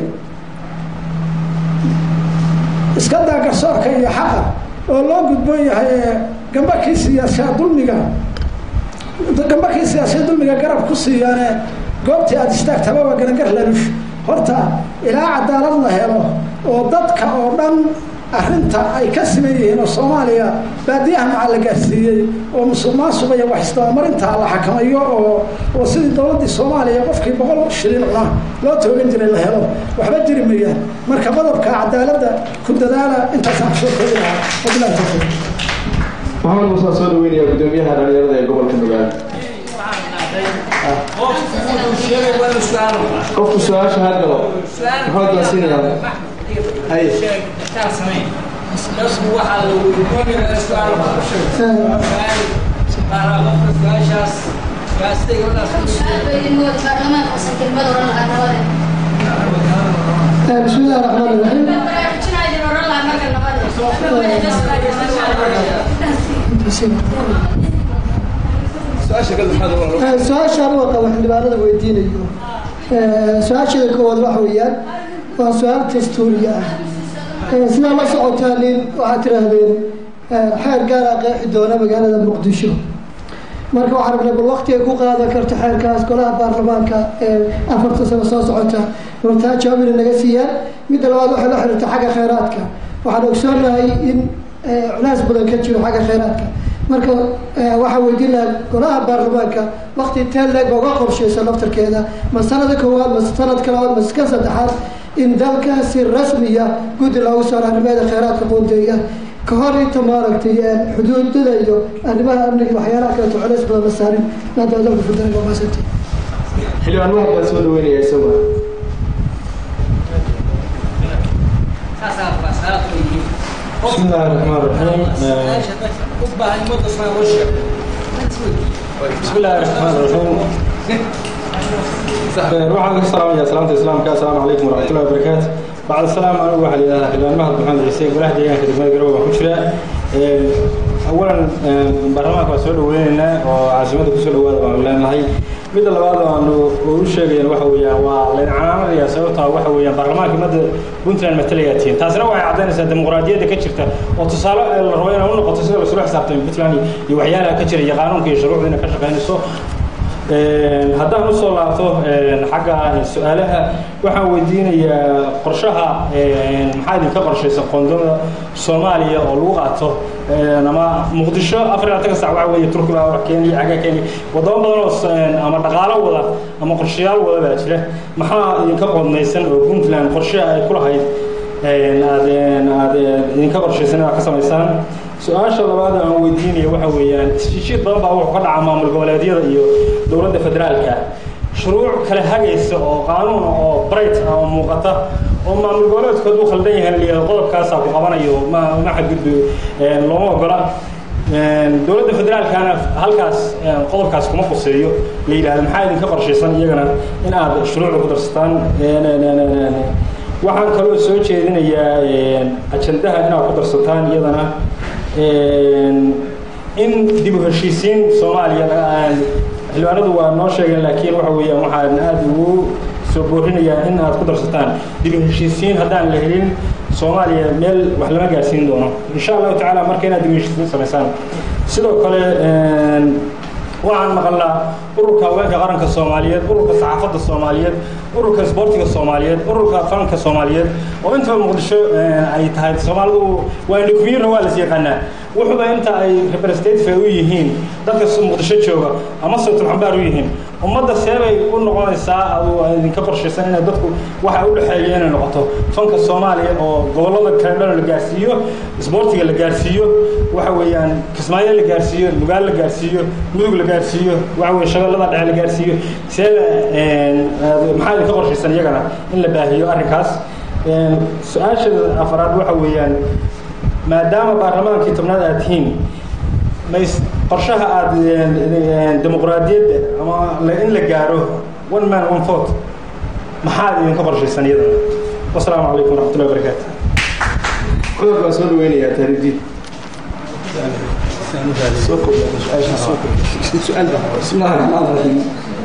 iska daa garsoorka iyo xaqa oo loo gudboon yahay ee gambakii siyaasiya dulmiga gambakii siyaasiya dulmiga garab ku siiyaane goobtii aada istaagtaba waa garangar lalush horta ilaa cadaalad la helo oo dadka oo dhan arrinta ay ka siman yihiin oo soomaaliya baadiyaha macaa la gaarsiiyey oo musuq maasuqa iyo wax isdabamarinta la xakamayo oo oo sidii dowladdii soomaaliya qofkii boqol shilin cuna loo toogan jiray la helo waxba jiri mayaan marka qodobka cadaaladda ku dadaala intaasaan kusoo koobi lahaa wabilahi tawfiiq maxamed muuse soo dhaweynaya gudoomiyaha dhalinyarada ee gobolka nugaal qofku su-aasha ha galo maxamed baan siinayaa hay بسم الله الرحمن الرحيم su-aasha aniga qaba xildhibaanada weydiinayo su-aasheeda koowaad waxa weeyaan waa su-aal dastuuriya ah sidaa la socotaa nin waxaad tiraahdeen xeer gaara qeexi doona magaalada muqdisho marka waxaan rabnay bal waqti ay ku qaadan karto xeerkaas golaha baarlamaanka ee afarta sano soo socota runtaa jawaab inay naga siiyaan midda labaad waxay la xiriirta xagga khayraadka waxaan ogsoonahay in culays badan ka jiro xagga khayraadka marka waxaa weydiin lahaa golaha baarlamaanka waqti intee leeg ba uga qorshaysa laftarkeeda ma sanada koowaad ma sanadka labaad ma ka saddexaad in dalka si rasmiya guddi loogu saaro arrimaheeda khayraadka qoonteeya ka hor inta maaragtay xuduudada iyo arrimaha amniga waxyaalaha kaleeto culays badan la saarin maadaama dalka federaalka waa maasantay xildhibaan mahad baan soo dhaweynaya isagu بسم الله الرحمن الرحيم بسم الله الرحمن الرحيم waxaan ka salaamaya salaamta islaamka assalaamu calaykum waraxmatullahi wabarakaatu bacda salaam anigu waxaa layidhahdaa xildhibaan mahad maxamed ciise golaha deegaanka degmada garowe baan ku jiraa awalan baarlamaanka waan soo dhaweyneynaa oo caasimada kusoo dhawaada baanu leenahay midda labaad aanu u sheegayan waxa weeyaan waa layn calaamadayaa sababtaa waxa weeyaan baarlamaanka madda puntland matalayaa tihiin taasina waxay caddaynaysaa dimuqraadiyadda ka jirta oo tusaale la rabo inay u noqoto sida lasula xisaabtamo puntland iyo waxyaalaha ka jira iyo qaanuunka iyo shuruucda inay ka shaqaynayso haddaan usoo laabto xagga su-aalaha waxaan weydiinayaa qorshaha maxaa idinka qorshaysa qoondada soomaaliya oo lagu qaato ama muqdisho afar iyo labaatan sac waxa weeye turki baa wax keenaya xagga keenaya wadamo badan oo ama dhaqaalo wada ama qorshayaal wada baa jira maxaa idinka qoodnaysan oo puntland qorshaha ay ku lahayd aad aad idinka qorshaysan inaad ka samaysaan su-aasha labaad aan weydiinaya waxa weeyaan heshiid badan baa wuxuu ka dhaca maamul goboleedyada iyo dowladda federaalka shuruuc kale hagaysa oo qaanuun oo bright ah oo muuqata oo maamul goboleedku hadduu khaldan yahay layihahdo qodobkaasaa ku qabanayo ma ma xadgudbo looma ogola dowladda federaalkana halkaas qodobkaas kuma quseeyo la yidhahdo maxaa idinka qorshaysan iyagana in aad shuruucda ku darsataan waxaan kaloo soo jeedinayaa ajandaha inaad ku darsataan iyadana in dib u heshiisiin soomaaliya xildhibaanadu waa noo sheegeen laakiin waxa weeyaan waxaan aada ugu soo boorinayaa in aad ku darsataan dib u heshiisiin haddaan la helin soomaaliya meel wax lama gaarsiin doono insha allahu tacaala marka inaad dib u heshiisiin samaysaan sidoo kale waxaan maqalnaa ururka haweenka qaranka soomaaliyeed ururka saxaafadda soomaaliyeed ururka isboortiga soomaaliyeed ururka fanka soomaaliyeed oo intaba muqdisho ay tahay soomaalidu waa indhakumiyirna waa las yaqaanaa wuxuuba inta ay representative u yihiin dadka muqdisho jooga ama sawtul xambaar u yihiin ummadda seebay u noqonaysaa adu idinka qorshaysan inay dadku waxa u dhexeeya inay noqoto fanka soomaaliya oo gobollada kale dhan la gaarsiiyo isboortiga la gaarsiiyo waxa weeyaan kismaayo la gaarsiiyo nugaal la gaarsiiyo mudug la gaarsiiyo waxa weye shabeellada dhexe la gaarsiiyo seeba maxaa idinka qorshaysan iyagana in la baahiyo arrinkaas su-aasha afaraad waxa weeyaan maadaama baarlamaankii tobnaad aad tihiin mays qorshaha aad dimuqraadiyadda ama in la gaaro one man one vote maxaad idinka qorshaysan iyadana wasalaamu calaykum waraxmatullahi wabarakaatu cudurka waan soo dhaweynayaa taariikhdiid بسم الله الرحمن الرحيم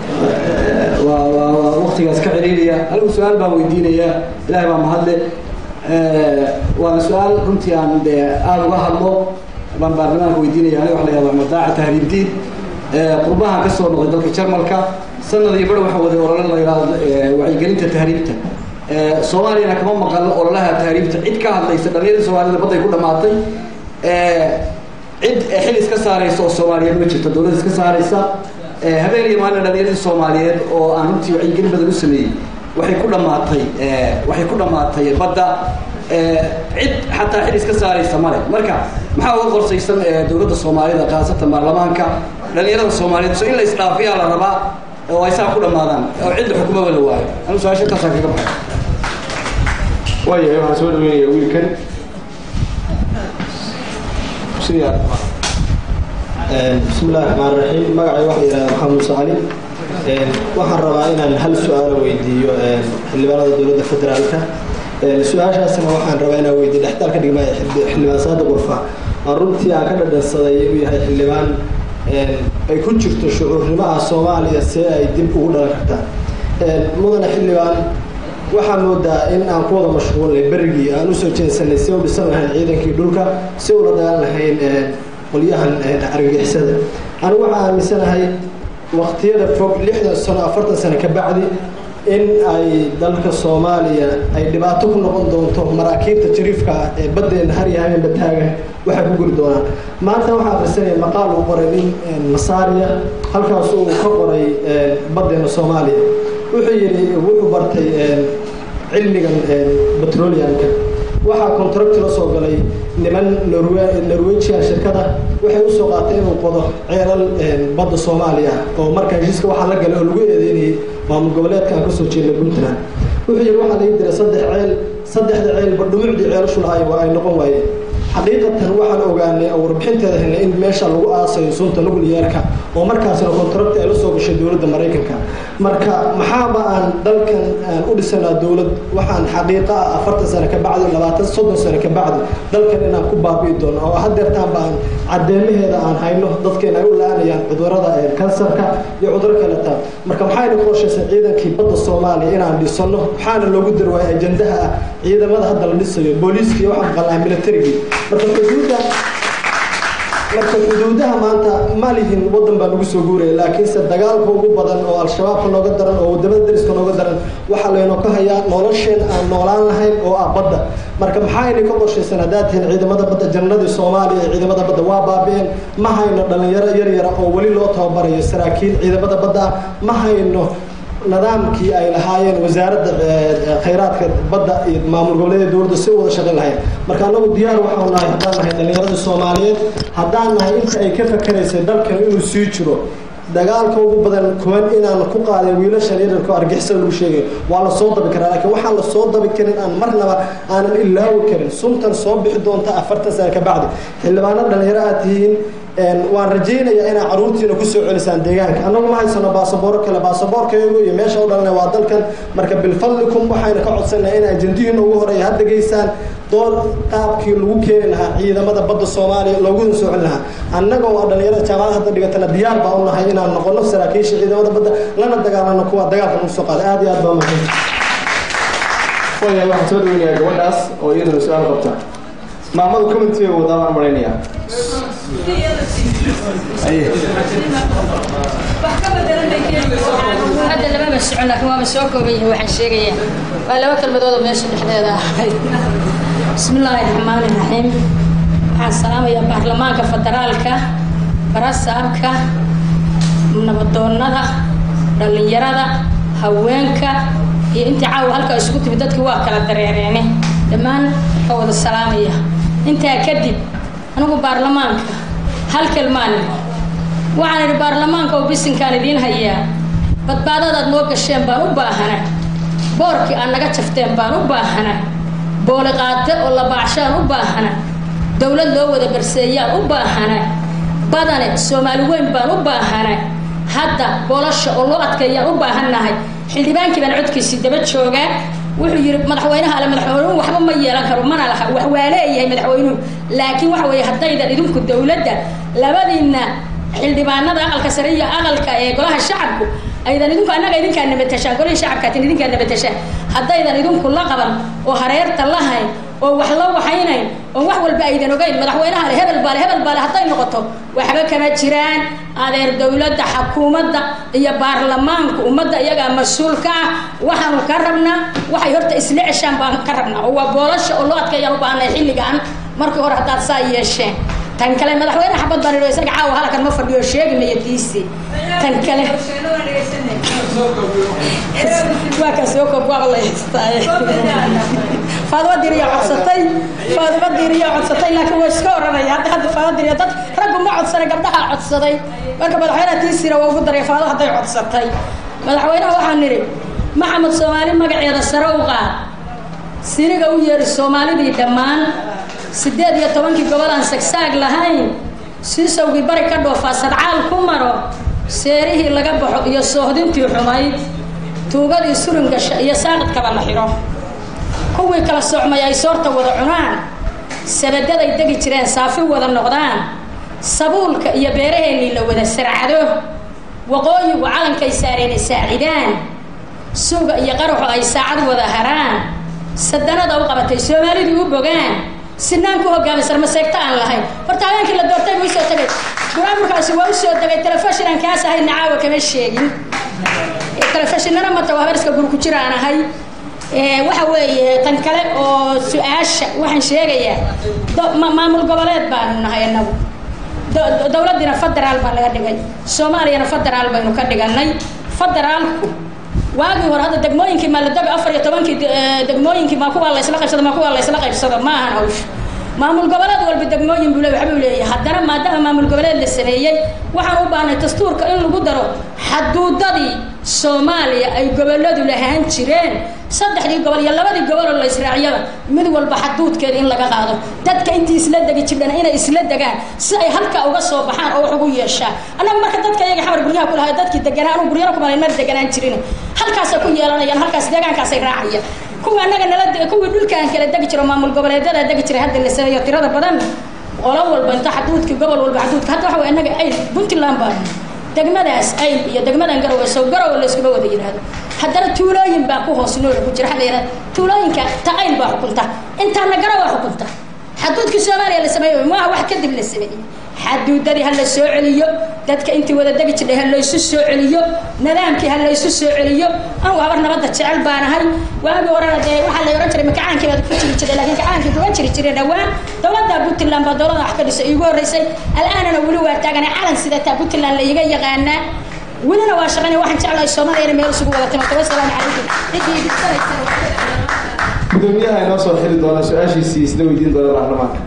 ووقتigaas ka ciriiraya anigu su-aal baan weydiinaya ilahay baa mahadle waana su-aal runtii aan de aada uga hadlo baan baarlamaanka weydiinaya aniga waxa la yahda madaaca tahriibdiin qurbahan ka soo noqday dalka jarmalka sanad iyo bar waxa waday olole la yidhahdo wacyigelinta tahriibta soomaaliyana kama maqan ololaha taariibta cid ka hadlaysa dhalinyarada soomaalida badday ku dhamaatay cid xil iska saaraysa oo soomaaliyeed ma jirto dowladda iska saaraysa habeen iyo maalin dhalinyarada soomaaliyeed oo aan runtii wacyigelin badan u sameeyey waxay ku dhamaatay waxay ku dhamaatay badda cid xataa xil iska saaraysa male marka maxaa uga qorsaysan dowladda soomaalida khaasatan baarlamaanka dhalinyarada soomaaliyeed so in la isdhaafiyaa la rabaa oo ay saa ku dhamaadaan oo cidda xukumaba la waayo anu su-aasha intaasaan kaga baxay waayahay waxaan soo dhaweynaya wiilkan sidii bismi illahi raxmaan raxiim magacay waxaa yidhahdaa maxamed muuse cali waxaan rabaa inaan hal su-aalo weydiiyo xildhibaanada dowladda federaalka su-aashaasna waxaan rabaa inaan weydiiyo dhexdaalka dhigmaya xildhibaan saadiq urfa aan runtii aan ka dhadhansaday inuu yahay xildhibaan ay ku jirto shucuurnimaha soomaaliya see ay dib ugu dhalan kartaa mudane xildhibaan waxaa moodaa in aan ku wada mashquulnay berigii aan usoo jeensanay si u dhisan lahayn ciidankii dhulka si ula dagaal lahayn qolyahan argagixisada anigu waxaa aaminsanahay waqtiyada fog lixdan sano afartan sano ka bacdi in ay dalka soomaaliya ay dhibaato ku noqon doonto maraakiibta jariifka ah ee baddeena har iyo habeenba taagan waxay ku guri doonaan maanta waxaa akhrisanaya maqaal uu qoray nin masaariya halkaas uu ka qoray baddeena soomaaliya wuxuu yidhi wuxuu bartay cilmigan petroleumka waxaa contract la soo galay niman norwegian shirkada waxay usoo qaatay inuu qodo ceelal badda soomaaliya oo marka heshiiska waxaa la galay oo lagu eedeynayay maamul goboleedka aan kasoo jeedna puntland wuxuu yidhi waxaa laga diray saddex ceel saddexda ceelba dhumucdii ceelashu lahaay waa ay noqon waayeen xaqiiqatan waxaan ogaanay oo warbixinteeda helnay in meesha lagu aasayo sunta nucleyeerka oo markaasna contract ay la soo gashay dowladda maraykanka marka maxaaba aan dalkan aan u dhisanaa dowlad waxaan xaqiiqa ah afartan sano ka bacdi labaatan soddon sano ka bacdi dalkan inaan ku baabi'i doono oo hadeertaanba aan cadeemaheeda aan hayno dadkeena ay u la-aanayaan cudurada kansarka iyo cuduro kaleta marka maxayna qorshaysan ciidankii badda soomaaliya inaan dhisano waxaana loogu darwaayay ajandaha ah ciidamada hadda la dhisayo booliiska iyo waxaan maqalnahay militarigii marka xuduudda marka xuduudaha maanta ma lihin wadan baa nagu soo guuraya laakiinse dagaalka ugu badan oo al-shabaabka nooga daran oo wadamada dariska nooga daran waxaa laynoo ka hayaa nolosheen aan noolaan lahayn oo ah badda marka maxaayna ka qorshaysan haddaad tihiin ciidamada badda jannadii soomaaliya ee ciidamada badda waa baabi'een ma hayno dhalinyaro yar yara oo weli loo tababarayo saraakiil ciidamada badda ah ma hayno nidaamkii ay lahaayeen wasaaradda khayraadka badda iyo maamul goboleeda dowladda si u wada shaqayn lahayn marka anagu diyaar waxau nahay haddaan nahay dhallinyarada soomaaliyeed haddaan nahay inta ay ka fakeraysay dalkan inuu sii jiro dagaalka ugu badan kuwan inaan ku qaaday wiilashan yararka argixisada lagu sheegayo waa la soo dabi karaa laakiin waxaan la soo dabi karin aan marnaba aanan ilaawi karin suntan soo bixi doonta afartan sano ka bacdi xildhibaano dhalinyaro aad tihiin waan rajaynayaa inaa caruurtiina kusoo celisaan deegaanka annagu ma haysano baasabooro kale baasaboorkayagu iyo meesha u dhalana waa dalkan marka bilfadlikum waxayna ka codsanaa in ajandihiina ugu horeeya hadda geysaan door qaabkii lagu keeni lahaa ciidamada badda soomaaliya looguna soo celin lahaa annaga oo dhalinyarada jaamacada hadda dhigatana diyaar baa u nahay inaan noqono saraakiisha ciidamada badda lana dagaalano kuwa dagaalka nagu soo qaada aad iyo aad baa mahad waayahay waxaan soo dhaweynayaa gabadhaas oo iyaduna su-aal qabta maamadu commenty bay wadaa baan malaynayaa hadda lamama socon laakiin waaba soo kooban yahay waxaan sheegayaa waa laba kalmadood oo meesha dhexdeeda ahayd bismi illaahi raxmaani raxiim waxaan salaamayaa baarlamaanka federaalka barasaabka nabadoonnada dhallinyarada haweenka iyo intii caawa halkaa isku timid dadkii waa kala dareereene dhammaan waa wada salaamaya intaa kadib anigu baarlamaanka hal kelmaan waxaan idhi baarlamaanka oo bisinkaan idiin hayaa badbaadadaad noo gasheen baan u baahana boorkii aad naga jafteen baan u baahana booliqaate oo labaacshaan u baahana dowlad loo wada barseeyaan u baahana badane soomaali weyn baan u baahana hadda bolasha oo loo adkeeyaan u baahannahay xildhibaankii baan codkiisii daba joogaa wuxuu yidhi madaxweynaha ale madaxweynuhu waxba ma yeelan karo mana laha wax waa leeyahay madaxweynuhu laakiin waxa weeye haddaydan idinku dowladda labadiinna xildhibaanada aqalka sare iyo aqalka ee golaha shacabku aydan idinku annaga idinkaa nabatashaan golihii shacabkaatin idinkaa nabatashaan haddaydan idinku la qaban oo hareerta lahayn oo wax la waxaynayn oo wax walba aydan ogeyn madaxweynaha le hebel baale hebel baale hadday noqoto waxba kama jiraan adeer dowladda xakuumadda iyo baarlamaanka ummadda iyagaa mas-uulka ah waxaanu ka rabnaa waxay horta isla ceshaan baan ka rabnaa oo waa boolasha oo loo adkeeyaan u baahnay xilligan markii hore haddaad saa yeesheen tan kale madaxweyne xabad baan idho isaga caawa halkan ma fadhiyo sheegi maya diisi tan kale waa ka soo koob waaba la haystaaye faaduma diriya codsatay faaduma diriya codsatay laakiin waa iska oranaya hadda hadda faaduma diriya dad raggu ma codsanay gabdhaha codsaday marka madaxweynaha tiisira waa ugu daray faado hadday codsatay madaxweynaha waxaan nidhi maxamed soomaali magaceeda sare u qaad siriga u yeeri soomaalidii dhammaan siddeed iyo tobankii gobol aan sagsaag lahayn siisowgii bari ka dhoofaa sadcaal ku maro seerihii laga baxo iyo soohdintii xumayd tuugadii suringasha iyo saaqidkaba la xidho kuwii kala socmay ay soorta wada cunaan sabadaday degi jireen saafi wada noqdaan sabuulka iyo beeraheennii la wada sarcado waqooyigu calankay saareen saacidaan suuga iyo qaraxu ay saacad wada haraan sadanada u qabatay soomaalidii u bogaan sinaan ku hogaamisan maseegto aan lahayn horta habeenkii la doortay buu usoo tegay buraamurkaasi waa usoo degay telefishin aan kaas ahay nacaawa kama sheegin telefishinana mata waa habarska guri ku jira aan ahay waxa weeye tan kale oo su-aasha waxaan sheegayaa maamul goboleed baanu nahay anagu dowladdiina federaal baa laga dhigay soomaaliyana federaal baynu ka dhiganay federaalku waagii hore hadda degmooyinkii maaladoga afar iyo tobankii degmooyinkii maa kuwaa laysla qaybsado maa kuwaa laysla qaybsado ma ahan hawsha maamul goboleed walba degmooyin buu le waxbuu leeyahay haddana maadaama maamul goboleed la sameeyey waxaan u baahnay dastuurka in lagu daro xaduudadii soomaaliya ay goboladu lahaan jireen saddexdii gobol iyo labadii gobol oo la israaciyaba mid walba xaduudkeeda in laga qaado dadka intii isla degi jirdhana inay isla degaan si ay halkaa uga soo baxaan oo wax ugu yeeshaan annaga marka dadka iyaga xamar guryaha ku lahay dadkii deganaa anuu guryana kumalay mar deganaan jirin halkaasay ku yeelanayaan halkaas deegaankaasay raacayaan kuwa annaga nala kuwii dhulkaan kala degi jiro maamul goboleedyada degi jiray hadda la sameeyo tirada badan qolo walba inta xaduudkii gobol walba xaduudka hadda waxa way annaga ayl puntland baan degmadaas ayl iyo degmadan garowe sow garowe layskuma wada yidhaahdo haddana tuulooyin baa ku hoos noola ku jira waxaa la yidhahda tuulooyinka ta ayl baa xukunta intaana garowe xukunta xaduudkii soomaaliya la sameeyo maaha wax kadib la sameeyey xaduudadii ha la soo celiyo dadka intii wada degi jirdhay ha laysu soo celiyo nidaamkii ha laysu soo celiyo anugu habar nabadda jecel baanahay waagii horena dee waxaa la ohan jiray makacaankii baad ku jiri jiray laakiin kacaankii kuga jiri jiray dhawaan dowladda puntland baa dowladda wax ka dhisay iigu horreysay al'aanana weli waa taaganay calan sidataa puntland la iga yaqaanaa welina waa shaqaynaya waxaan jeclahay soomaaliyana meel isugu wada timato wasalaamu calaykum ciddii idinsanaysa gudoomiyaha inoo soo xiri doona su-aashiisii isla weydiin doona baarlamaanka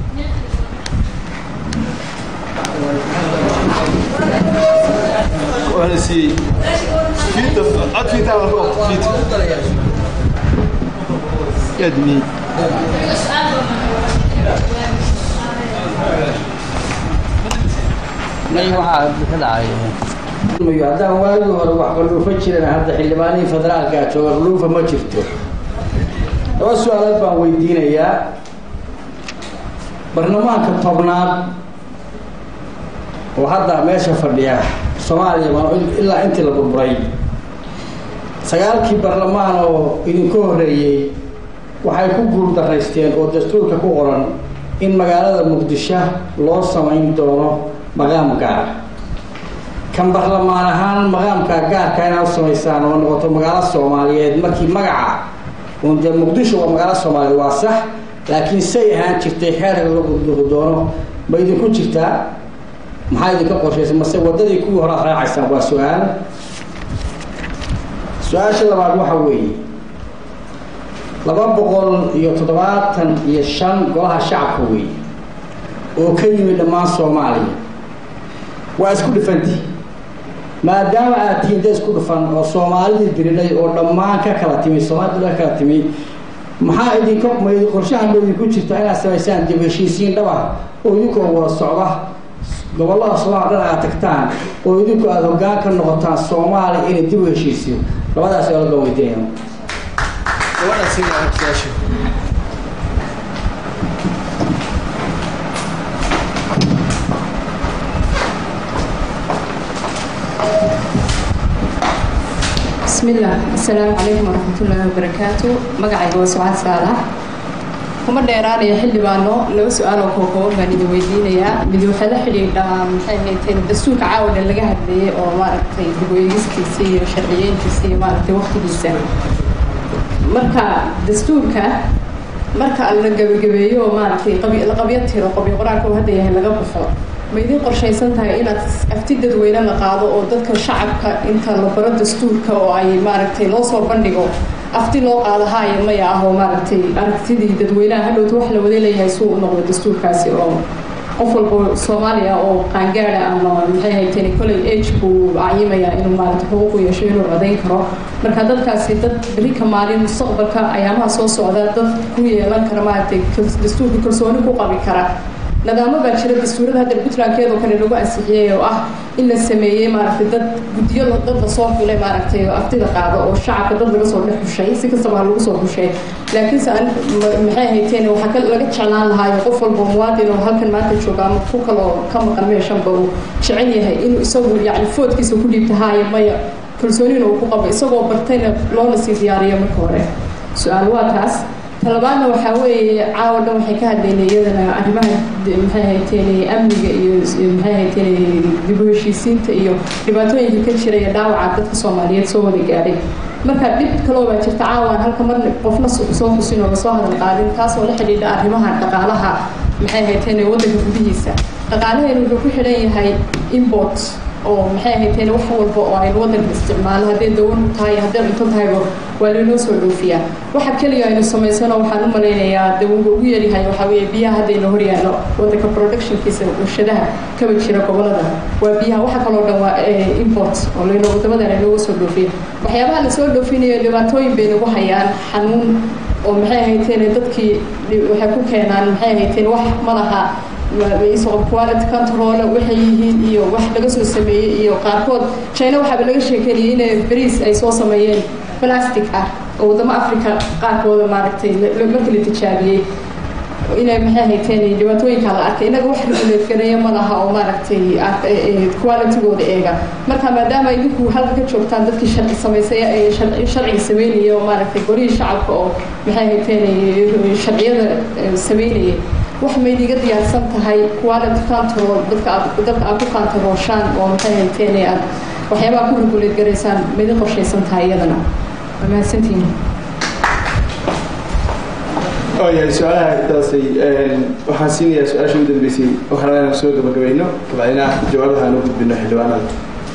وانا سي فيتا عاد فيتا على فوق فيتا يا دني haddaan waagii hore wax qaluufa jiran hadda xildhibaanihii federaalka jooga qaluufa ma jirto laba su-aalood baan weydiinayaa barlamaanka tobnaad oo hadda meesha fadhiya soomaaliya ilaa intii la burburay sagaalkii barlamaan oo idinka horreeyey waxay ku guuldaraysteen oo dastuurka ku qoran in magaalada muqdisho loo samayn doono maqaam gaara kan barlamaan ahaan maqaamka gaarka inaad u samaysaan oo noqoto magaalo soomaaliyeed markii magaca un dee muqdisho waa magaalo soomaaliyeed waa sax laakiin say ahaan jirtay xeerka laga gudbuqi doono ma idinku jirtaa maxaa idinka qorshaysa mase waddadii kuwii hore aad raacaysaan waa su-aal su-aasha labaad waxa weeye laba boqol iyo toddobaatan iyo shan golaha shacabka weeye oo ka yimid dhammaan soomaaliya waa isku dhifanti maadaama aad tihiin da isku dhufan oo soomaalidii diridhay oo dhammaan ka kala timi soomaalida ka kala timi maxaa idinka ma qorshaha ma idinku jirta inaad samaysaan dib heshiisiin dhaba oo idinkoo wada socda gobollada soomaaliya dhan aad tagtaan oo idinku aada hoggaan ka noqotaan soomaaliya inay dib u heshiisiyo labadaas oo laga weydiinaya بسم الله السلام عليكم ورحمة الله وبركاته مقعي هو سعاد صالح kuma dheeraanaya xildhibaano laba su-aal oo kookooban baan idin weydiinayaa mid waxaa la xidhiidhaa maxay hayteen dastuurka caawa dhan laga hadleeyey oo maaragtay dib u eegiskiisa iyo sharciyeyntiisa iyo maaragtay waqtigiisa marka dastuurka marka la gabagabeeyo oo maaragtay qabi- la qabyo tiro qabyo qoraalka uu hadda yahay laga baxo ma idin qorshaysan tahay inaad afti dadweyne la qaado oo dadka shacabka inta la baro dastuurka oo ay maaragtay loo soo bandhigo afti loo qaado haaya maya ah oo maaragtay aragtidii dadweynaha hadhowta wax la wada leeyahay suu u noqdo dastuurkaasi oo qof walba soomaaliya oo qaangaada ama maxay hayteen koley age buu cayimaya inuu maaragtay xuquuq u yeesho inuu codayn karo marka dadkaasi dad beri ka maalin mustaqbalka ayaamaha soo socda dad ku yeelan kara maaragtay kal- dastuurka kalsooni ku qabi kara nidaamo baa jira dastuurada hadda puntlandkeedoo kale lagu ansixiyey oo ah in la sameeyey maaragtay dad guddiyo la- dad lasoo xulay maaragtay oo aftida qaado oo shacabka dad laga soo dhex xushay si kastaba ha lagu soo xushay laakiinse an ma- maxay hayteen waxaa ka laga jeclaan lahaayo qof walba oo muwaadin oo halkan maanta jooga ama ku kaloo ka maqan meeshanba uu jecel yahay inuu isagu yacni foodkiisa ku dhiibta haaya maya kalsoonina uu ku qabo isagoo bartayna loona sii diyaariyo marka hore su-aal waa taas talabaadna waxaa weeye caawa dhan waxay ka hadlaynay iyadana arrimaha d- maxay hayteen amniga iyo s- maxay hayteen dib u heshiisiinta iyo dhibaatooyinka ka jira iyo dhaawaca dadka soomaaliyeed soo wada gaadhay marka dhib kaloo baa jirta caawaan halka marna qofna so- soo xusin oo lasoo hadal qaadin taasoo la xidhiidha arrimaha dhaqaalaha maxay hayteen waddanka gudihiisa dhaqaalaheenu wuxuu ku xidhan yahay import oo maxay hayteen wax walba oo aynu waddanka isticmaalo hadday dawan tahay hadday cunto tahayba waa laynoo soo dhoofiyaa waxa keliya aynu samaysano waxaan u malaynayaa dawuga ugu yaryahay waxaa weeye biyaha haddayna hor yaallo waddanka productionkiisa warshadaha kaba jira gobolada waa biyaha waxa kaloo dhan waa eh, import oo layno wadamadan aynooga soo dhoofiya waxyaabaha lasoo dhoofinayo dhibaatooyin bay nagu hayaan xanuun oo maxay hayteen dadkii dhi- waxay ku keenaan maxay hayteen wax ma laha isoo quality control waxay yihiin iyo wax laga soo sameeyey iyo qaarkood china waxaaba laga sheekeynayay inay bariis ay soo sameeyeen plastic ah oo wadamo africa qaarkooda maaragtay la- la- markii la tijaabiyey inay maxay hayteen dhibaatooyinka la arkay inaga wax regulate gareeya ma laha oo maaragtay ark- ee- ee qualitygooda eega marka maadaama idinku halka ka joogtaan dadkii sharci samaysay ee sharci- sharciga sameynaya oo maaragtay golihii shacabka oo maxay hayteen sharciyada ee, sameynayay wax maydiga diyaarsan tahay quality control dadka aad dadka aad ku kantarooshaan oo maxay hayteen aad waxyaabaha ku regulate garaysaan maydin qorshaysan tahay iyadana waa mahadsantihiin waayahay su-aalaha intaasay waxaan siinayaa su-aasha ugu dambeysay waxaan rabaa inaan soo gabagabayno kabacdina jawaabaha aan u gudbino xildhibaanada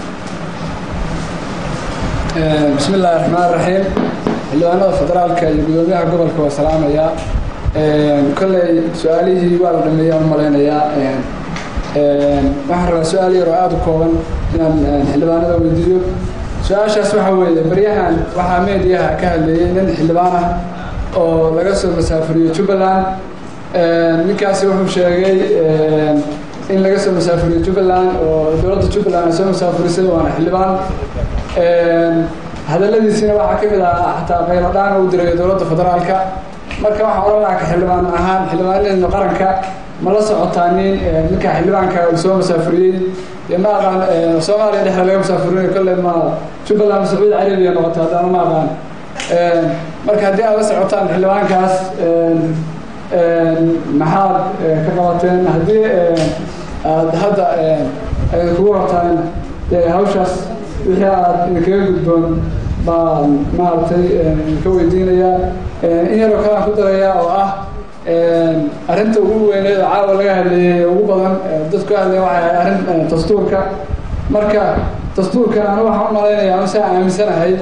بسم الله الرحمن الرحيم xildhibaanada federaalka iyo gudoomiyaha gobolka waa salaamayaa kolley su-aalihii waa la dhameeya aan malaynayaa waxaan rabaa su-aal yar oo aada u kooban inaan xildhibaanada weydiiyo su-aashaas waxa weeye baryahan waxaa meediyaha ka hadleeyey nin xildhibaan ah oo laga soo masaafuriyo jubbaland ninkaasi wuxuu sheegay in laga soo masaafuriyo jubbaland oo dowladda jubbaland ay soo masaafurisay waana xildhibaan hadaladiisina waxaa ka mid ah xataa qaylo dhaan uu dirayo dowladda federaalka marka waxaan oran lahaa ka xildhibaan ahaan xildhibaanadeena qaranka ma la socotaa nin ninka xildhibaanka uu soo masaafuriyey dee ma aqaan soomaaliya dhexda laga masaafurinayo kolley ma jubbaland sacuudi carabiya noqota haddana ma aqaan marka haddii aad la socotaan xildhibaankaas maxaad ka qabateen haddii aad hadda ay kugu rabtaan hawshaas wixii aad idinkaga gudboon baan maaragtay ka weydiinayaa in yaroo kale aan ku darayaa oo ah arrinta ugu weyneed oo caawa laga hadleeyey ugu badan dadku ka hadlaya waxay ahayd arrin dastuurka marka dastuurkan anu waxaan u malaynayaa anu saa aaminsanahay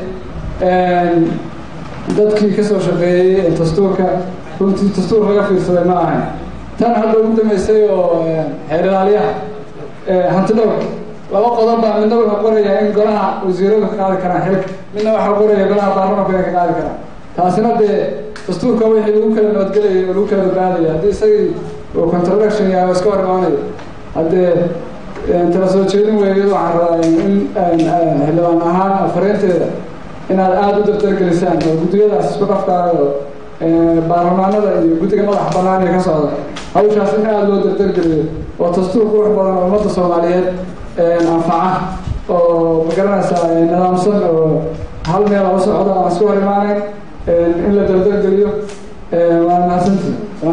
dadkii ka soo shaqeeyey dastuurka runtii dastuur laga fiirsaday ma ahayn tan hadda ugu dambeysay oo xeer ilaaliyaha hanti dhowr laba qodob baa midna wuxuu qorayaa in golaha wasiiradu ka qaadi karaan xilka midna waxaa qoraya golaha baarlamanku inay ka qaadi karaan taasina dee dastuurka wixii lagu kala nabadgelayay oo lagu kala badbaadaya haddii isagii uu contradiction yahay oo iska hor imaanayo haddee tala soo jeedin weeyadu waxaan rabaa in xildhibaan ahaan afariinteeda inaad aada u daftargelisaan oo guddiyadaas isku dhafkaayo baarlamaanada iyo guddiga madaxa bannaan ee ka socda hawshaas in aada loo daftargeliyo oo dastuur qurux badan oo ummadda soomaaliyeed anfaca oo magaranaysaa nidaamsan oo hal meel u socda aan isku hor imaanayn in la daftargeliyo waa mahadsantii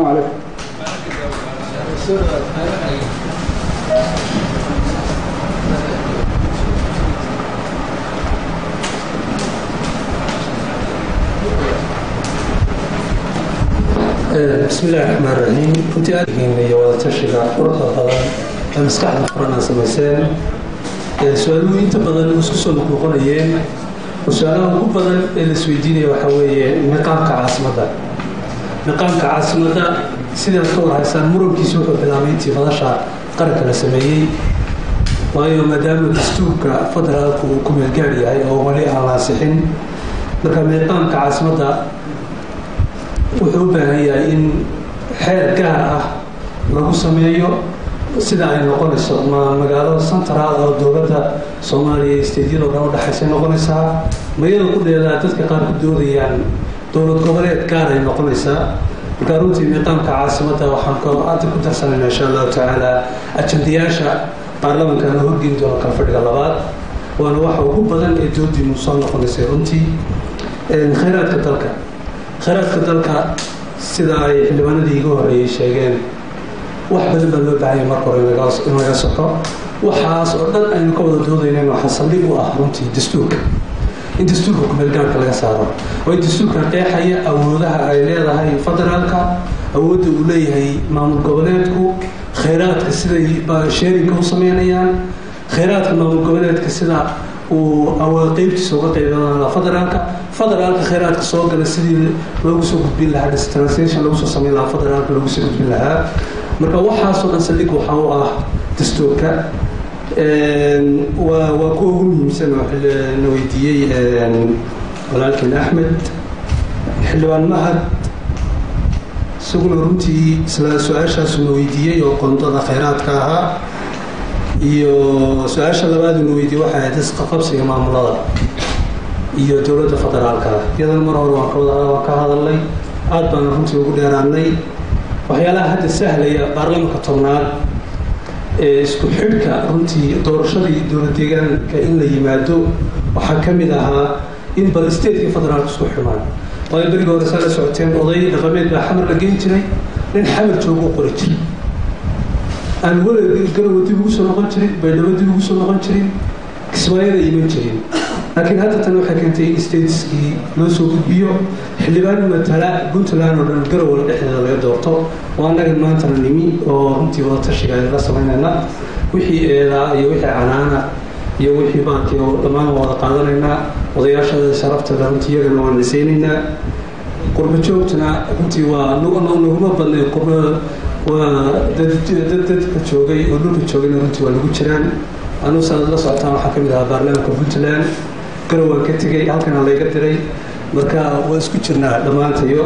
بسم الله الرحمن الرحيم كنت أدهين لي وتشجع قرطة بدن مسكح فرنا سمسين سؤالوا أنت بدن وسكسوا مقنعين وسؤالوا هو بدن السويديني وحوي مقام كعاصمة مقام كعاصمة سيدا الكور هيسان مرم كيسوح بلامينتي فضاشا قرق لسميي waayo maadaama dastuurka federaalka uu ku meelgaar yahay oo wali aan laasixin marka meeqaamka caasimadda wuxuu u baahan yahay in xeer gaar ah lagu sameeyo sida ay noqonayso ma magaalada central oo dowladda soomaaliya isteedyada o dhan udhexaysay noqonaysaa mayada ku dheedaa dadka qaar ku doodayaan dowlad goboleed gaar ay noqonaysaa marka runtii miiqaamka caasimadda waxaan hadda ku darsanayna insha allahu tacaala ajandayaasha baarlamanka la horgeyn doono kala fadhiga labaad waana waxa ugu badan ee doodiinu soo noqonaysay runtii khayraadka dalka khayraadka dalka sida ay xildhibaanadii iga horreeyey sheegeen wax badan baa loo baahanya marka hore in laga soxo waxaas oo dhan aynu ka wada doodaynayna waxaa saldhig u ah runtii dastuurka in dastuurka kumeelgaarka laga saaro oo in dastuurka qeexaya awoodaha ay leedahay federaalka awoodda uu leeyahay maamul goboleedku khayraadka siday sheerinka u sameynayaan khayraadka maamul goboleedka sida uu awood qeybtiisa uga qeybanaa federaalka federaalka khayraadka soo gala sidii loogu soo gudbin lahaa distranslation lagu soo sameyn lahaa federaalka loogu soo gudbin lahaa marka waxaasoo dhan saldhig waxaa u ah dastuurka waa waa kuwa ugu muhiimsan oo na weydiiyey walaalkeen axmed xildhibaan mahad isaguna runtii isla su-aashaasuna weydiiyey oo qoondada khayraadka ahaa iyo su-aasha labaaduna weydiiyey waxay ahayd isqaqabsiga maamulada iyo dowladda federaalka iyadana mar hore waan kawada waan ka hadalnay aad baana runtii ugu dheeraanay waxyaalaha hadda sahlaya baarlamanka tobnaad ee isku xidhka runtii doorashadii dowlad deegaanka in la yimaado waxaa ka mid ahaa in bal stateka federaalka isku xidmaan waayo beriga hore saa la socoteen oday dhaqameed baa xamar la geyn jiray nin xamar joogo qori jiray aan welig garowa dib ugu soo noqon jirin baydhabo dib ugu soo noqon jirin kismaayada iman jirin laakiin hadda tan waxay keentay in stateskii loo soo gudbiyo xildhibaan matala puntland oo dhan garowa dhexdeeda laga doorto oo annaga maantana nimi oo runtii wada tashiga ayla samaynayna wixii eedaa iyo wixii canaana iyo wixii baakii oo dhammaan waa wada qaadanaynaa odayaashada sharaftada runtii iyagana waan nisaynaynaa qurba joogtana runtii waa naguma badnay qurba waa dad dadka joogay oo dhulka joogayna runtii waa lagu jiraan anugu saad la socotaan waxaa ka mid ahaa baarlamaanka puntland garow waan ka tegay halkana layga diray marka waa isku jirnaa dhammaantayo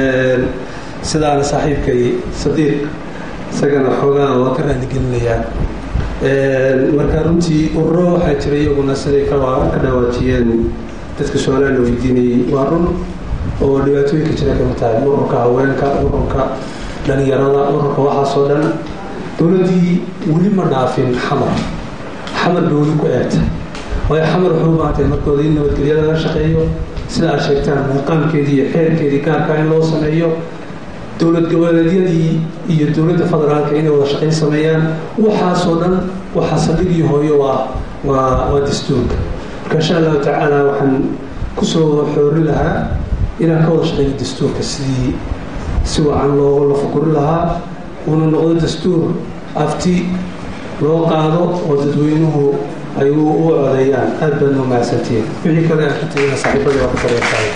sidaana saaxiibkay sadiiq isagana xoogaa waa ka raaligelinayaa marka runtii ururo waxaa jira iyaguna siday ka dhawaajiyeen dadka su-aalaha la weydiinayey waa run oo dhibaatooyinka jira kamid tahay ururka haweenka ururka dhalinyarada ururka waxaasoo dhan dowladdii weli ma dhaafin xamar xamar bay weli ku eegtay waayo xamar wuxuu u baahantay markooda in nabadgelyada laga shaqeeyo sida aad sheegtaan muuqaamkeedii iyo xeerkeedii gaarka in loo sameeyo dowlad goboleedyadii iyo dowladda federaalka inay wada shaqayn sameeyaan waxaasoo dhan waxaa saldhigii hooyo waa waa waa dastuurka marka insha allahu tacaala waxaan kusoo xoori lahaa inaan ka wada shaqeeyo dastuurka sidii si wacan loo la fukuri lahaa uuna noqdo dastuur afti loo qaado oo dadweynuhu ay u codeeyaan aad baad noo mahadsantihiin wixii kale aan ka tegina saaxiibadii waa ka tareertahay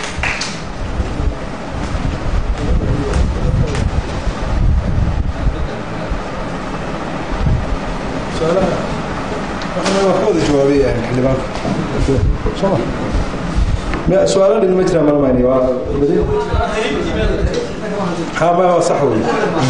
su-aalo dhin ma jiraan malmayni waa hama waa sax wey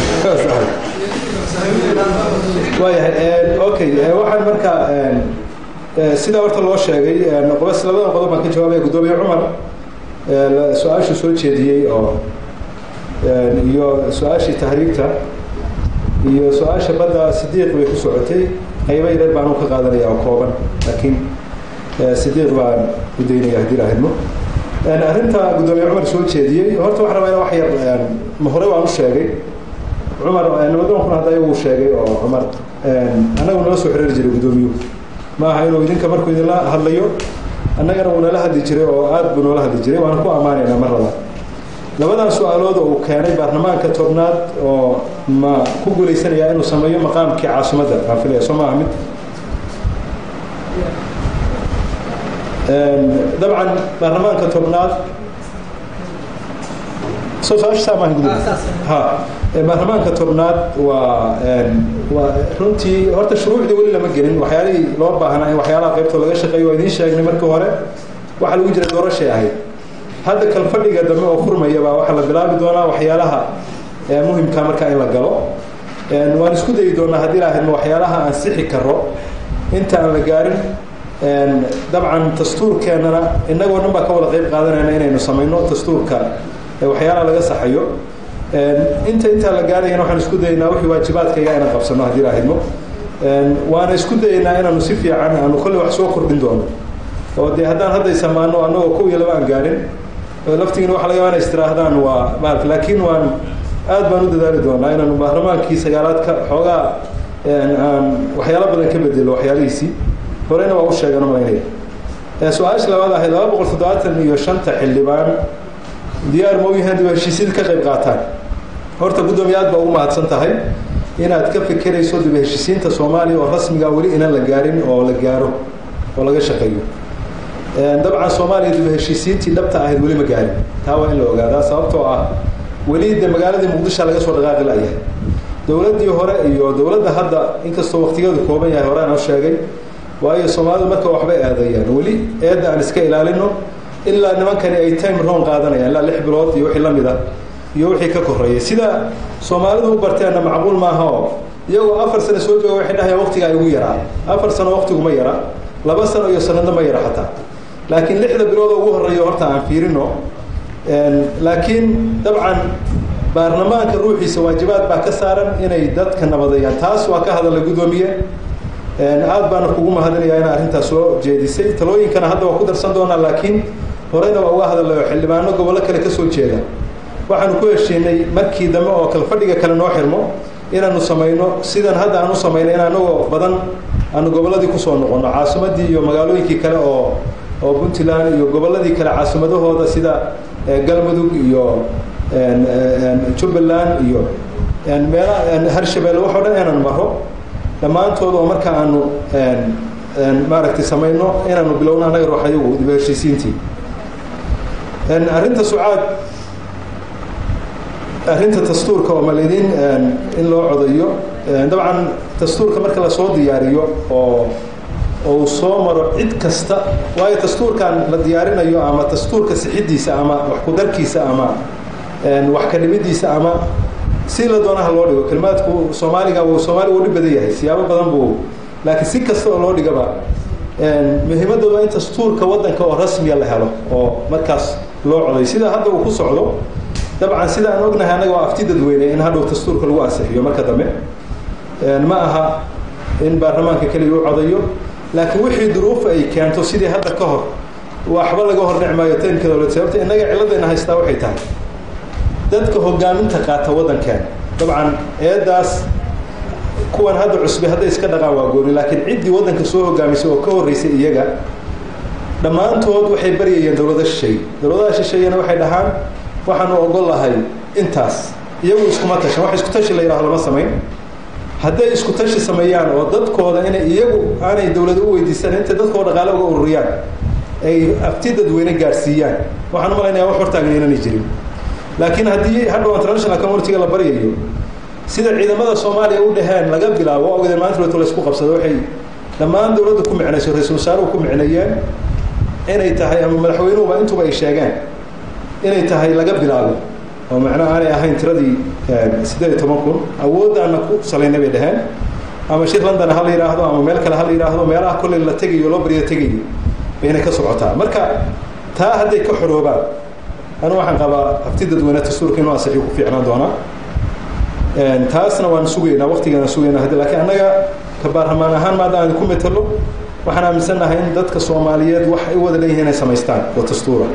waayahay okay waxaan marka sidaa horta loo sheegay qobas labadan qodob baan ka jawaabaya guddoomiye cumar su-aashuu soo jeediyey oo iyo su-aashii tahriibta iyo su-aasha badda sidiiq bay ku socotay qaybo yareer baan u ka qaadanaya oo kooban laakiin sidiiq baan u daynaya haddii lahidmo arrinta guddoomiye cumar soo jeediyey horta waxaan rabaa in wax yar ma hore waan u sheegay cumar nabadoonkuna hadda iyagu sheegay oo cumar annagu nala soo xiriiri jiray guddoomiyuhu ma aha inuu idinka markuu idinla hadlayo annagana wuu nala hadli jiray oo aad buu noola hadli jiray waana ku ammaanaynaa mar labaad labadan su-aalood oo uu keenay baarlamaanka tobnaad oo ma ku guulaysanayaa inuu sameeyo maqaamkii caasimadda aan filaya soo maaha mid dabcan baarlamaanka tobnaad soo su-aasha maaha gudub ha baarlamaanka tobnaad waa waa runtii horta shuruucdii weli lama gelin waxyaalihii loo baahnaa in waxyaalaha qaybtoo laga shaqeeyo waa idiin sheegnay markii hore waxaa lagu jira doorashay ahayd hadda kalfadhiga dambe oo furmaya baa waxaa la bilaabi doonaa waxyaalaha muhimka markaa in la galo waan isku dayi doonaa haddii laahadma waxyaalaha aan sixi karo inta aan la gaarin dabcan dastuurkeennana innagoo dhan baa ka wada qayb qaadanayna inaynu samayno dastuurka waxyaalaha laga saxayo inta intaa la gaarayana waxaan isku dayaynaa wixii waajibaadkayga inaan qabsano haddii laahidmo waana isku dayaynaa inaanu si fiican aanu kolley wax soo kordhin doono oo dee haddaan hadda isamaano annagoo kow iyo laba aan gaarin laftigiina waxa laga yaaba inay istiraahdaan waa maalka laakiin waan aad baan u dadaali doonaa inaanu baarlamaankii sagaalaadka xoogaa aan waxyaalo badan ka bedelo waxyaalihiisii horeyna waa u sheegan malaynaya su-aasha labaad ahayd laba boqol toddobaatan iyo shanta xildhibaan diyaar ma u yahaan dib heshiisyada ka qayb qaataan horta guddoomiye aad baa ugu mahadsan tahay inaad ka fekerayso dib heshiisiinta soomaaliya oo rasmiga weli inaan la gaarin oo la gaaro oo laga shaqeeyo dabcan soomaaliya dib heshiisiintii dhabta ahayd weli ma gaarin taa waa in la ogaadaa sababtoo ah weli de magaaladii muqdisho laga soo dhaqaaqi layahay dowladdii hore iyo dowladda hadda inkastoo waqtigeedu kooban yahay hore aan sheegay waayo soomaalidu marka waxbay aadayaan weli eedda aan iska ilaalino ilaa nimankani ay time roon qaadanayaan ilaa lix bilood iyo wixii la mid a iyo wixii ka korreeyay sida soomaalidu u barteenna macquul maaha oo iyagoo afar sano soo jooga waxay dhahayaan waqtiga ay ugu yaraa afar sano waqtigu ma yara laba sano iyo sanadna ma yara xataa laakiin lixda bilood oo ugu horreeya horta aan fiirino laakiin dabcan baarlamaanka ruuxiisa waajibaad baa ka saaran inay dadka nabadayaan taas waa ka hadalla guddoomiye aad baana kugu mahadinayaa in arrintaas soo jeedisay talooyinkana hadda waa ku darsan doonaa laakiin horeyna waa uga hadalay oo xildhibaano gobollo kale ka soo jeeda waxaanu ku heshiinay markii dambe oo kalfadhiga kale noo xirmo inaanu samayno sidan hadda aan u samayno in anagoo badan aanu gobolladii kusoo noqono caasimadii iyo magaalooyinkii kale oo oo puntland iyo gobolladii kale caasimadahooda sida galmudug iyo jubbaland iyo meela harshabeelle waxoo dhan inaan maro dhammaantood oo marka aanu maaragtay samayno inaanu bilowno annaga ruux ayagu dib heshiisiintii arrinta sucaad arrinta dastuurka oo maledin in loo codayo dabcan dastuurka marka lasoo diyaariyo oo uu soo maro cid kasta waayo dastuurkan la diyaarinayo ama dastuurka sixidiisa ama wax ku-darkiisa ama wax ka dhimidiisa ama si la doonaha loo dhigo kelimaadku soomaaliga soomaaliga uu dhib badan yahay siyaabo badan buu laakiin si kasta oo loo dhigaba muhiimadda waa in dastuurka waddanka oo rasmiya la helo oo markaas loo coday sida hadda uu ku socdo dabcan sida aan ognahay annaga waa afti dadweyne in hadhow dastuurka lagu ansixiyo marka dambe ma aha in baarlamaanka keliya u codayo laakiin wixii duruufa ay keento sidii hadda ka hor waxba laga hor dhicmaayo taymka dowlad sababta innaga ciladayna haystaa waxay tahay dadka hogaaminta qaata waddankeena dabcan eedaas kuwan hadda cusbe hadday iska dhaqaan waa gooni laakiin ciddii waddanka soo hogaamisay oo ka horreysay iyaga dhammaantood waxay baryayeen dowlada shisheeye dowladaha shisheeyena waxay dhahaan waxaanu ogol lahay intaas iyagu iskuma tashan wax isku tashi la yidhahdo lama samayn hadday isku tashi sameeyaan oo dadkooda inay iyagu aanay dowlada u weydiisan intay dadkoo dhaqaale uga ururiyaan ay afti dadweyne gaadhsiiyaan waxaan u malaynayaa wax hortaagan inanay jirin laakiin haddii hadhow international communitiga la baryayo sida ciidamada soomaaliya u dhaheen laga bilaabo ogdeen maanta roto la isku qabsado waxay dhammaan dowladda ku micnayso ra-iisul wasaaruhu ku micneeyeen inay tahay ama madaxweynuhuba intuba ay sheegeen inay tahay laga bilaabo oo macnaha aanay ahayn tiradii siddeed iyo toban kun awooddaana ku salaynay bay dhaheen ama shir london ha la yidhaahdo ama meel kale ha la yidhaahdo meelaha kolley la tegayo loo baryo tegayo bayna ka socotaa marka taa hadday ka xoroobaan anu waxaan qabaa hafti dadweyne dastuurka inuu ansixi ku fiicnaan doonaa taasna waan sugaynaa waqtigaana sugaynaa haddi laakiin annaga ka baarlamaan ahaan maada aan ku metelo waxaan aaminsannahay in dadka soomaaliyeed wax ay u wada leeyihiin inay samaystaan oo dastuura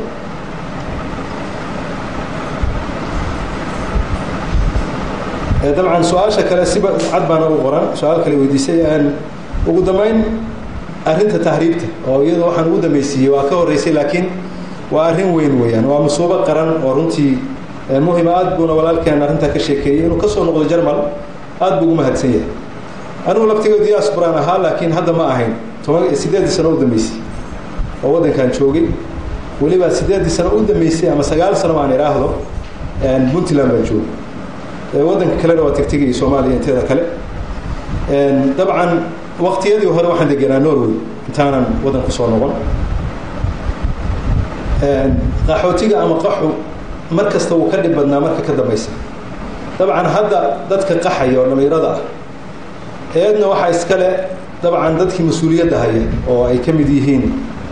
dabcan su-aasha kale siba cad baana u qoran su-aal kale weydiisay ugu dambeyn arrinta tahriibta oo iyada waxaan ugu dambaysiiyey waa ka horreysay laakiin waa arrin weyn weeyaan waa musuubo qaran oo runtii muhima aad buuna walaalkeen arrintaa ka sheekeeyey inuu kasoo noqdo jarmal aad buu ugu mahadsan yahay anigu laftigeedu diasporaan ahaa laakiin hadda ma ahayn toban sideeddii sano u dambeysay oo waddankan joogay weliba sideeddii sano u dambeysay ama sagaal sano aan idhaahdo puntland baan joogay waddanka kalena waa tegtegayay soomaaliya inteeda kale dabcan waqtiyadii hore waxaan degenaa norway intaanan waddan ku soo noqon qaxootiga ama qaxu mar kasta wuu ka dhib badnaa marka ka dambaysa dabcan hadda dadka qaxaya oo dhallinyarada ah eedna waxaa iskale dabcan dadkii mas-uuliyadda haya oo ay ka mid yihiin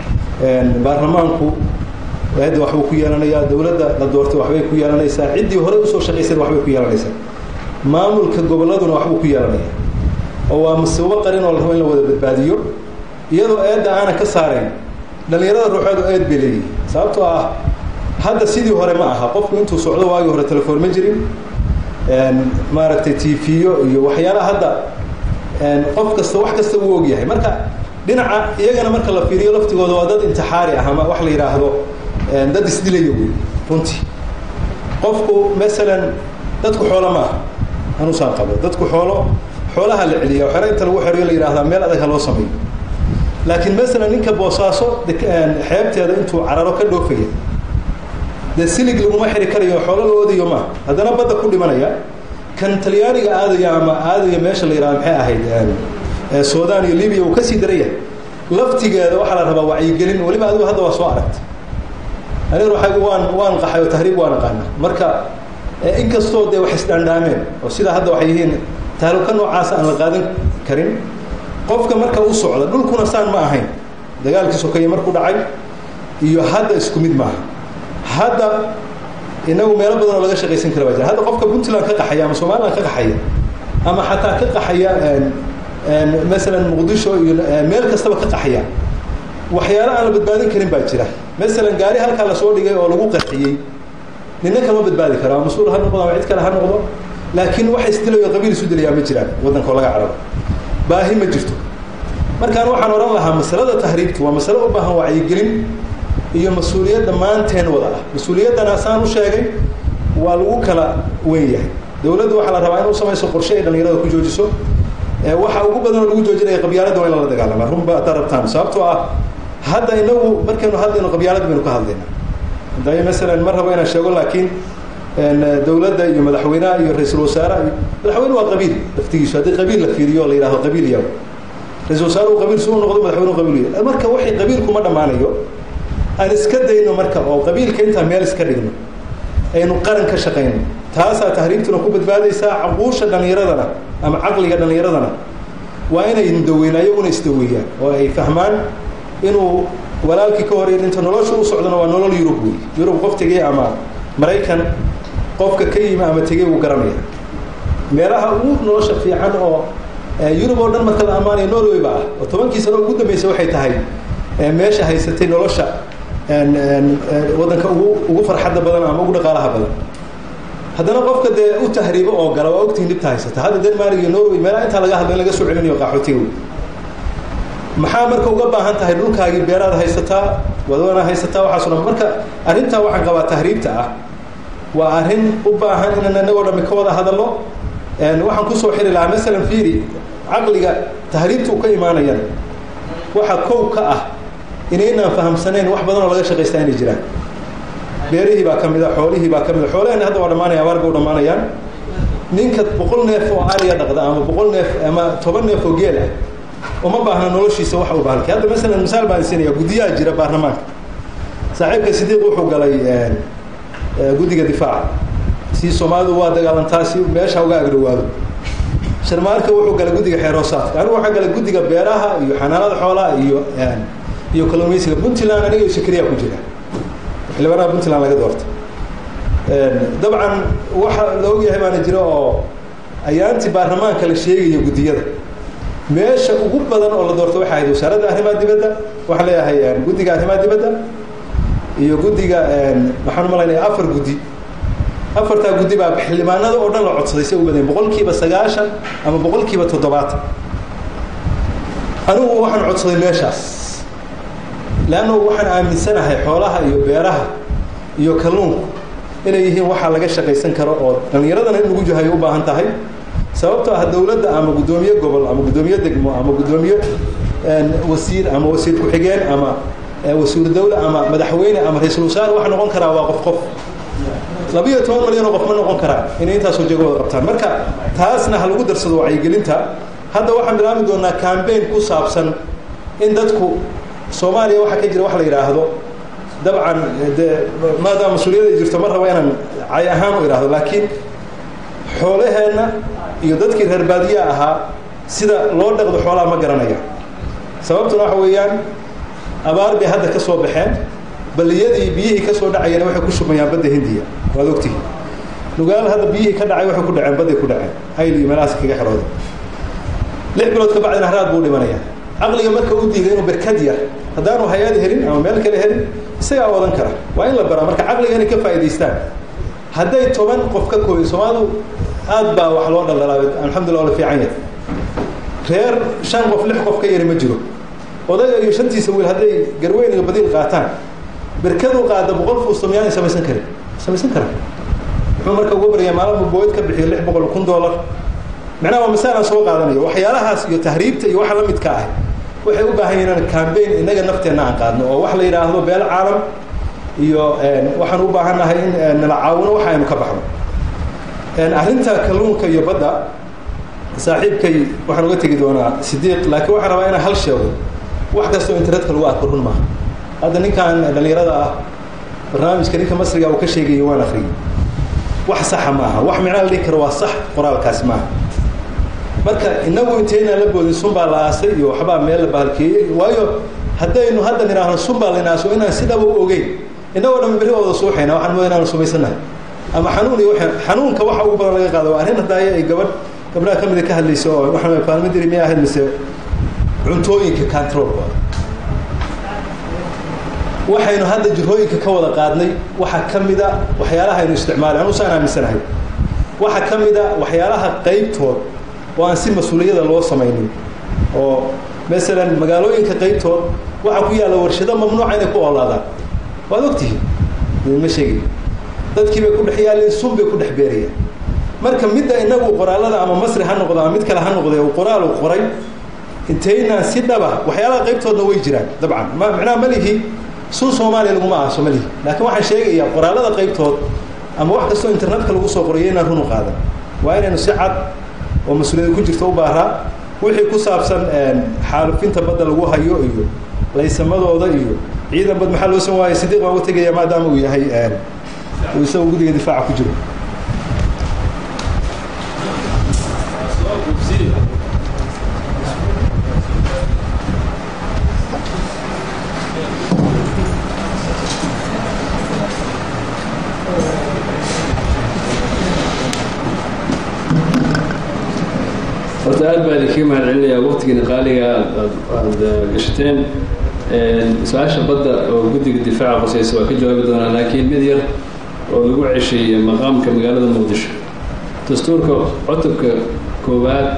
baarlamaanku eedda waxbuu ku yeelanayaa dowladda la doortay waxbay ku yeelanaysaa ciddii hore usoo shaqaysayna waxbay ku yeelanaysaa maamulka gobolladuna waxbuu ku yeelanaya oo waa masiibo qarin oo la rabo in la wada badbaadiyo iyadoo eedda aanan ka saarayn dhallinyarada ruuxeedu eed bay leeyihin sababtoo ah hadda sidii hore ma aha qofku intuu socdo waagii hore telefoon ma jirin maaragtay tiifiyo iyo waxyaalaha hadda qof kasta wax kasta wuu ogyahay marka dhinaca iyagana marka la fiiriyo laftigooda waa dad intixaari ah ama wax la yidhaahdo dad isdilayo wey runtii qofku masalan dadku xoolo maaha anusaan qabo dadku xoolo xoolaha la celiya xero inta lagu xerayo la yidhahdaa meel adag ha loo sameeyo laakiin masalan ninka boosaaso xeebteeda intuu cararo ka dhoofaya dee silig laguma xiri karayo xoolo la odayo maaha haddana badda ku dhimanaya kan talyaaniga aadaya ama aadaya meesha la yidhahda maxay ahayd sudan iyo libiya uu kasii daraya laftigeeda waxaa la rabaa wacyigelin weliba adigu hadda waa soo aragtay aniga waxaygu waan waan qaxay oo tahriib waan aqaana marka inkastoo dee wax isdhaandhaameen oo sida hadda waxay yihiin tahluka noocaasa aan la qaadan karin qofka marka u socda dhulkuna saan ma ahayn dagaalkii sokeeye markuu dhacay iyo hadda isku mid maaha hadda inagu meelo badan oo laga shaqaysan kara baa jira hadda qofka puntland ka qaxaya ama somaliland ka qaxaya ama xataa ka qaxaya masalan muqdisho iyo meel kastaba ka qaxaya waxyaalo aan la badbaadin karin baa jira masalan gaari halkaa lasoo dhigay oo lagu qarxiyey nina kama badbaadi karo ama mas-uul ha noqdo ama cid kale ha noqdo laakiin waxa isdilayo qabiil isu dilayaa ma jiraan waddanka oo laga cararo baahi ma jirto markaan waxaan odhan lahaa masalada tahriibta waa masalo u baahan wacyigelin iyo mas-uuliyad dhammaanteen wada ah mas-uuliyaddana saan u sheegay waa lagu kala weyn yahay dowladdu waxaa la rabaa in u samayso qorshe ay dhallinyarada ku joojiso waxa ugu badan oo lagu joojinaya qabyaaladda waa in lala dagaalama runba haddaa rabtaan sababtoo ah hadda inagu markaynu hadlayno qabyaaladda baynu ka hadlaynaa dayo masalan ma rabo inaan sheego laakiin dowladda iyo madaxweynaha iyo ra-iisul wasaaraha iyo madaxweyne waa qabiil laftigiisu haddii qabiil la fiiriyo oo la yidhahdo qabiil iyago ra-isul wasaaruhu qabiil si u noqdo madaxweynuhu qabiil yahay marka waxay qabiilkuma dhammaanayo aan iska dayno marka oo qabiilka intaan meel iska dhigno aynu qaran ka shaqayno taasaa tahriibtuna ku badbaadaysaa caquusha dhallinyaradana ama caqliga dhallinyaradana waa inay daweyn ayaguna isdaweeyaan oo ay fahmaan inuu walaalkii ka hor inta nolosha u socdona waa nolol yurub wey yurub qof tegey ama maraykan qofka ka yimi ama tegey wuu garanaya meelaha ugu nolosha fiican oo yurub oo dhan marka la ammaanaya norway ba ah oo tobankii sano ugu dambeysa waxay tahay meesha haysatay nolosha waddanka ugu ugu farxadda badan ama ugu dhaqaalaha badan haddana qofka dee u tahriibo oo gala waa ogtihin dhibta haysata hadda denmark iyo norway meelaha intaa laga hadlo in laga soo celinayo qaxootiga wey maxaa marka uga baahan tahay dhulkaagii beeraad haysataa wadana haysataa waxaaso dhan marka arrintaa waxaan qabaa tahriibta ah waa arrin u baahan inaan inagoo dhami ka wada hadalno waxaan kusoo xiri lahaa masalan fiiri caqliga tahriibta uu ka imaanayana waxa kow ka ah inaynaan fahamsanayn wax badan oo laga shaqaystaa inay jiraan beerihii baa ka mida xoolihii baa ka mida xoolaheenna hadda waa dhamaanaya abaarba u dhamaanayaan ninka boqol neef oo ariya dhaqda ama boqol neef ama toban neef oo geel ah uma baahna noloshiisa wax u bahalkay hadda masalan misaal baan siinaya guddiyaha jira baarlamaanka saaxiibka sidiiq wuxuu galay guddiga difaaca si soomaalidu waa dagaalantaa si meesha uga agdhowaado sharmaarka wuxuu galay guddiga xeeroosaadka anigu waxaan galay guddiga beeraha iyo xanaanada xoolaha iyo iyo kalluumaysiga puntland aniga iyo sakriya ku jira xildhibaanaha puntland laga doorta dabcan waxa la ogyahay baana jira oo ayaantii baarlamaanka la sheegayo guddiyada meesha ugu badan oo la doorto waxay ahayd wasaaradda arrimaha dibadda waxaan leeyahay guddiga arrimaha dibadda iyo guddiga waxaan umalaynaya afar guddi afartaa guddi baa xildhibaanada oo dhan la codsaday say u badeen boqol kiiba sagaashan ama boqol kiiba toddobaatan anigu waxaan codsaday meeshaas leanna waxaan aaminsanahay xoolaha iyo beeraha iyo kalluunku inay yihiin waxaa laga shaqaysan karo oo dhallinyaradana in lagu jahayo u baahan tahay sababtoo ah dowladda ama guddoomiye gobol ama guddoomiye degmo ama guddoomiye wasiir ama wasiir ku-xigeen ama wasiir dawle ama madaxweyne ama ra-iisul wasaare waxa noqon karaa waa qof qof labiyo toban malyan oo qof ma noqon karaa inay intaasoo jego wada qabtaan marka taasna ha lagu darsado wacyigelinta hadda waxaan bilaabi doonaa cambaign ku saabsan in dadku soomaaliya waxaa ka jira wax la yidhaahdo dabcan dee maadaama mas-uuliyada ay jirto ma rabo inaan cay ahaan u idhaahdo laakiin xoolaheenna iyo dadkii reer baadiya ahaa sida loo dhaqdo xoolaha ma garanaya sababtuna waxa weeyaan abaar bay hadda ka soo baxeen baliyadii biyihii ka soo dhacayana waxay ku shumayaan badda hindiya waad ogtihi nugaal hadda biyihii ka dhacay waxay ku dhaceen badday ku dhaceen ayl iyo meelahaas kaga xirooda lix bilood ka bacdina haraad buu dhimanaya caqliga marka u diiday inuu berkad yar haddaanu hay-ad helin ama meel kale helin isagaa wadan kara waa in la baraa marka caqliga inay ka faa'idaystaan hadday toban qof ka kooyo soomaalidu aad baa wax loo dhaldhalaa alxamdulillah la fiican yahay reer shan qof lix qof ka yari ma jiro odayga iyo shantiisa wiil hadday garweyn iyo badiil qaataan berkadu qaada boqol fuusto miyaanay samaysan karin samaysan karan muxuu marka uga baryaa maalin booyd ka bixiyo lix boqol kun dollar macnaha waa masaalaan soo qaadanayo waxyaalahaas iyo tahriibta iyo waxa la midka ah waxay u baahan yihiin cambaign innaga nafteenna aan qaadno oo wax la yidhaahdo beel caalam iyo waxaan u baahannahay in nala caawino waxa aynu ka baxno arrinta kalluunka iyo badda saaxiibkay waxaan uga tegi doonaa sidiiq laakiin waxaan rabaa inaan hal sheego wax kastoo internetka lagu arko run maaha hadda ninkan dhallinyarada ah barnaamijka ninka masriga uu ka sheegayay waan akriyay wax saxa maaha wax micnaa la dhihi karo waa sax qoraalkaasi maaha marka inagu inteynaan la boodin sun baa la aasay iyo waxbaa meel la bahalkeeyey waayo haddaynu hadda nidhaahno sun baa laynaaso inaan sidaba u ogeyn innagoo dhan berri wada suuxayna waxaan mooda inaanu sumaysannahay ama xanuun iyo xanuunka waxa ugu badan laga qaado waa arrin hadaaye ay gabadh gabdhaha ka mida ka hadlayso oo waxaan paalmadiri miyay ahayd mise cuntooyinka controlkooda waxaynu hadda jirhooyinka ka wada qaadnay waxaa ka mida waxyaalaha aynu isticmaalay anu saan aaminsanahay waxaa ka mida waxyaalaha qaybtood oo aan si mas-uuliyada loo samaynin oo masalan magaalooyinka qaybtood waxaa ku yaalla warshado mamnuuca inay ku oolaadaan waad ogtihiin ma sheegay dadkii bay ku dhex yaalleen sun bay ku dhex beerayaan marka midda inagu qoraalada ama masri ha noqdo ama mid kale ha noqde uu qoraal uu qoray intaynaan si dhaba waxyaalaha qaybtoodna way jiraan dabcan ma macnaha malihi sun soomaaliya laguma aaso malihi laakiin waxaan sheegayaa qoraalada qaybtood ama wax kastoo internetka lagu soo qorayo inaan run u qaadan waa inaynu si cad oo mas-uuliyada ku jirta u baaraa wixii ku saabsan xaalufinta badda lagu hayo iyo laysamadooda iyo ciidan bad maxaa loo san waayay sidiiq baan uga tegaya maadaama uu yahay uu isaga guddiga difaaca ku jiro horta aad baa idinkaga mahad celinayaa waqtigiina qaaliga aad gashateen su-aasha badda oo guddiga difaaca qoseysa waa ka jawaabi doonaa laakiin mid yar oo lagu cesheeyey maqaamka magaalada muqdisho dastuurka cutubka koowaad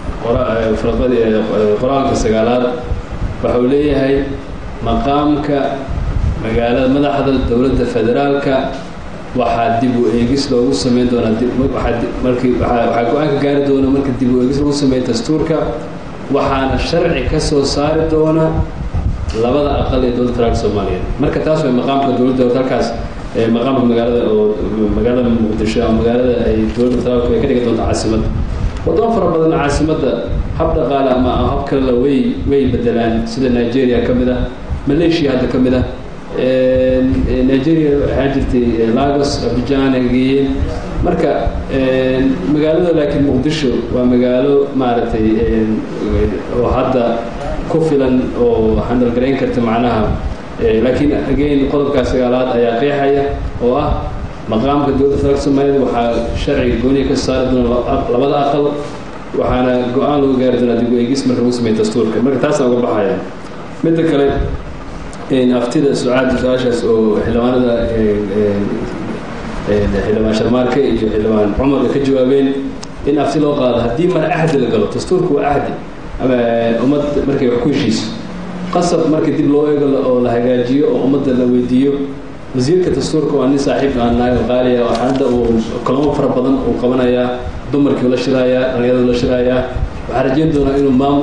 qoraalka sagaalaad waxa uu leeyahay maqaamka magaalada madaxda dowladda federaalka waxaa dib u eegis loogu sameyn doonaa markii waxaa go-aanka gaari doona marka dib u eegis lagu sameeyo dastuurka waxaana sharci ka soo saari doona labada aqal ee dowladda federaalka soomaaliyeed marka taas way maqaamka dowladda halkaas maqaamka magaalada oo magaalada muqdisho ama magaalada ay dowladda federaalku ay ka dhigi doonto caasimadda wadamo fara badan caasimadda hab dhaqaale ama hab kalena way way bedelaan sida nigeria ka mid ah malaysia hadda ka mid ah nigeria waxaa jirtay lagos abijan ay geeyeen marka magaalada laakiin muqdisho waa magaalo maaragtay oo hadda ku filan oo handalgarayn karta macnaha laakiin again qodobkaa sagaalaad ayaa qeexaya oo ah maqaamka dowladda federaalka soomaaliyed waxaa sharciga gooniya ka saari doona labada aqal waxaana go-aan lagu gaari doonaa dib u eegis marka lagu sameeyo dastuurka marka taasaan uga baxaya midda kale aftida sucaada su-aashaas oo xildhibaanada xildhibaan sharmaarke iyo xildhibaan cumar ka jawaabeen in afti loo qaado haddii mar ahdi la galo dastuurku waa ahdi ama ummad markay wax ku heshiiso qasab marka dib loo eego oo la hagaajiyo oo ummadda la weydiiyo wasiirka dastuurka waa nin saaxiib aan naaga qaaliya oo hadda uu kulamo fara badan uu qabanayaa dumarkii la shiraayaa dhalinyarada la shiraayaa waxaan rajeyn doonaa inuu maamul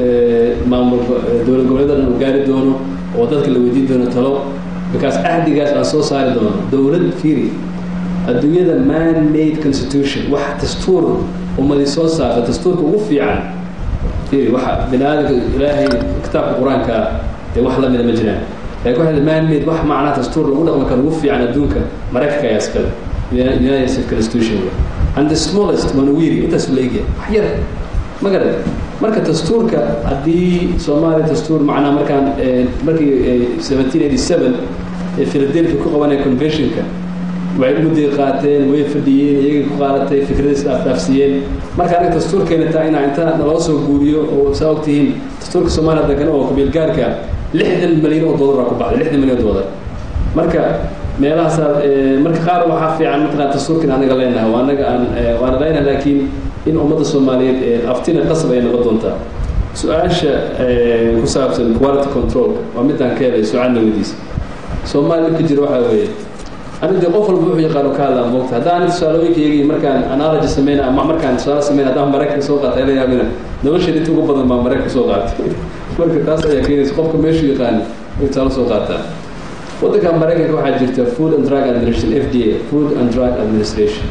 maamul dowlad goboleeda dhan uu gaari doono oo dadka la weydiin doono talo because ahdigaas aan soo saari doono dowlad fiiri adduunyada man made constitution wax dastuur ummadi soo saarta dastuurka ugu fiican fiiri waxa bini aadamka ilaahay kitaabka qur-aanka dee wax lamida ma jiraan laakiin waxaa man made wax macnaha dastuur lagu dhaqmi karo ugu fiican adduunka maraykanka ayaa iskale united states constitution and the smallest manawiri intaas la egyahay wax yar ma garad marka dastuurka haddii soomaaliya dastuur macnaha markaan markii seventeen eighty seven ee philadelphia ku qabanaya conventionka waxay mudday qaateen way fadhiyeen iyagay ku qaadatay fikradiis dhaafdhaafsiiyeen marka aniga dastuurkeena taa inaa inta naloo soo guuriyo oo saa ogtihiin dastuurka soomaaliya degan oo qabiilgaarka lixdan milyan oo dollar ku baxday lixdan milyan oo dollar marka meelahaasaa marka qaar waxaa fiican mataqaan dastuurkan anaga leenahay waa anaga aan waana leenahay laakiin in ummadda soomaaliyeed aftina qasab ay noqon doontaa su-aasha ku saabsan quality control waa midaan ka helay su-aalna weydiisa soomaaliya dhibka jira waxaa weeye aniga dee qof walba wuxuu yaqaano ka hadlaa moogta haddaan tusaalooyinkayagii markaan analogy sameyna ama markaan tusaale sameyna haddaan maraykanka soo qaatay la yaabina nolosheeda inta ugu badan baa maraykanka soo qaatay marka taas ayaa keenaysa qofka meeshuu yaqaani ay tusaale soo qaataa waddanka maraykanka waxaa jirta food and drug administration f d a food and drug administration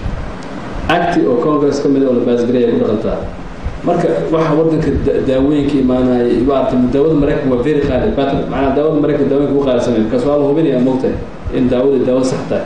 acti oo congress ka mid oo la baasgaray ay ku dhaqantaa marka waxa waddanka daawooyinka imaanaya maarata daawada maraykanka waa very qaali but macnaa daawada maraykanka daawooyinka ugu qaalisamay markaas waa la hubinaya moogtahay in daawada daawo sax tahay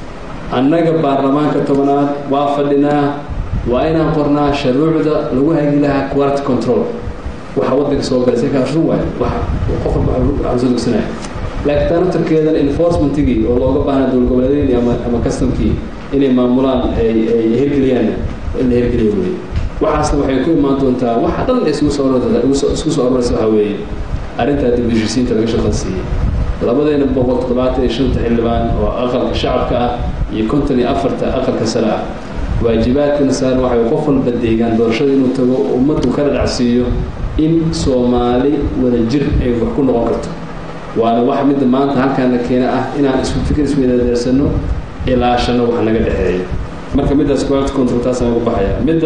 annaga baarlamaanka tobanaad waa fadhinaa waa inaan qornaa shuruucda lagu hagi lahaa quality control waxa waddanka soo galay sekaa run waay wax qof walba waxaan soo dugsanaya laakiin taa naftarkeedan enforcementigii oo looga baahna dowlad goboleedyadii ama ama customkii inay maamulaan ay ay hirgeliyaan in la hirgeliyo weeye waxaasna waxay ku imaan doontaa waxa dhan isugu soo isku soo aroraysa waxaa weeye arrintaa dib heshiisiinta laga shaqan siiyey labadeena boqol toddobaatan iyo shanta xildhibaan oo aqalka shacabka ah iyo konton iyo afarta aqalka sare ah waajibaadkana saaran waxay qof walba deegaan doorashada inuu tago ummaddu ka dhadhacsiiyo in soomaali wada jir ay wax ku noqon karto waana wax midda maanta halkaana keena ah inaan isku fikir isweydadeersano ilaashano wax naga dhexeeyo marka middaas quality control taasaan ugu baxaya midda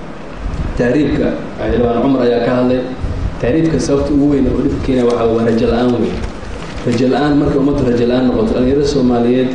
tahriibka xildhibaan cumar ayaa ka hadlay tahriibka sababta ugu weyn oo dhibka keenaya waxaa waa rajo la-aan weyn rajo la-aan marka ummaddu rajo la-aan noqoto dhalinyarada soomaaliyeed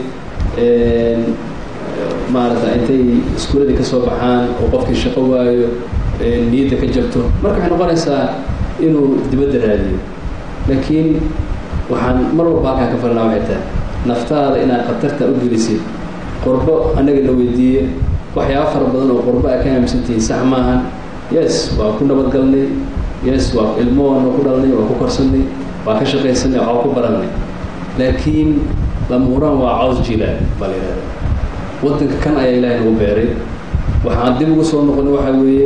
maarata intay iskuuladii ka soo baxaan oo qofkii shaqo waayo niyadda ka jabto marka waxay noqonaysaa inuu dibadda raadiyo laakiin waxaan mar walba halkaan ka falnaa waxay tahay naftaada inaad khatarta u gelisid qurbo annaga la weydiiye waxyaaba fara badan oo qurbo ay ka aaminsantihiin sax maahan yes waa ku nabadgalnay yes waa ilmo waana ku dhalnay waa ku korsanay waa ka shaqaysanay waa ku baranay laakiin lamuraan waa caws jilaal baa la yidhahda waddanka kan ayaa ilaahay nagu beeray waxaan dib ugu soo noqonay waxaa weeye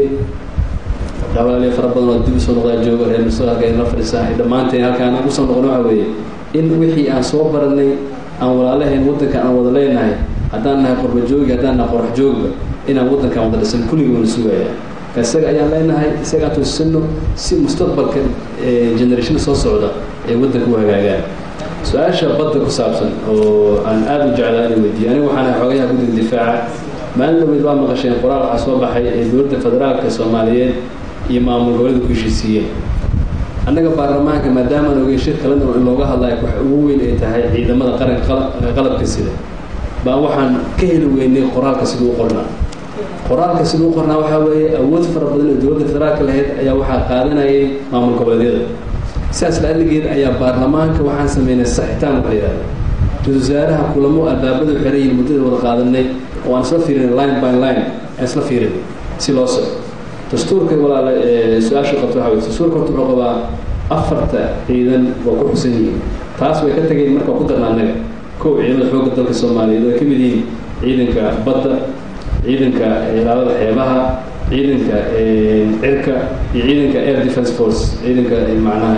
dhawaaliyo fara badan oo dib usoo noqdaa jooga reer mustaqbalka la fadhisaa dhammaanteen halkaan ugu soo noqonay waxaa weeye in wixii aan soo baranay aan walaalahayn waddanka aan wada leenahay haddaan nahay qorba joogi haddaan nahay qorax joogba inaan waddankaan wada dhisan kulligii wana sugaya ka isaga ayaan leenahay isagaan toosisano si mustaqbalka generation soo socda ay waddanka u hagaagaan su-aasha badda ku saabsan oo aan aada u jeclaa inay weydiiyo aniga waxaan ahay xogayaha guddiga difaaca maalin dhaweyd waa maqasheen qoraal waxaa soo baxay ee dowladda federaalka soomaaliyeed iyo maamul goboleeda ku heshiisiiyeen annaga baarlamaanka maadaama aan ogey shir kalena in looga hadlayo wax ugu weyn ay tahay ciidamada qaranka qalabka sida baan waxaan ka heli weynay qoraalka siduu u qornaa qoraalka siduu u qornaa waxaa weeye awood fara badan oo dowladda federaalka lahayd ayaa waxaa qaadanayay maamul goboleedyada sidaas la-aligeed ayaa baarlamaanka waxaan sameynay saxitaan waxa yidhahda ra-isul wasaaraha kulamo albaabada xiran yihiin muddada wada qaadanay oo aan isla fiirinay line by line aan isla fiirinay si loo soco dastuurka walaala su-aasha qabta waxa wey dastuurka horta wuxuu qabaa afarta ciidan waa ku xusan yihiin taas way ka tageen marka ku darna annaga kow ciidamada xoogga dalka soomaaliyeed oo ay ka mid yihiin ciidanka badda ciidanka ilaalada xeebaha ciidanka cirka iyo ciidanka air defense force ciidanka macnaha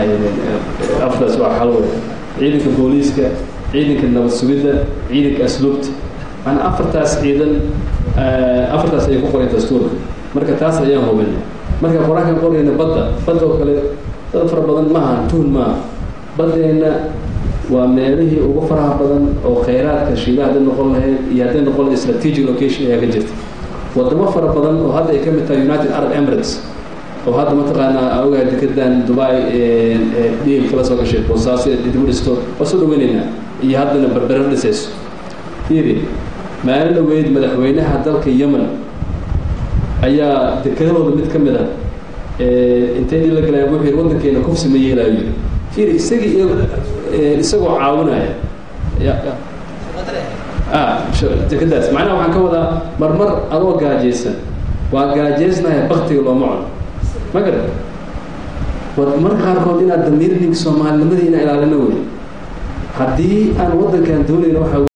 afdaas waa xalwe ciidanka booliiska ciidanka nabad sugidda ciidanka asluubta macnaa afartaas ciidan afartaas ayay ku qoreen dastuurka marka taas ayaan hubinay marka qor-aankan qorayna badda badda oo kale dad fara badan maaha tuhun maaha baddeenna waa meelihii ugu faraha badan oo khayraadka shiiba hadday noqon lahayd iyo hadday noqon lahayd strategic location ayaa ka jirta wadamo fara badan oo hadda ay ka mid tahay united arab emirates oo hadda mataqaanaa ogahay dekedan dubai dhiil kala soo gashay boosaaso dib u dhisto waa soo dhaweynaynaa iyo haddana berbera dhisayso fiiri maalin dhaweyd madaxweynaha dalka yemen ayaa dekedahooda mid ka mid ah intay dhil la galayaan wuxuu yidhi waddankeena kufsi ma yeelaayo yidhi fiiri isagii isagoo caawinaya dekedaas macnaha waxaan ka wadaa marmar adoo gaajaysan waa gaajaysnaya baktiga looma cuno ma garan marka qaarkood inaad damiirninka soomaalinimadii ina ilaalino wey haddii aan waddankan doonayna waxaa